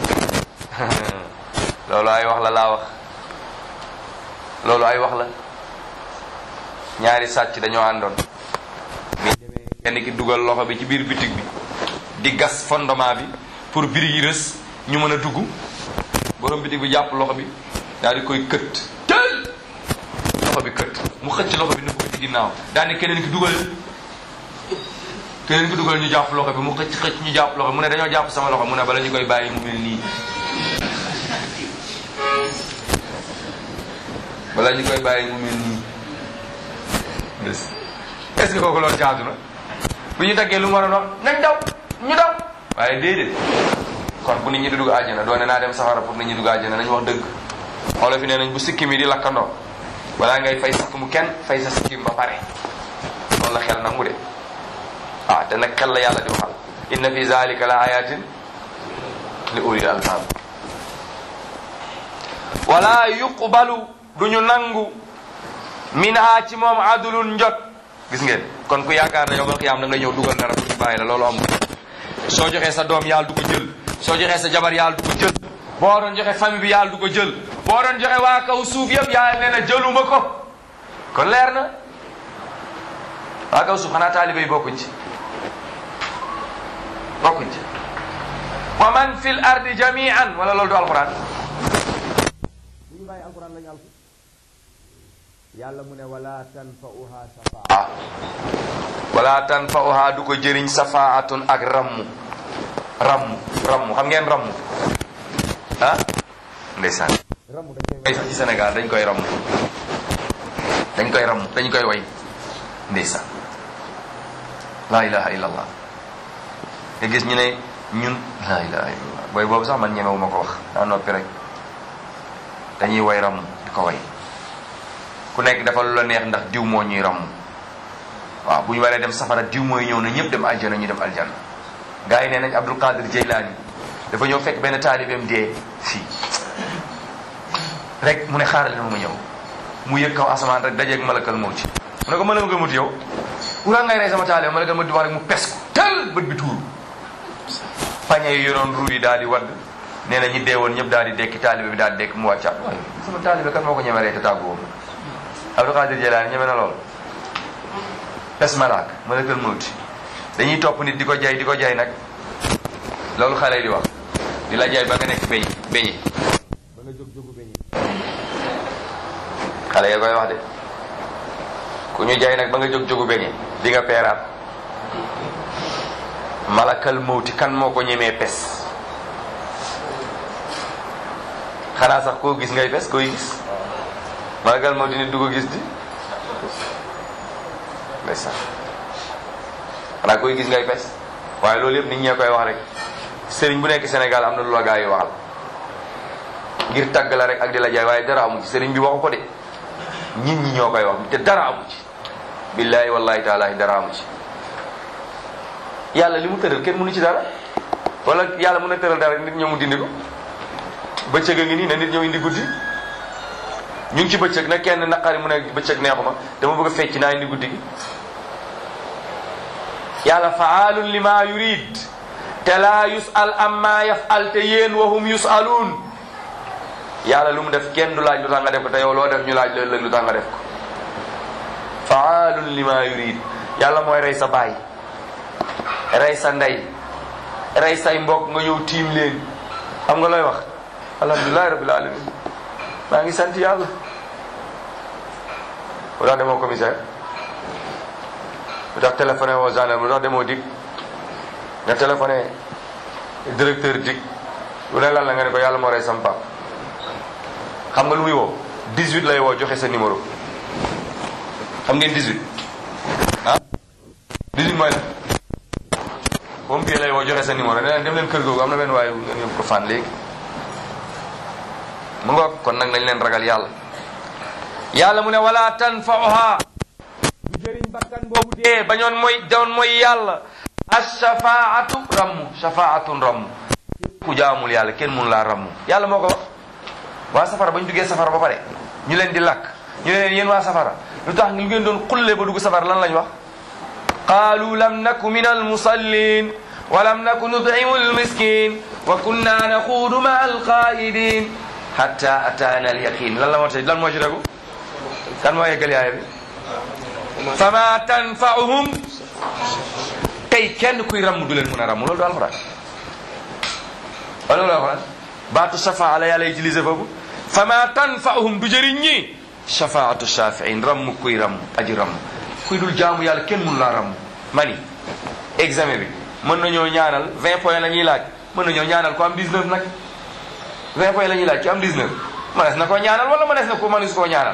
loolu ay wax la laa wax loolu ay wax la ñaari sàcc dañoo àndoon bi demee kenn ki dugal loxo bi ci biir bitig bi di gas fondement bi pour birig yi rës ñu mën a dugg borom bitig bi jàpp loxo bi daal di koy kët tël loxo bi kët mu xëcc loxo bi nëbb ko ci ginnaaw daal ne keneen ki dugal keneen ki dugal ñu jàpp loxo bi mu xëcc xëcc ñu jàpp loxo mu ne dañoo jàpp sama loxo mu ne bala ñu koy bàyyi mu mel nii bala ñu koy bàyyi mu mel nii est-ce que kooku loolu jaadu na bu ñu daggee lu mu waroon wax nañ daw ñu daw waaye déedéet kon bu nit ñi di dugg àjjana doone naa dem safara pour nit ñi dugg àjjana nañ wax dëgg xoolal fi nee nañ bu sikkim yi di lakkandoo balaa ngay fay sikk mu kenn fay sa sikkim ba pare loolu la xel nangu de ah te nag xel la yàlla di waxal inna fi zalika la ayatin li ulil albab wala yuqbalu duñu nangu minha ci moom adulun njot gis ngeen kon ku yaakaar na yow mal xiyaam da nga ñëw dugal dara pour ñu bàyyi la loolu amul soo joxee sa doom yàlla du ko jël soo joxee sa jabar yàlla du ko jël boo doon joxe famille bi yàlla du ko jël boo doon joxe waa kaw suuf yëpp yàlla nee na jëluma ko kon leer na waa kaw suuf xanaa taalibe yi bokkuñ ci bokkuñ ci wa man fil ardi jami'an wala loolu du alquran bu ñu bàyyi alquran lañu alku yàlla mu ne wala tanfa'uha shafaa ah wala tanfa'uha du ko jëriñ safaatun ak rammu rammu rammu xam ngeen rammu ah ndeysaan ramu dañ koy way sax ci Sénégal dañ koy rammu dañ koy rammu dañ koy way ndeysaan la ilaha illallah nga gis ñu ne ñun la ilaha illallah booy boobu sax man ñemewu ma ko wax daa noppi rek dañuy way rammu di ko way ku nekk dafa lu la neex ndax diw moo ñuy rammu waaw bu ñu waree dem safara diw mooy ñëw na ñëpp dem aljana ñu dem aljana gars yi nee nañ Abdul Qadir Jeylaani dafa ñëw fekk benn taalibeem dee fii rek mu ne xaaral ma ma ñëw mu yëg kaw asamaan rek dajeeg malakal mawti mu ne ko malakal mawti yow wura ngay rey sama taalibe malakal mawti wax rek mu pes ko tel bët bi tuuru pañe yi yoroon ruu yi daal di wadd nee na ñi deewoon ñëpp daal di dekki taalibe bi daal di dekk mu wàccaat waaye sama taalibe kan moo ko ñeme rey te tàgguwoo Abdul Qadir Jeylaani ñeme na lool pes malaak malakal mawti dañuy topp nit di ko jay di ko jay nag loolu xale yi di wax di la jay ba nga nekk beñ beñi ba nga jóg jógu beñi xale ya koy wax de ku ñu jay nag ba nga jóg jógu beñi di nga peeraat malakal mawti kan moo ko ñemee pes xanaa sax koo gis ngay pes koy gis malakal mawti nit du ko gis di ndeysaan xanaa koy gis ngay pes waaye loolu yëpp nit ñee koy wax rek sëriñ bu nekk Sénégal am na lu la gaa yi waxal ngir tàgg la rek ak di la jaay waaye dara amu ci sëriñ bi waxu ko de nit ñi ñoo koy wax te dara amu ci billahi wallahi taala dara amu ci yàlla li mu tëral kenn mënu ci dara wala yàlla mën a tëral dara nit ñëw mu dindi ko bëccëg a ngi nii ne nit ñëw indi guddi ñu ngi ci bëccëg nag kenn naqari mu ne bëccëg neexuma dama bëgg a fecc naa indi guddi gi yàlla faalun lima yurid te laa yusal amma yafal te yéen wahum yusaluun yàlla lu mu def kenn du laaj lu tax nga def ko te yow loo def ñu laaj la ëllëg lu tax nga def ko faalun lima yurid yàlla mooy rey sa baay rey sa ndey rey say mbokk nga ñëw tiim leen xam nga looy wax alhamdulilahi rabbil alamin maa ngi sant yàlla lu tax demoo commissaire lu tax téléphoné woo gendarme lu tax demoo dig nga téléphoné directeur dig lu ne lan la nga ne ko yàlla moo rey sam pap xam nga lu muy woo 18 lay woo joxe sa numéro xam ngeen 18 ah 18 mooy la pompier lay woo joxe sa numéro ne leen dem leen kër googu am na benn waaye ngeen yóbbu ko fan léegi mu nga kon nag nañ leen ragal yàlla yàlla mu ne wala tanfauha du jëriñ bakkan boobu dee bañoon mooy doon mooy yàlla ashafaatu rammu shafaatun rammu ku jaamul yàlla kenn mun laa rammu yàlla moo ko wax waa safara ba ñu duggee safara ba pare ñu leen di lakk ñu ne leen yéen waa safara lu tax lu ngeen doon xulle ba dugg safara lan lañ wax qaalu lam naku min almusallin wa lam naku nud'imu almiskin wa kunna naxuudu ma alqaidin hatta ataana alyaqin lan la moo tey lan moo ci degu kan moo yeggal yaaya bi fama tanfa'uhum tey kenn kuy ramm du leen mën a ramm loolu du alxuraan wala loolu alxuraan baatu shafaa la yàlla utilisé foofu fama tanfa'uhum du jëriñ ñi shafaatu shafiin ramm kuy ramm aji ramm kuy dul jaamu yàlla kenn mënu laa ramm mani examen bi mën nañoo ñaanal 20 points la ñuy laaj mën nañoo ñaanal ko am 19 nag 20 points la ñuy laaj ci am 19 mënees na koo ñaanal wala mënees na ko mënees koo ñaanal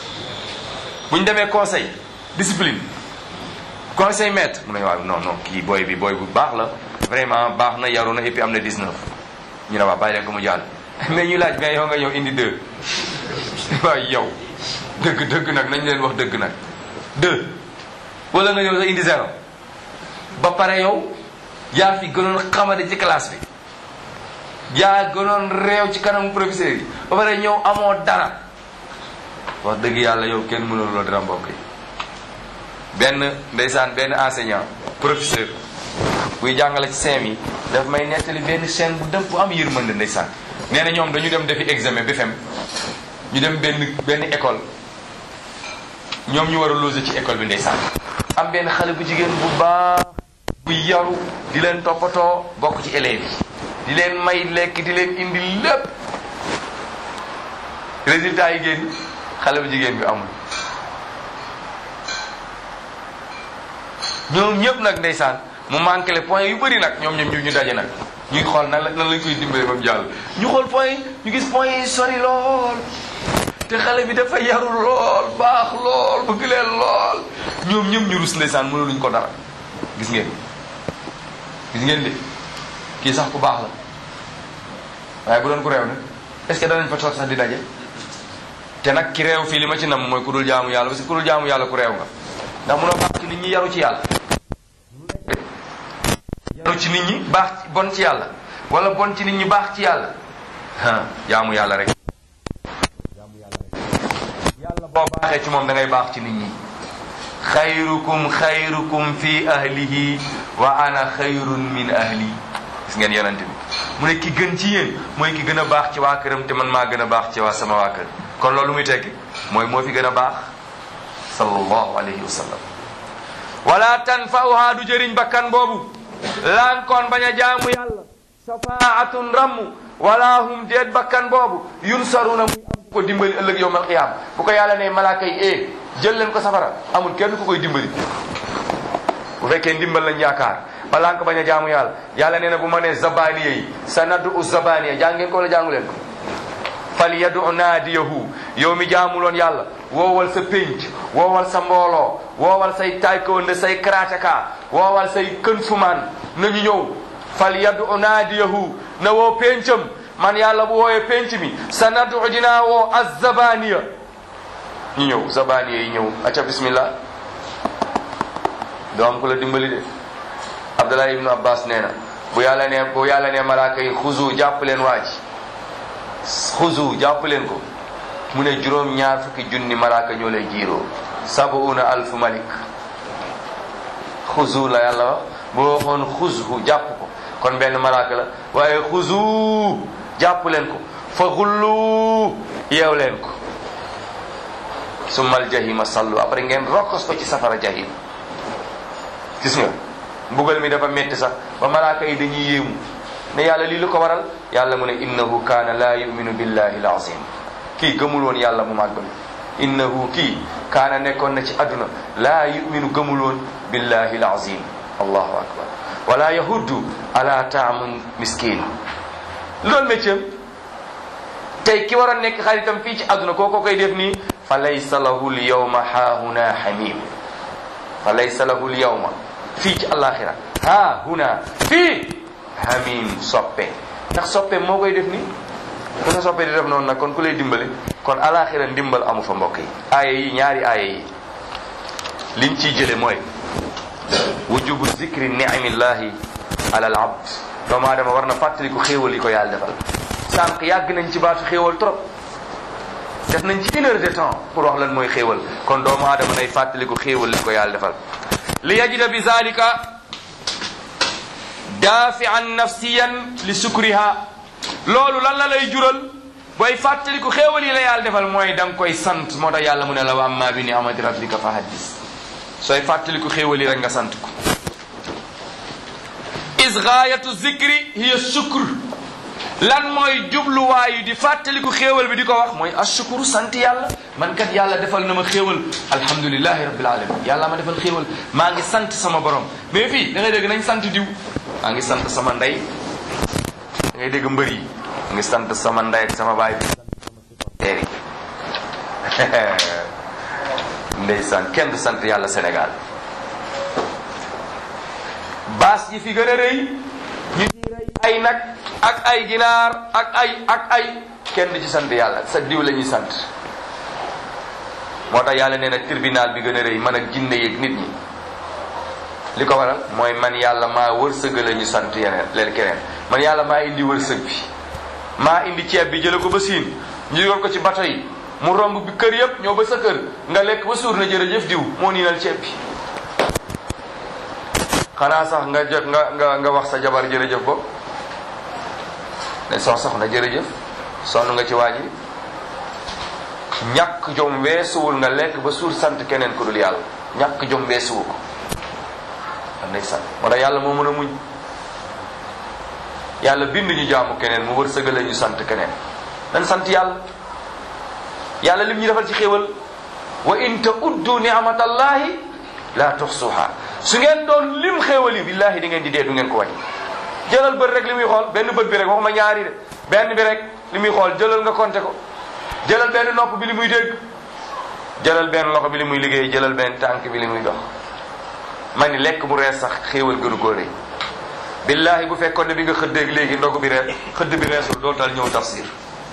bu ñu demee conseil discipline conseil maître mu ne waaw non non kii booy bi booy bu baax la vraiment baax na yaru na et puis am na 19 ñu ne waaw bàyyi leen ko mu jàll mais ñu laaj mais yow nga ñëw indi 2 waaw yow dëgg dëgg nag nañ leen wax dëgg nag 2 wala nga ñëw sa indi zéro ba pare yow yaa fi gënoon xamade ci classe bi yaa gënoon réew ci kanamu professeur yi ba pare ñëw amoo dara wax dëgg yàlla yow kenn mënul loo dara mbokk yi benn ndeysaan benn enseignant professeur buy jàngale ci seem yi daf may nettali benn chaîne bu def bu am yërmande ndeysaan nee na ñoom dañu dem defi examen BFEM ñu dem benn benn école ñoom ñu war a loger ci école bi ndeysaan am benn xale bu jigéen bu baax bu yaru di leen toppatoo bokk ci élèves yi di leen may lekk di leen indi lépp résultat yi génn xale bu jigéen bi amul ñoom ñëpp nag ndeysaan mu manqué le point yu bëri nag ñoom ñoom ñu ñu daje nag ñuy xool nan la nan lañ koy dimbale ba mu jàll ñu xool point yi ñu gis point yi sori lool te xale bi dafa yaru lool baax lool bëgg leen lool ñoom ñëpp ñu rus ndeysaan mënuluñ ko dara gis ngeen gis ngeen de kii sax ku baax la waaye bu doon ku réew nag est-ce que danañ fa toog sax di daje te nag ki réew fii li ma ci nam mooy ku dul jaamu yàlla parce que ku dul jaamu yàlla ku réew nga ndax munoo baax ci nit ñi yaru ci yàlla yaru ci nit ñi baax bon ci yàlla wala bon ci nit ñi baax ci yàlla ah jaamu yàlla rek jaamu yàlla rek yàlla boo baaxee ci moom da ngay baax ci nit ñi xayrukum xayrukum fi ahlihi wa ana xayrun min ahli gis ngeen yonent bi mu ne ki gën ci yéen mooy ki gën a baax ci waa këram te man maa gën a baax ci waa sama waa kër kon loolu muy tekki mooy moo fi gën a baax sallallahu alayhi wa sallam wala tanfa'uha du jëriñ bakkan boobu lankoon bañ a jaamu yàlla shafaatun ramm wala hum deet bakkan boobu yunsaruna muy am ku ko dimbali ëllëg yowmal qiyaam bu ko yàlla ne malaaka yi e jël leen ko safara amul kenn ku koy dimbali bu fekkee ndimbal lañ yaakaar ba lank bañ a jaamu yàlla yàlla nee na bu ma nee zabaniya yi sa naddu u zabaniya jàng ngeen ko wala jàngu leen ko fal yadu naadiyahu yow mi jaamuloon yàlla woowal sa pénc woowal sa mbooloo woowal say taekwondo say karateka woowal say kën fumaan nañu ñëw fal yadu naadiyahu na woo péncam man yàlla bu wooyee penc mi sa nadu dinaa woo azzabaniya ñu ñëw zabaniya yi ñëw acca bismillah doo am ku la dimbali de abdullah ibnu abbas nee na bu yàlla ne bu yàlla ne malaaka yi xuzu jàpp leen waa ji xuzu jàpp leen ko mu ne juróom ñaar fukki junni malaaka ñoo lay jiiroo sabuuna alfu malik xuzu la yàlla wax boo waxoon xuzhu jàpp ko kon benn malaaka la waaye xuzu jàpp leen ko fa xullu yeew leen ko summal jahima sallu après ngeen rokkos ko ci safara jahim gis nga mbugal mi dafa metti sax ba malaaka yi dañuy yéemu ne yàlla lii lu ko waral yàlla mu ne innahu kaana laa yuminu billahi al azim kii gëmul woon yàlla mu màgg mi innahu kii kaana nekkoon na ci àdduna laa yuminu gëmul woon billahi al azim allahu akbar wala yahuddu ala taamun miskin loolu métier tey ki waroon nekk xaritam fii ci àdduna kooko koy def nii fa laysa lahu l yawma haahuna hamim fa laysa lahu l yawma fii ci alaxira haahuna fii hamim soppe ndax soppe moo koy def nii ku sa soppe di def noonu nag kon ku lay dimbale kon alaxira ndimbal amu fa mbokk yi aaya yi ñaari aaya yi liñ ciy jële mooy wujubu zikri niamillahi ala al abd doomu aadama war na fàttaliku xéewal yi ko yàlla defal sànq yàgg nañ ci baatu xéewal trop def nañ ci une heure de temps pour wax lan mooy xéewal kon doomu aadama nay fàttaliku xéewal li ko yàlla defal li yajida bi zalika daafian nafsiyan li sukriha loolu lan la lay jural booy fàttaliku xéewal yi la yàlla defal mooy da nga koy sant moo tax yàlla mu ne la wa amma bi ni'mati rabbika fa haddis sooy fàttaliku xéewal yi rek nga sant ko is gaayatu zikri hiya sukr lan mooy jubluwaayu di fàttaliku xéewal bi di ko wax mooy ashukuru sant yàlla man kat yàlla defal na ma xéewal alhamdulilahi rabbil alamin yàlla ma defal xéewal maa ngi sant sama borom mais fii da ngay dégg nañ sant diw maa ngi sant sama ndey da ngay dégg mbër yi ngi sant sama ndey ak sama baay bi teeri ndeysaan kenn du sant yàlla Sénégal baas yi fi gën a rëy ñu ci rëy ay nag ak ay ginaar ak ay ak ay kenn du ci sant yàlla sa diw la ñuy sant moo tax yàlla nee na tribunal bi gën a rëy man ak jinne yeeg nit ñi li ko waral mooy man yàlla maa wërsëgale ñu sant yeneen leen keneen man yàlla maa indi wërsëg bi maa indi ceeb bi jële ko ba siin ñu yor ko ci bato yi mu romb bi kër yëpp ñëw ba sa kër nga lekk ba suur na jërëjëf diw moo niinal ceeb bi xanaa sax nga jot nga nga nga wax sa jabar jërëjëf bopp ne soo soxna jërëjëf sonn nga ci waa ji ñàkk jom weesuwul nga lekk ba suur sant keneen ku dul yàlla ñàkk jom weesuwu ko am nay sant moo tax yàlla moo mën a muñ yàlla bind ñu jaamu keneen mu wërsëgale ñu sant keneen nan sant yàlla yàlla lim ñu defal ci xéewal wa in ta'uddu ni'matallahi la tuxsuha su ngeen doon lim xéewal yi billahi di ngeen di dee du ngeen ko wàññi jëlal bët rek li muy xool benn bët bi rek waxuma ñaari de benn bi rek li muy xool jëlal nga compter ko jëlal benn nopp bi li muy dégg jëlal benn loxo bi li muy liggéey jëlal benn tànk bi li muy dox ma ni lekk mu rees sax xéewal gënu koo rëy billahi bu fekkoon ne bi nga xëddeeg léegi ndogu bi rees xëdd bi reesul doo tal ñëw tafsir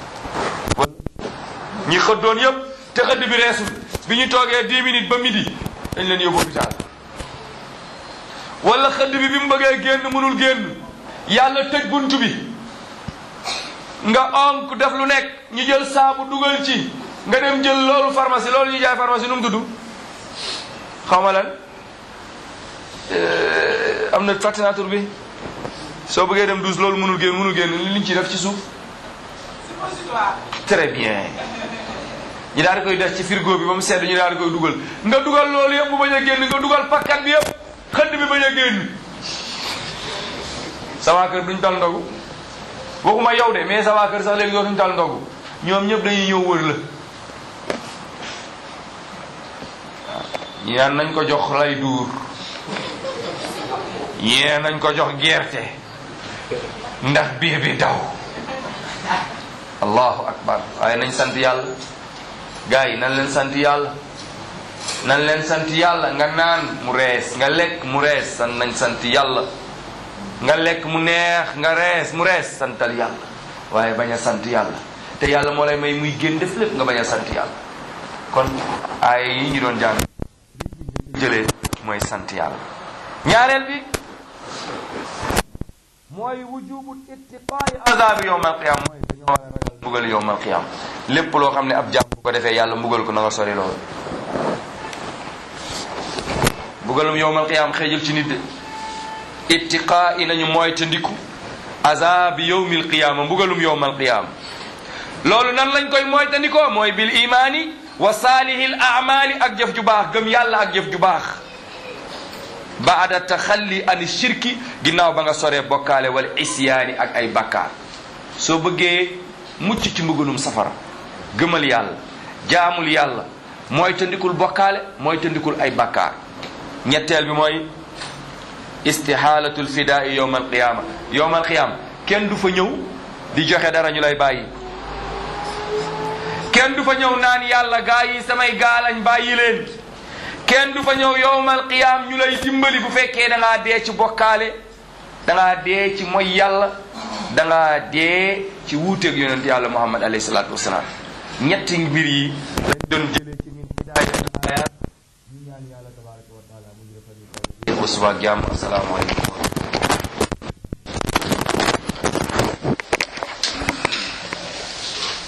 ñi xëddoon yëpp te xëdd bi reesul bi ñu toogee 10 minutes ba midi dañ leen yóbbu hôpital wala xëdd bi bi mu bëggee génn mënul génn yàlla tëj bunt bi nga onk def lu nekk ñu jël saabu dugal ci nga dem jël loolu pharmacie loolu ñu jaay pharmacie nu mu tudd xaw ma lan am na fàttinatur bi soo bëggee dem douze loolu mënul génn mënul génn li liñ ci def ci suuf très bien ñu daal di koy def ci frigo bi ba mu sedd ñu daal di koy dugal nga dugal loolu yëpp bu bañ a génn nga dugal pakkat bi yëpp xëdd bi bañ a génn sama kër duñ tal ndogu waxuma yow de mais sama kër sax léegi dootuñ tal ndogu ñoom ñëpp dañuy ñëw wër la ñi naan nañ ko jox lay duur ñee nañ ko jox gerte ndax biir bi daw allahu akbar waaye nañ sant yàlla gars yi nan leen sant yàlla nan leen sant yàlla nga naan mu rees nga lekk mu rees san nañ sant yàlla nga lekk mu neex nga rees mu rees santal yàlla waaye bañ a sant yàlla te yàlla moo lay may muy génn def lépp nga bañ a sant yàlla kon ay yi ñu doon jàng jëlee mooy sant yàlla ñaareel bi mooy wujubu ittiqaa'i azaabi yowmal qiyaama mooy dañoo war a ragal mbugal yowmal qiyaama lépp loo xam ne ab jàmm bu ko defee yàlla mbugal ko na nga sori loolu mbugalum yowmal qiyaama xeejul ci nit de ittiqaa'i nañu mooy te ndiku azaabi yowmil qiyaama mbugalum yowmal qiyaama loolu nan lañ koy mooy te ndikoo mooy bil imaani wa saalihil amaali ak jëf ju baax gëm yàlla ak jëf ju baax baada taxalli ani shirki ginnaaw ba nga soree bokkaale wala isyaani ak ay bakkaar soo bëggee mucc ci mbugalum safara gëmal yàlla jaamul yàlla mooy tëndikul bokkaale mooy tëndikul ay bakkaar ñetteel bi mooy istihaalatul fidaai yowma alqiyaama yowma alqiyaama kenn du fa ñëw di joxe dara ñu lay bàyyi kenn du fa ñëw naan yàlla gaa yi samay gaalañ bàyyi leen kenn du fa ñëw yowmal qiyaam ñu lay dimbali bu fekkee da ngaa dee ci bokkaale da ngaa dee ci mooy yàlla da ngaa dee ci wuuteeg yonent yàlla muhammad alayhi salaatu wasalaam ñetti mbir yi lañ doon jëlee ci min hidaayat ayat ñu ñaan yàlla tabaraka wa taala mu ngi defal ñu ba suba ak jàmm asalaamaaleykum